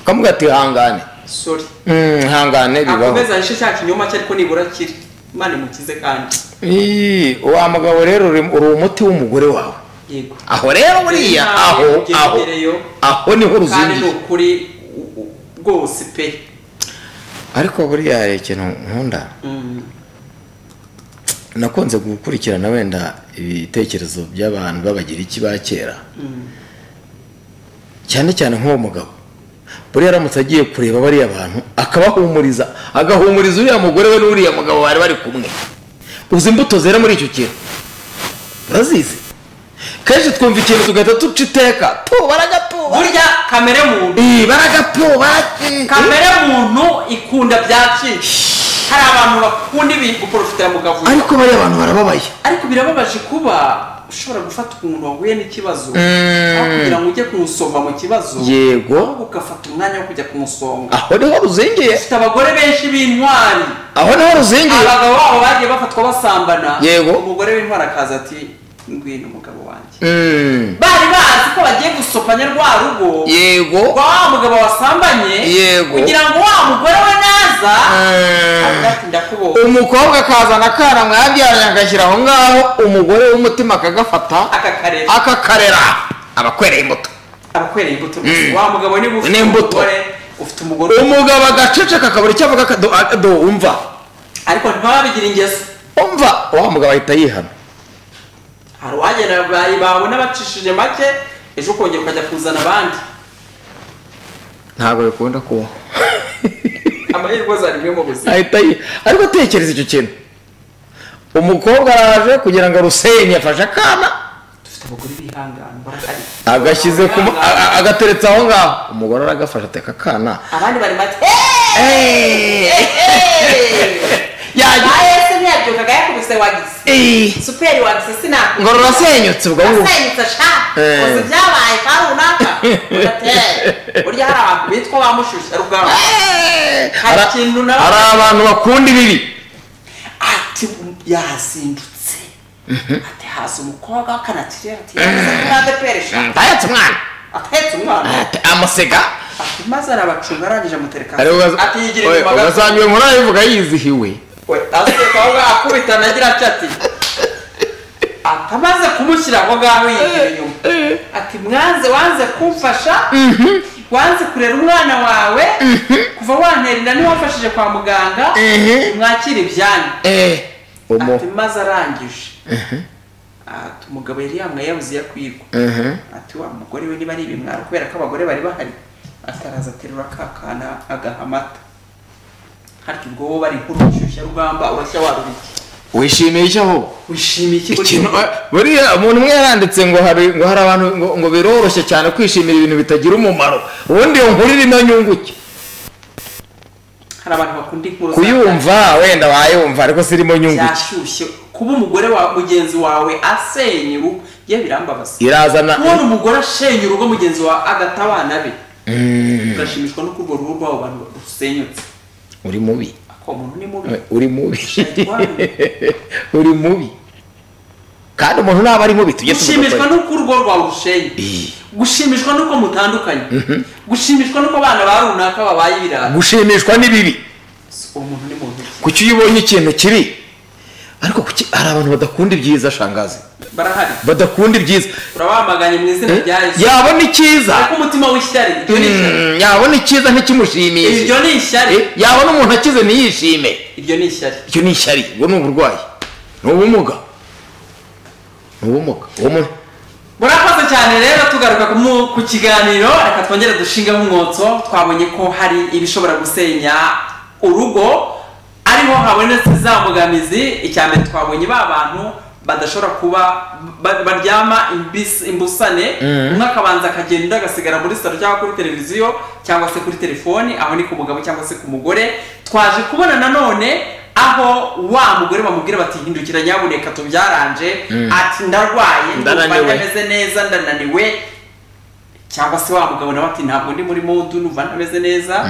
ukamuga ati hangane sorry Mm, hangane bibaho akomeza ahishe cya kinyoma cye ariko nibura kiri imana imukize kandi Ii, wa mugabo rero uri uri umuti w'umugore wawe yego aho rero buriya aho Ugeze aho imbere yo. aho niho kandi ni ruzingiye ukuri u- u- rwose pe ariko buriya hari ikintu nkunda Mm, nakunze gukurikirana wenda ibitekerezo by'abantu b'abagiriki ba kera mm, cyane cyane nk'uwo mugabo buriya aramutse agiye kureba bariya bantu akabahumuriza agahumuriza uriya mugore we n'uriya mugabo bari bari kumwe uzi imbuto zera muri icyo kintu urazizi kenshi twumva ikintu tugahita duca iteka tu baragatuba burya kamere muntu Ii, baragatuba kamere muntu ikunda byacitse hari abantu bakunda ibintu guporofitira mu kavuyo ariko bariya bantu barababaye ariko birababaje kuba ushobora gufata umuntu wahuye n'ikibazo aho kugira ngo ujye kumusova mu kibazo yego ahubwo ugafata umwanya wo kujya kumusonga aho niho ruzingiye dufite abagore benshi b'intwari aho niho ruzingiye abagabo babo bagiye bafatwa basambana Yego. umugore w'intwari akaza ati ngwino umugabo wanjye Mm, bari bazi ko bagiye gusopanya rwa rugo yego rwa wa mugabo wasambanye Yego. kugira ngo wa mugore we naza Mm. avuga ati ndakubonye umukobwa akazana akana mwabyaranye agashyira aho ngaho umugore w'umutima akagafata akakareba akakarera abakwereye imbuto abakwereye imbuto rwose. wa mugabo niba ufite N'imbuto. umugore ufite umugore umugabo agaceceka akabura icyo avuga akado akado umva ariko ntibabigira ingeso umva wa mugabo ahita yihana hari uwagera bayi bawe n'abacishije make ejo ukongera ukajya kuzana abandi ntabwo bikunda kubaho amahirwe azana imwe mu buzima ahita yi- ariko atekereza icyo kintu umukobwa araje kugira ngo arusenye afashe akana dufite abagore bihangana barahari agashyize ku ma- a- a- agateretse aho ngaho umugore aragafashe ateka akana abandi bari bati "Eh, eh, Eh, eh." yaje ayo se ntiyabyukaga yakubise wagize eh, superi wagize ngo sinakora rurasenyutse ubwo ngubu asenyutse sha Eh. gusa byabaye ka runaka ugatera burya hari abantu bitwa ba mushusha rugaba Eh, Hari ara- ikintu na- hari abantu bakunda ibibi ati yazindutse ati haza umukobwa w'akanakirere ati yabuze kuri adeperi sha ntayatse umwana atetse umwana Ati, amusega ati maze arabacunga arangije amutereka Ari ugaza- ati yigira Oya, inyuma gato ugasanga umuntu arabivuga yizihiwe we aseka aho ngaho akubita nagira atya ati atamaze kumushyira aho ngaho yigira inyuma ati mwanze wanze kumfasha wanze kurera umwana wawe kuva wantera inda niwamfashije kwa muganga Mhm. mwakire ibyanyu eh umu ati maze arangije ati umugabo yari yamwaye yabuze yakwirwa Mhm. ati wa mugore we niba ari ibimwaro kubera ko abagore bari bahari ataraza aterura ka kana agaha amata harya ubwo bo bari nk'urushyushya rugamba urashya warubike wishimiye icyo aho wishimiye iki ikintu buriya umuntu umwe yaranditse ngo hari ngo hari abantu ngo, ngo biroroshye cyane kwishimira ibintu bitagira umumaro ubundi iyo nkuru irimo nyunguke hari abantu bakunda inkuru za- kuyumva wenda wayumva ariko zirimo nyunguke byashyushye kuba umugore wa mugenzi wawe asenya urugo ye birambabaza irazana kubona umugore ashenye urugo mugenzi wawe agata abana be ugashimishwa no kurwo rugo rw'abo bantu rusenyutse uri mubi ako muntu ni mubi uri mubi uri mubi kandi umuntu naba ari mubi tujye gushimishwa tuvuga n'uko urugo rwawe urushenye gushimishwa n'uko mutandukanye gushimishwa n'uko abana ba runaka babaye ibirara gushimishwa n'ibibi uwo muntu ni muntu ki kuki iyo ubonye ikintu kibi ariko kuki hari abantu badakunda ibyiza shangazi barahari badakunda ibyiza urabamaganye mu izina rya yesu yabona icyiza ariko umutima w'ishyari ibyo ni ishyari Mm, yabona icyiza ntikimushimishije ibyo ni ishyari Eh, yabona umuntu akize ntiyishime ibyo ni ishyari icyo ni ishyari ubwo ni uburwayi ni ubumuga ni ubumuga uwo muntu murakoze cyane rero tugaruka ku mu- ku kiganiro reka twongere dushingeho umwotso twabonye ko hari ibishobora gusenya urugo ariho habonetse za mbogamizi icya mbere twabonye ba bantu badashobora kuba ba- baryama imbis- imbusane umwe akabanza akagenda undi agasigara muri salo cyangwa kuri televiziyo cyangwa se kuri telefoni aho ni ku mugabo cyangwa se ku mugore twaje kubona nanone aho wa mugore bamubwira bati hindukira nyabuneka tubyaranje ati ndarwaye ndumva Ndananiwe. ntameze neza ndananiwe cyangwa se wa mugabo nawe ati ntabwo ndi muri modu numva ntameze neza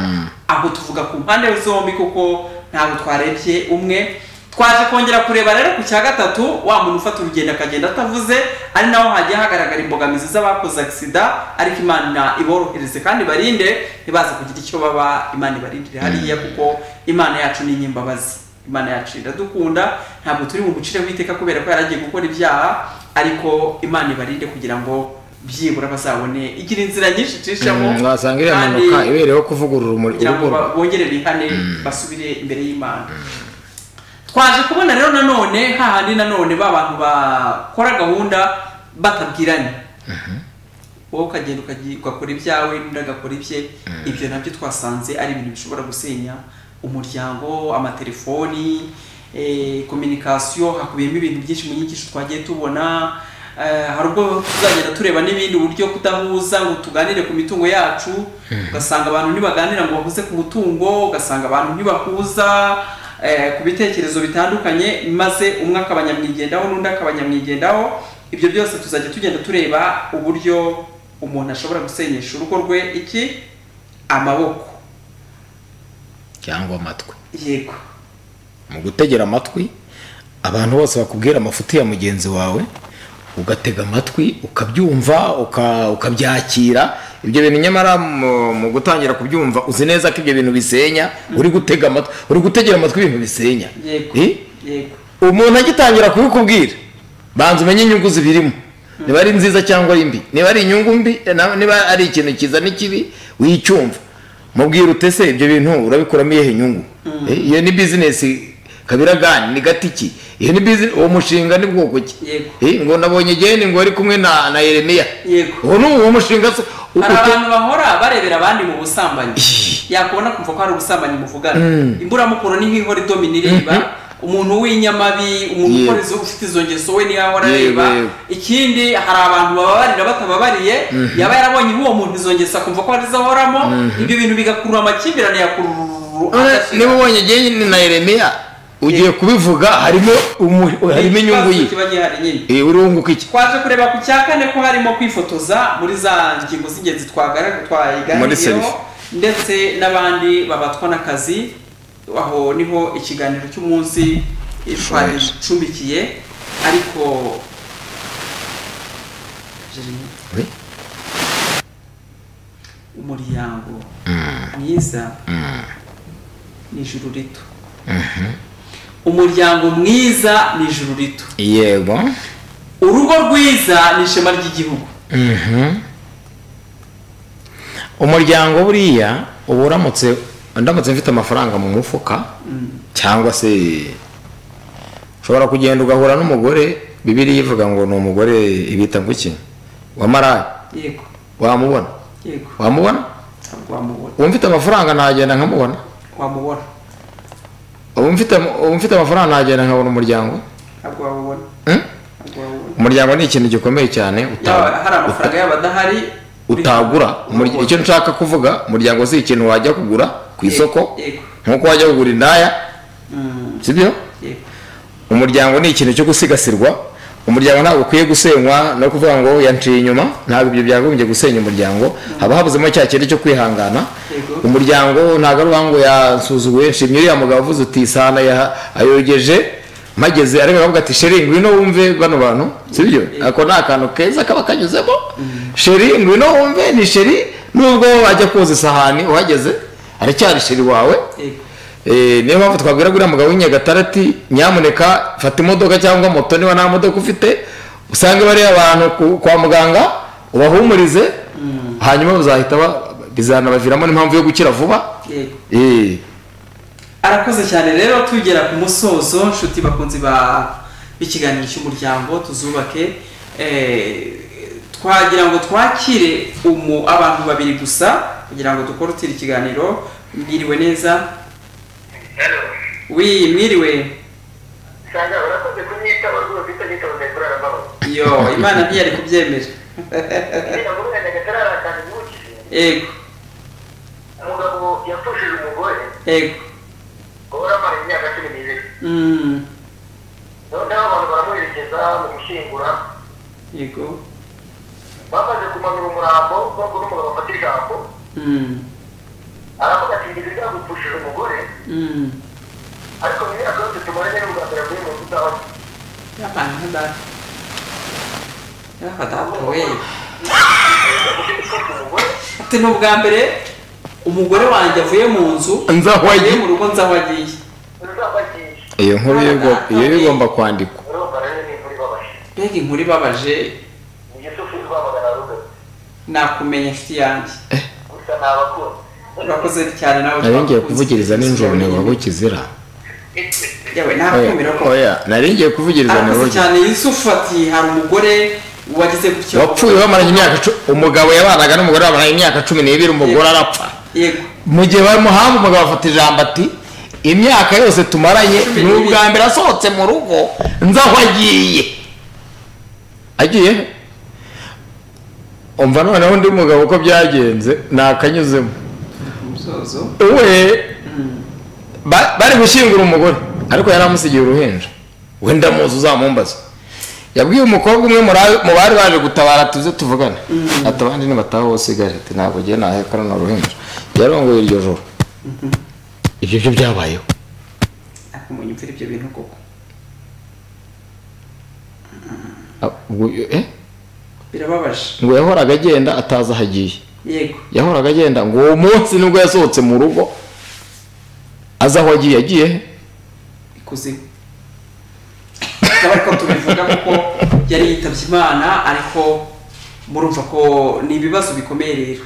aho tuvuga ku mpande zombi kuko ntabwo twarebye umwe twaje kongera kureba rero ku cya gatatu wa muntu ufata urugendo akagenda atavuze ari naho hagiye hagaragara imbogamizi z'abakoze agisida ariko imana iborohereze kandi ibarinde ntibaze kugira icyo baba imana ibarindire hariya kuko imana yacu ni inyimbabazi imana yacu iradukunda ntabwo turi mu bucire w'iteka kubera ko yaragiye gukora ibyaha ariko imana ibarinde kugira ngo byibura bazabone igira inzira nyinshi icishamo Mm, wasanga iriya kandi mpanuka ibereyeho kuvugurura umuri- kugira ngo urugo rwe. ba- bongere bihane basubire imbere y'imana twaje kubona rero nanone hahandi nanone ba bantu bakora gahunda batabwiranye wowe ukagenda ukagira- ugakora ibyawe n'undi agakora ibye ibyo nabyo twasanze ari ibintu bishobora gusenya umuryango amatelefoni eh, kominikasiyo hakubiyemo ibintu byinshi mu nyigisho twagiye tubona Eh, hari ubwo tuzagenda tureba n'ibindi uburyo kudahuza ngo tuganire ku mitungo yacu ugasanga abantu ntibaganira ngo bahuze ku mutungo ugasanga abantu ntibahuza eh, ku bitekerezo bitandukanye maze umwe akaba nyamwigendaho n'undi akaba nyamwigendaho ibyo byose tuzajya tugenda tureba uburyo umuntu ashobora gusenyesha urugo rwe iki amaboko cyangwa amatwi yego mu gutegera amatwi abantu bose bakubwira amafuti ya mugenzi wawe ugatega amatwi ukabyumva uka- ukabyakira ibyo bintu nyamara mu mu gutangira kubyumva uzi neza ko ibyo bintu bisenya uri gutega amatwi uri gutegera amatwi ibintu bisenya yego Eh? yego umuntu agitangira kubikubwira banza umenye inyungu zibirimo niba ari nziza cyangwa ari mbi niba ari inyungu mbi na- niba ari ikintu cyiza n'ikibi wicyumva mubwira utese ibyo bintu urabikuramo iyihe nyungu Eh, iyo ni bizinesi kabiragani ni gati ki iyo ni bizinesi uwo mushinga ni bwoko ki Yego. Eh, ngo nabonye igeni ngo ari kumwe na na yeremiya Yego. uwo ni uwo mushinga se hari abantu bahora barebera abandi mu busambanyi yakubona kumva ko hari ubusambanyi muvugana imburamukono ni nk'ihora idomina ireba umuntu w'inyamabi umuntu Yego. ukora izo ufite izo ngeso we niyo ahora Yego, areba yego. ikindi hari abantu bababarira batababariye yaba yarabonye nk'uwo muntu izo ngeso akumva ko arizo ahoramo ibyo bintu bigakurura amakimbirane yakururu niba ubonye igihe na yeremiya ugiye kubivuga harimo umu- harimo inyungu ye kiba gihari nyine Eh, urunguka iki twaje kureba ku cya kane ko harimo kwifotoza muri za ngingo z'ingenzi twagara- Muri selfie. twayiganiriyeho ndetse n'abandi babatwa n'akazi aho niho ikiganiro cy'umunsi eh, twagicumbikiye ariko Oui. umuryango mwiza ni ijuru rito umuryango mwiza ni ijuru rito yego urugo rwiza ni ishema ry'igihugu Mhm. umuryango buriya uba uramutse ndamutse mfite amafaranga mu mufuka cyangwa se ushobora kugenda ugahura n'umugore bibiriya ivuga ngo ni umugore ibita ngo iki wa maraya yego wamubona yego wamubona ntabwo wamubona uba mfite amafaranga nagenda nkamubona wamubona ubu mfite ubu mfite amafaranga nagenda nkabona umuryango ntabwo wamubona Hmm? ntabwo wamubona umuryango ni ikintu gikomeye cyane yaba uta- hari amafaranga yaba adahari utagura Umur- icyo nshaka kuvuga umuryango si ikintu wajya kugura ku isoko yego nk'uko wajya kugura indaya Mm, sibyo yego umuryango ni ikintu cyo gusigasirwa umuryango ntabwo ukwiye gusenywa no kuvuga ngo yanciye inyuma ntabwo ibyo byagombye gusenya umuryango haba habuzemo cya kintu cyo kwihangana Yego. umuryango ntabwo ari uwa ngo yasuzuguye nshimye uriya mugabo uvuze uti isahani ya- ayogeje mageze ariko akavuga ati sheri ngwino wumve bano bantu sibyo Yego. ako ni akantu keza kaba kanyuzemo sheri ngwino wumve ni sheri nubwo wajya koza isahani uhageze aracyari sheri wawe yego Eh, niyo mpamvu twabwira guriya mugabo w'inyagatare ati nyamuneka fata imodoka cyangwa moto niba nta modoka ufite usange bariya abantu ku- kwa muganga ubahumurize hanyuma bazahita ba- bizanabaviramo n'impamvu yo gukira vuba yego Eh, arakoze cyane rero tugera ku musozo nshuti bakunzi ba b'ikiganiro cy'umuryango tuzubake eh, twagira ngo twakire umu- abantu babiri gusa kugira ngo dukorotire ikiganiro mwiriwe neza wi mwiriwe cyangwa urakoze kunyitaho rwose utagitonze kurara amahoro yo imana ntiyari kubyemera niba muri nyagatare hari akantu yibukije ego umugabo yapfushije umugore ego ubona amara imyaka cumi n'ibiri Mm, noneho abantu baramuherekeza mu gushyingura yego bamaze kumanura umurambo nubwo n'umugabo afata ijambo Mm, aravuga ati ngize byagupfushije umugore mm. ariko mu myaka yose tumaranye n'ubwa mbere muri mu nzu zawe Yabaye nka data yaba data we ati ni ubwa mbere umugore wanjye avuye mu nzu Nzi aho agiye. avuye mu rugo nzi aho agiye uzabagiye iyo nkuru yo igomba- iyo yo igomba kwandikwa urumva rero ni imvura ibabaje mbega inkuru ibabaje ni yusufu rwamagana rugabe nakumenya inshuti yanjye gusa ni abakunzi urakoze cyane nawe narengeye kuvugiriza nijoro ni wowe kizira yewe nakumira ko narengeye kuvugiriza ni arakoze wowe cyane yusufu ati hari umugore wagize gutyo wapfuye bamaranye imyaka cu- umugabo yabanaga n'umugore bamaranye imyaka cumi n'ibiri umugore arapfa yego mu gihe bamuhamba umugabo afata ijambo ati imyaka yose tumaranye Cumi ni n'ibiri." ubwa mbere asohotse mu rugo nzi aho agiye agiye he? umva noneho undi mugabo uko byagenze ntakanyuzemo umusozo we ba- bari gushyingura umugore ariko yari amusigiye uruhinja wenda muzi uzamumbaza yabwiye umukobwa umwe muri abo- mu bari baje gutabara tuze tuvugane ati abandi nibataha wowe usigare ati ntabwo ugiye nahekana na ruhinja yarongoye iryo joro ibyo byo byabayeho nakumenya imvura ibyo bintu koko Ah, ubwo- eh? birababaje ngo yahoraga agenda atazi aho agiye yego yahoraga agenda ngo uwo munsi nibwo yasohotse mu rugo azi aho agiye agiye he? ikuzimu akaba ariko tubivuga kuko yari yitabye imana ariko murumva ko ni ibibazo bikomeye rero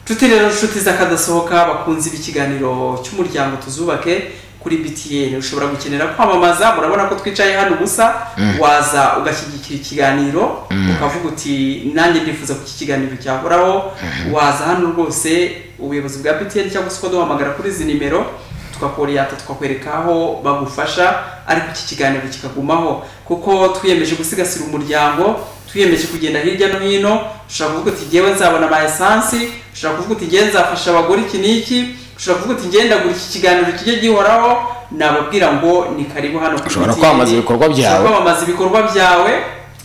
inshuti rero inshuti z'akadasohoka bakunzi b'ikiganiro cy'umuryango tuzubake kuri btn ushobora gukenera kwamamaza murabona ko twicaye hano ubusa waza ugashyigikira ikiganiro ukavuga uti nanjye ndifuza ko iki kiganiro cyahoraho waza hano rwose ubuyobozi bwa btn cyangwa se ukaduhamagara kuri izi nimero tukakoriyata tukakwereka aho bagufasha ariko iki kiganiro kikagumaho kuko twiyemeje gusigasira umuryango twiyemeje kugenda hirya no hino ushobora kuvuga uti ngewe nzabona ama esansi ushobora kuvuga uti ngewe nzafasha abagore iki n'iki ushobora kuvuga uti ngenda gura iki kiganiro kijye gihoraho nababwira ngo ni karibu hano kuri Ushobora BTN. kwamamaza ibikorwa byawe. ushobora kwamamaza ibikorwa byawe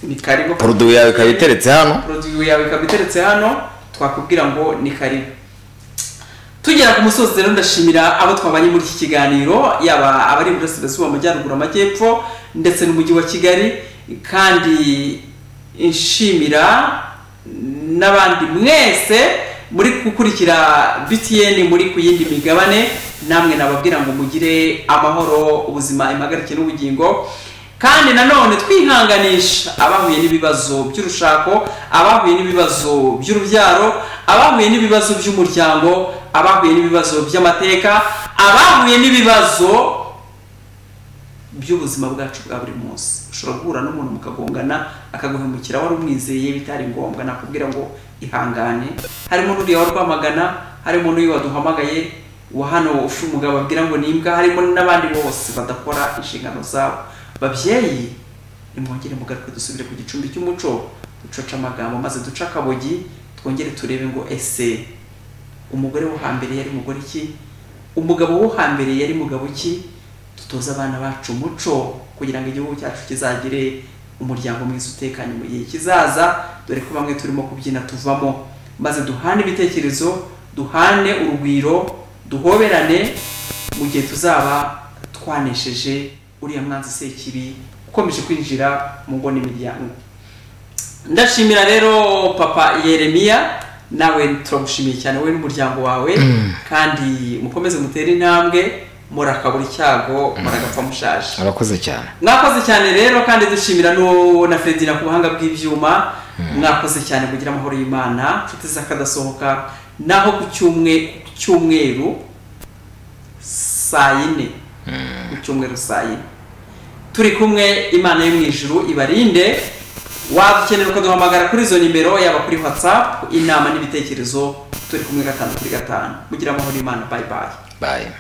ni karibu poroduwi yawe ikaba iteretse hano produit yawe ikaba iteretse hano twakubwira ngo ni karibu tugera ku musozi rero ndashimira abo twabanye muri iki kiganiro yaba abari iburasirazuba amajyaruguru amajyepfo ndetse n'umujyi wa kigali kandi nshimira n'abandi mwese muri gukurikira btn muri ku yindi migabane namwe nababwira ngo mugire amahoro ubuzima impagarike n'ubugingo kandi nanone twihanganisha abahuye n'ibibazo by'urushako abahuye n'ibibazo by'urubyaro abahuye n'ibibazo by'umuryango abahuye n'ibibazo by'amateka abahuye n'ibibazo by'ubuzima bwacu bwa buri munsi ushobora guhura n'umuntu mukagongana akaguhemukira wari umwizeye bitari ngombwa nakubwira ngo ihangane harimo n'uriya wari kwamagana harimo n'uyu waduhamagaye wa hano ufite umugabo babwira ngo ni imbwa harimo n'abandi bose badakora inshingano zabo babyeyi nimwongere mugaruke dusubire ku gicumbi cy'umuco ducoce amagambo maze duce akabogi twongere turebe ngo ese umugore wo hambere yari umugore ki umugabo wo hambere yari mugabo ki dutoze abana bacu umuco kugira ngo igihugu cyacu kizagire umuryango mwiza utekanye mu gihe kizaza dore ko bamwe turimo kubyina tuvamo maze duhane ibitekerezo duhane urugwiro duhoberane mu gihe tuzaba twanesheje uriya mwanzi sekibi ukomeje kwinjira mu ngo n'imiryango ndashimira rero papa yeremiya nawe turagushimiye cyane wowe n'umuryango wawe kandi mukomeze mutere intambwe murakabura icyago muragapfa mushaje murakoze cyane mwakoze cyane rero kandi dushimira no na Fredina ku buhanga bw'ibyuma mwakoze cyane kugira amahoro y'Imana inshuti zakadasohoka naho ku cyumwe ku cyumweru saa yine ku cyumweru saa yine turi kumwe imana yo mu ijuru ibarinde wadukenera ukaduhamagara kuri izo nimero yaba kuri whatsapp inama n'ibitekerezo turi kumwe gatanu kuri gatanu kugira amahoro y'Imana bye bye bayi